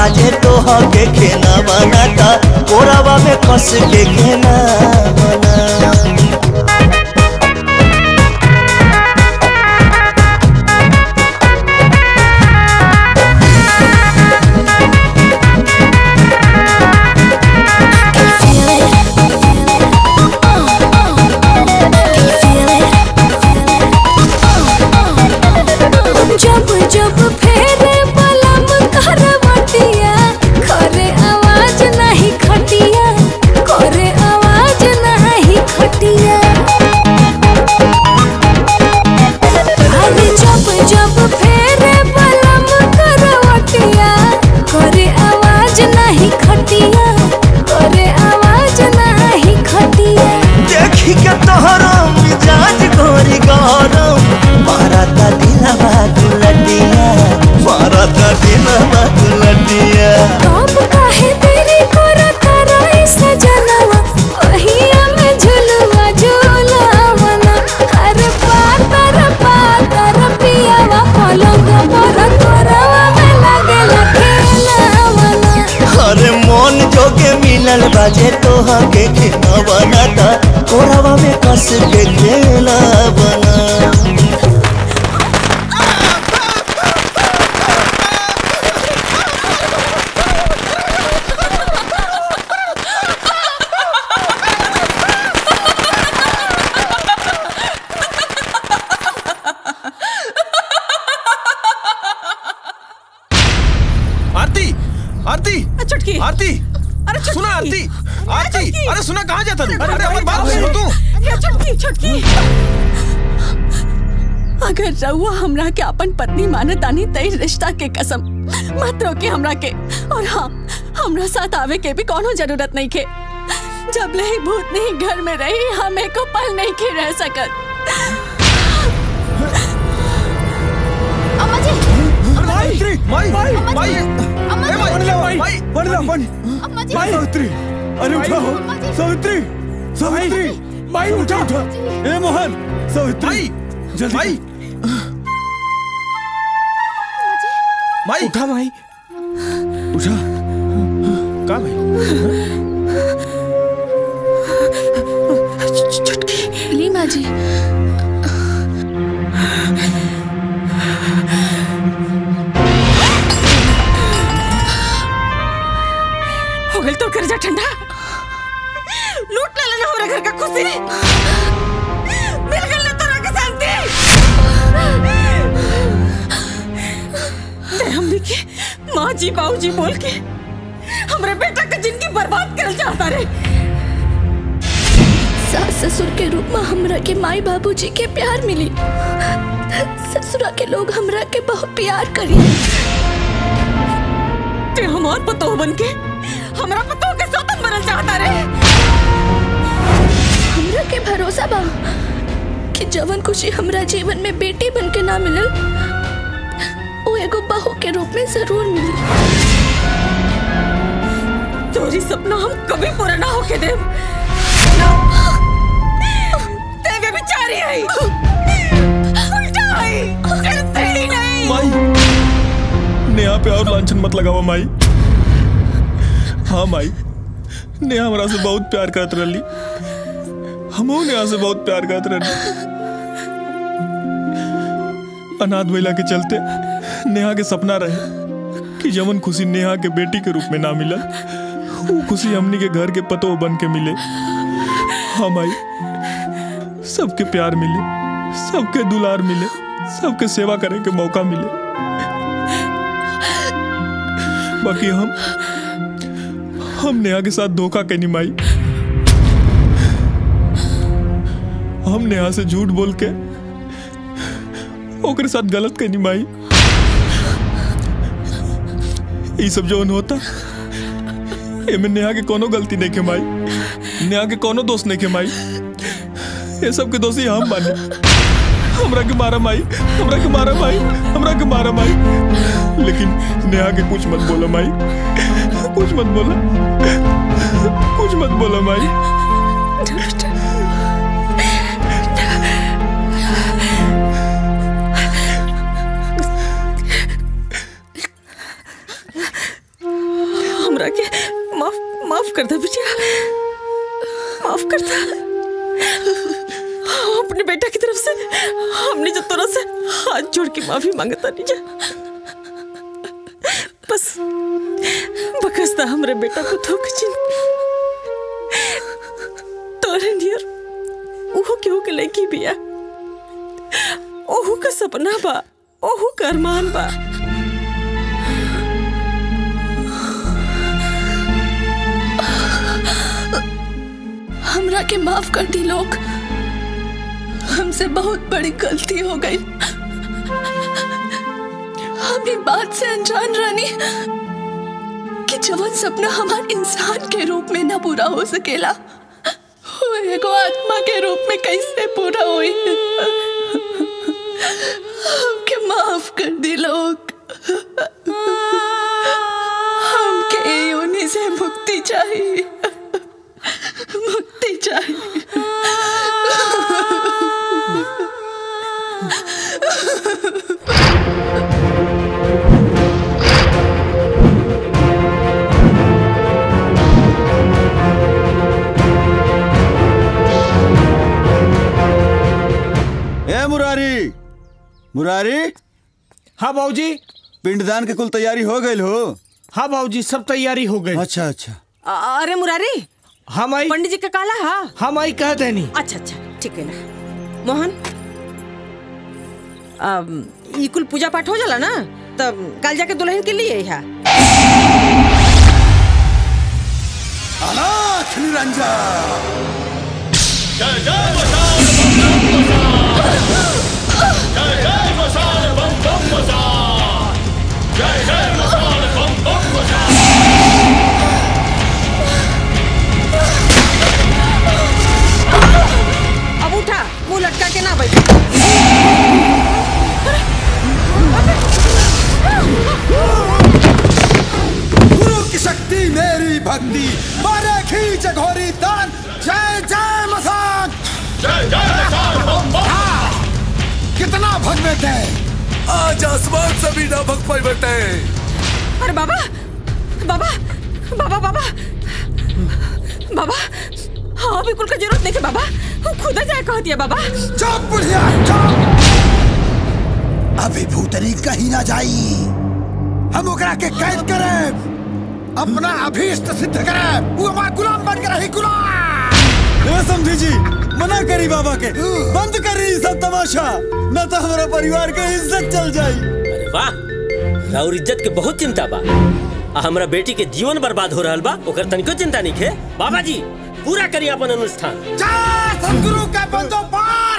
बाजे तो के खेना बनाता कोरावा में कस के खेना बना जब जब फेरे बलम करवटिया करे आवाज नहीं खटिया करे आवाज नहीं खटिया अरे जब जब फेरे बलम करवटिया करे आवाज नहीं खटिया करे आवाज नहीं खटिया देखी के तोहरो मिजाज गोरी गरम मारता दिलवा दुलटिया मारता दिलवा दुलटिया कब काहे तेरी कोरा कराई सजनवा ओहिया में झुलवा झुलावना अरे पातर पातर पियावा पलंग पर तोरवा में लागेला खेलावना अरे मन जोगे मिलल बाजे तोहा के खेना बनाता कोरावा में कस के खेला बना आरती आरती छुटकी आरती अरे छुटकी सुना आरती आरती छुटकी। अरे सुना कहाँ जाता तू अरे अरे हमारी बात अरे, सुन तू ये छुटकी छुटकी अगर रउआ हमरा के अपन पत्नी मानतानी तई रिश्ता के कसम मत रोके हमरा के और हाँ हमरा साथ आवे के भी कोनो जरूरत नहीं के जब ले ही भूत नहीं घर में रही हमें को पल नहीं के रह सकत अम्मा जी माई माई माई माई अम्मा ए माई माई माई बन ला बन अम्मा जी माई सावित्री अरे उठा हो सावित्री सावित्री माई उठा उठा ए मोहन सावित्री जल्दी माई माई उठा माई उठा का भाई ली माँ जी हो गई तो कर जा ठंडा लूट ले लेना हमारे घर का खुशी मिल गई ना तोरा के शांति ते हमने के माँ जी बाबू जी बोल के हमारे बेटा का जिंदगी बर्बाद कर चाहता रे सास ससुर के रूप में हमरा के माई बाबूजी के प्यार मिली ससुरा के लोग हमरा के बहुत प्यार करी ते हमार पतो बन के हमारा पतो के साथ मरल चाहता रे हमरा के भरोसा बा कि जवन खुशी हमरा जीवन में बेटी बन के ना मिलल वो एगो बहू के रूप में जरूर मिली चोरी सपना हम कभी पूरा ना होके देव तेरे बेचारी आई उल्टा आई करते ही नहीं माई नेहा पे और लांछन मत लगावा माई हाँ माई नेहा हमरा से बहुत प्यार करत रही हमहू नेहा से बहुत प्यार करत रही अनाथ महिला के चलते नेहा के सपना रहे कि जमन खुशी नेहा के बेटी के रूप में ना मिला वो खुशी हमनी के घर के पतो बन के मिले हाँ माई सबके प्यार मिले सबके दुलार मिले सबके सेवा करे के मौका मिले बाकी हम हम नेहा के साथ धोखा के निमाई हम नेहा से झूठ बोल के ओकरे साथ गलत के निमाई ये सब जो होता एमे नेहा के कोनो गलती नहीं के माई नेहा के कोनो दोष नहीं के माई ये सब के दोषी हम बानी हमरा के मारा माई हमरा के मारा माई हमरा के मारा माई लेकिन नेहा के कुछ मत बोलो माई कुछ मत बोला कुछ मत बोलो माई कर दे बिटिया माफ कर दे अपने बेटा की तरफ से हमने जो तोरा से हाथ जोड़ के माफी मांगता नहीं जा बस बकसता हमरे बेटा को धोखे चिन तोरे नियर ओहो केहू के लड़की बिया ओहू का सपना बा ओहू का अरमान बा हमरा के माफ कर दी लोग हमसे बहुत बड़ी गलती हो गई हम ये बात से अनजान रानी कि जवन सपना हमार इंसान के रूप में ना पूरा हो सकेला वो एगो आत्मा के रूप में कैसे पूरा हुई हमके माफ कर दी लोग हमके योनि से मुक्ति चाहिए मुक्ति चाहिए ए मुरारी मुरारी हाँ बाबूजी पिंडदान के कुल तैयारी हो गई हो हाँ बाबूजी सब तैयारी हो गई अच्छा अच्छा अरे मुरारी हम आई पंडित जी का काला हा हम आई कहते नहीं अच्छा अच्छा ठीक है ना मोहन अब ई कुल पूजा पाठ हो जाला ना तब कल जाके दुल्हन के लिए है अनाथ निरंजन जय जय मशाल बम बम मशाल जय जय मशाल बम बम मशाल जय जय मशाल बम बम मशाल अब उठा मुंह लटका के ना बैठ गुरु की शक्ति मेरी भक्ति मारे खींच घोरी दान जय जय मसान जय जय मशाल बम बम कितना भगवे थे आज आसमान से भी ना भग पाई बेटे अरे बाबा बाबा बाबा बाबा बाबा हाँ बिल्कुल का जरूरत नहीं है बाबा खुद जाए कह दिया बाबा चुप बुढ़िया चुप अभी भूतनी कहीं ना जाई हम ओकरा के कैद करे अपना अभीष्ट सिद्ध करे वो हमारा गुलाम बन के रही गुलाम ए समझी जी मना करी बाबा के बंद करी ई सब तमाशा न तो हमारा परिवार के इज्जत चल जाई अरे वाह राउर इज्जत के बहुत चिंता बा आ हमरा बेटी के जीवन बर्बाद हो रहल बा ओकर तनिको चिंता नहीं है बाबा जी पूरा करी अपन अनुष्ठान जय सदगुरु के बंदो पार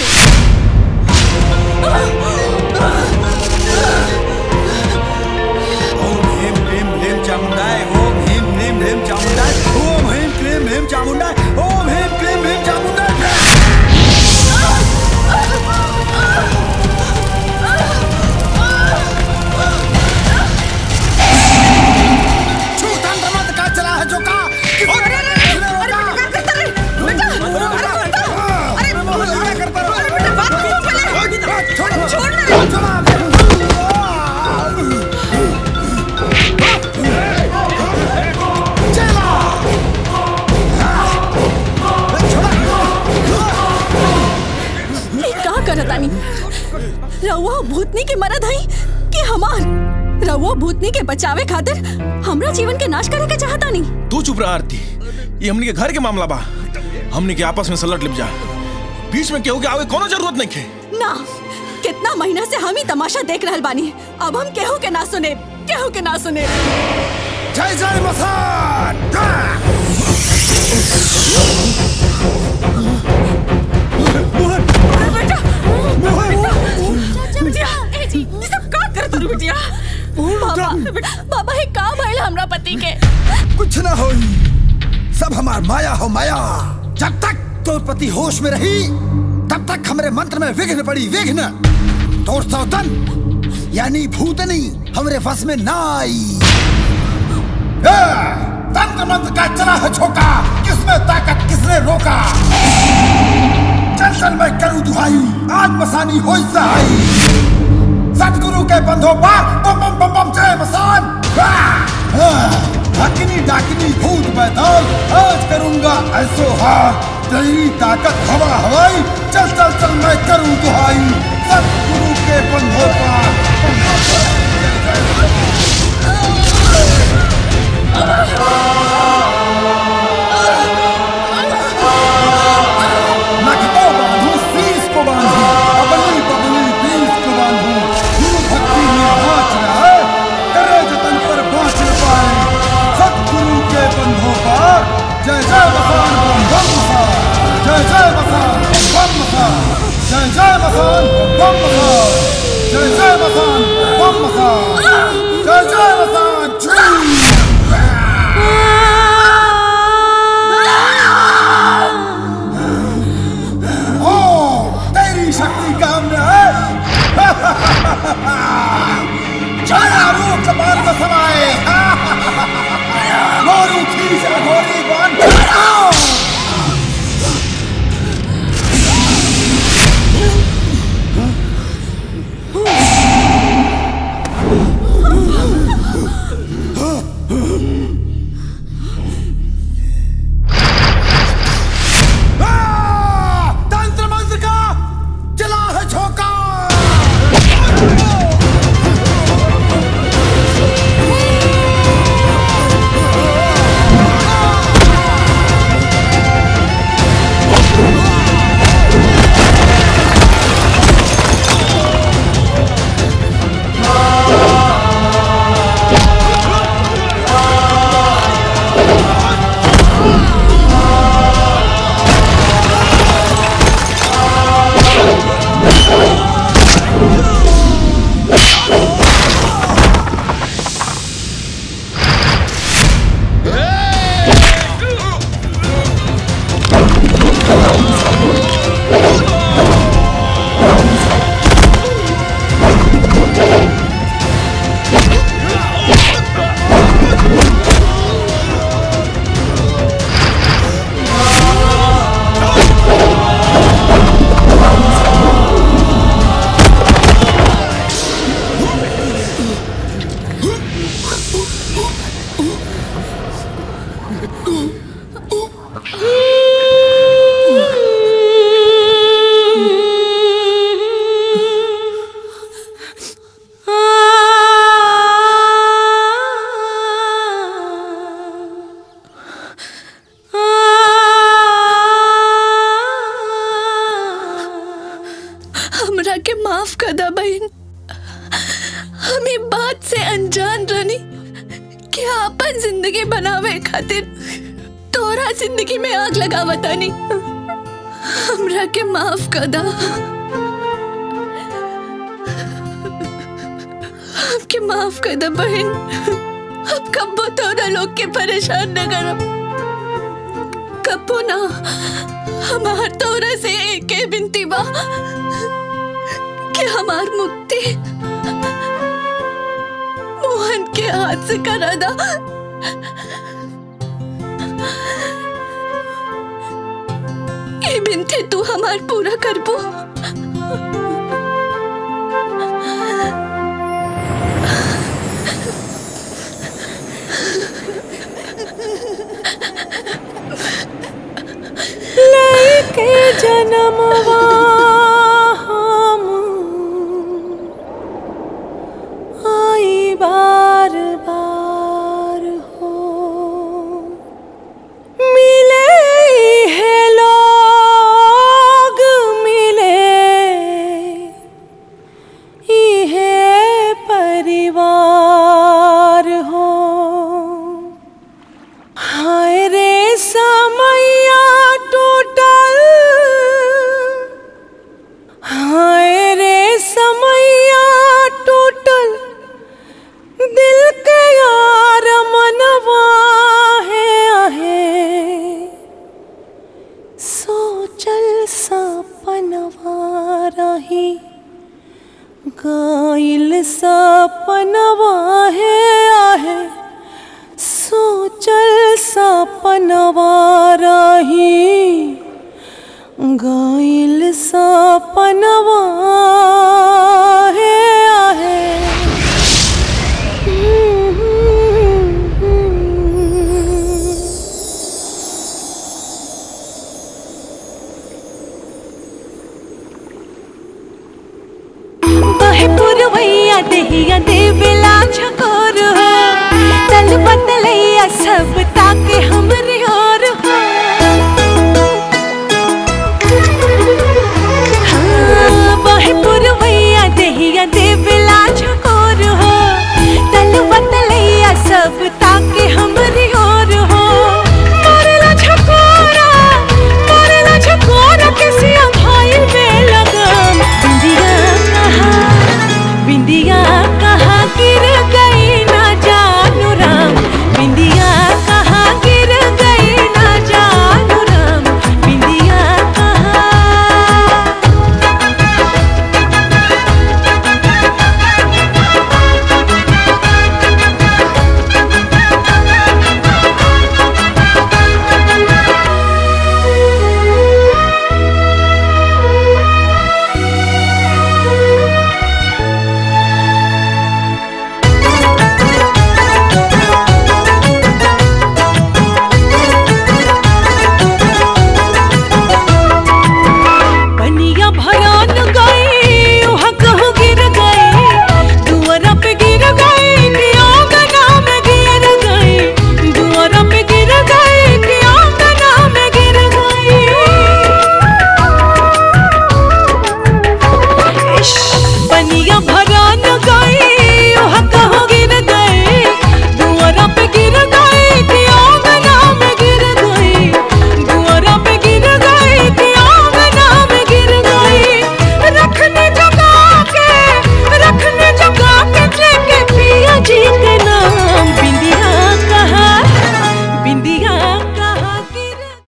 ओम ह्रीम क्लीम ह्रीम चामुंडाय ओम ह्रीम क्लीम ह्रीम चामुंडाय ओम ह्रीम क्लीम ह्रीम चामुंडाय ओम ह्रीम क्लीम ह्रीम चामुंडाय छू तंत्र मत का चला है जो का ये का करतानी रउआ भूतनी के मरद हई कि हमार रउआ भूतनी के बचावे खातिर हमरा जीवन के नाश करे के चाहता नहीं तू चुप रहा आरती ये हमनी के घर के मामला बा हमनी के आपस में सलट लिप जा बीच में केहू के आवे कोनो जरूरत नहीं है ना कितना महीना से हम ही तमाशा देख रहल बानी अब हम केहू के ना सुने केहू के ना सुने जय जय मसान बिटिया बाबा बाबा हे का भइल हमरा पति के कुछ ना हो सब हमार माया हो माया जब तक तो पति होश में रही तब तक हमारे मंत्र में विघ्न पड़ी विघ्न तोड़ सौतन यानी भूतनी हमरे फस में ना आई ए, तंत्र मंत्र का चला है झोंका किसमें ताकत किसने रोका चल चल मैं करूं दुहाई आज मसानी हो सहाई सतगुरु के बंधो पार बम बम बम बम जय मसान आ, आ, हकनी डाकनी भूत बैताल आज करूंगा ऐसो हाथ तेरी ताकत हवा हवाई चल चल चल मैं करूं दुहाई सतगुरु के बंधों का नख को बांधू शीश को बांधू बबली बबली बीस को बांधू गुरु भक्ति में नाच रहा है करे जतन पर बाँच न पाए सतगुरु के बंधों पर जय जय मसान बम बम मसान जय जय मसान बम बम मसान जय जय मसान बम बम मसान जय जय मसान बम मसान जय जय मसान छुई ओ तेरी शक्ति काम में है छाया रूप कपाल में समाए मोरू खींच घोड़ी बन तंत्र मंत्र का चला है झोंका हमरा के माफ कर दा बहन हम ई बात से अनजान रनी कि आपन जिंदगी बनावे खातिर तोरा जिंदगी में आग लगावतानी हमरा के माफ कर दा हमके माफ कर दा बहन अब कब्बो तोरा लोग के परेशान न करब कब्बो ना हमार तोरा से एक ही बिनती बा कि हमार मुक्ति मोहन के हाथ से करा दा ये बिनती तू हमार पूरा करबो लेके जन्मवा हम आई बार बार हो मिले है लोग मिले इहे परिवार हो हाय रे समैया टूटल हाय रे समैया टूटल दिल के यार मनवा है आहे सोचल सपनवा रही गाइल सपनवा है आहे सोचल सपनवा रही गाइल सपनवा है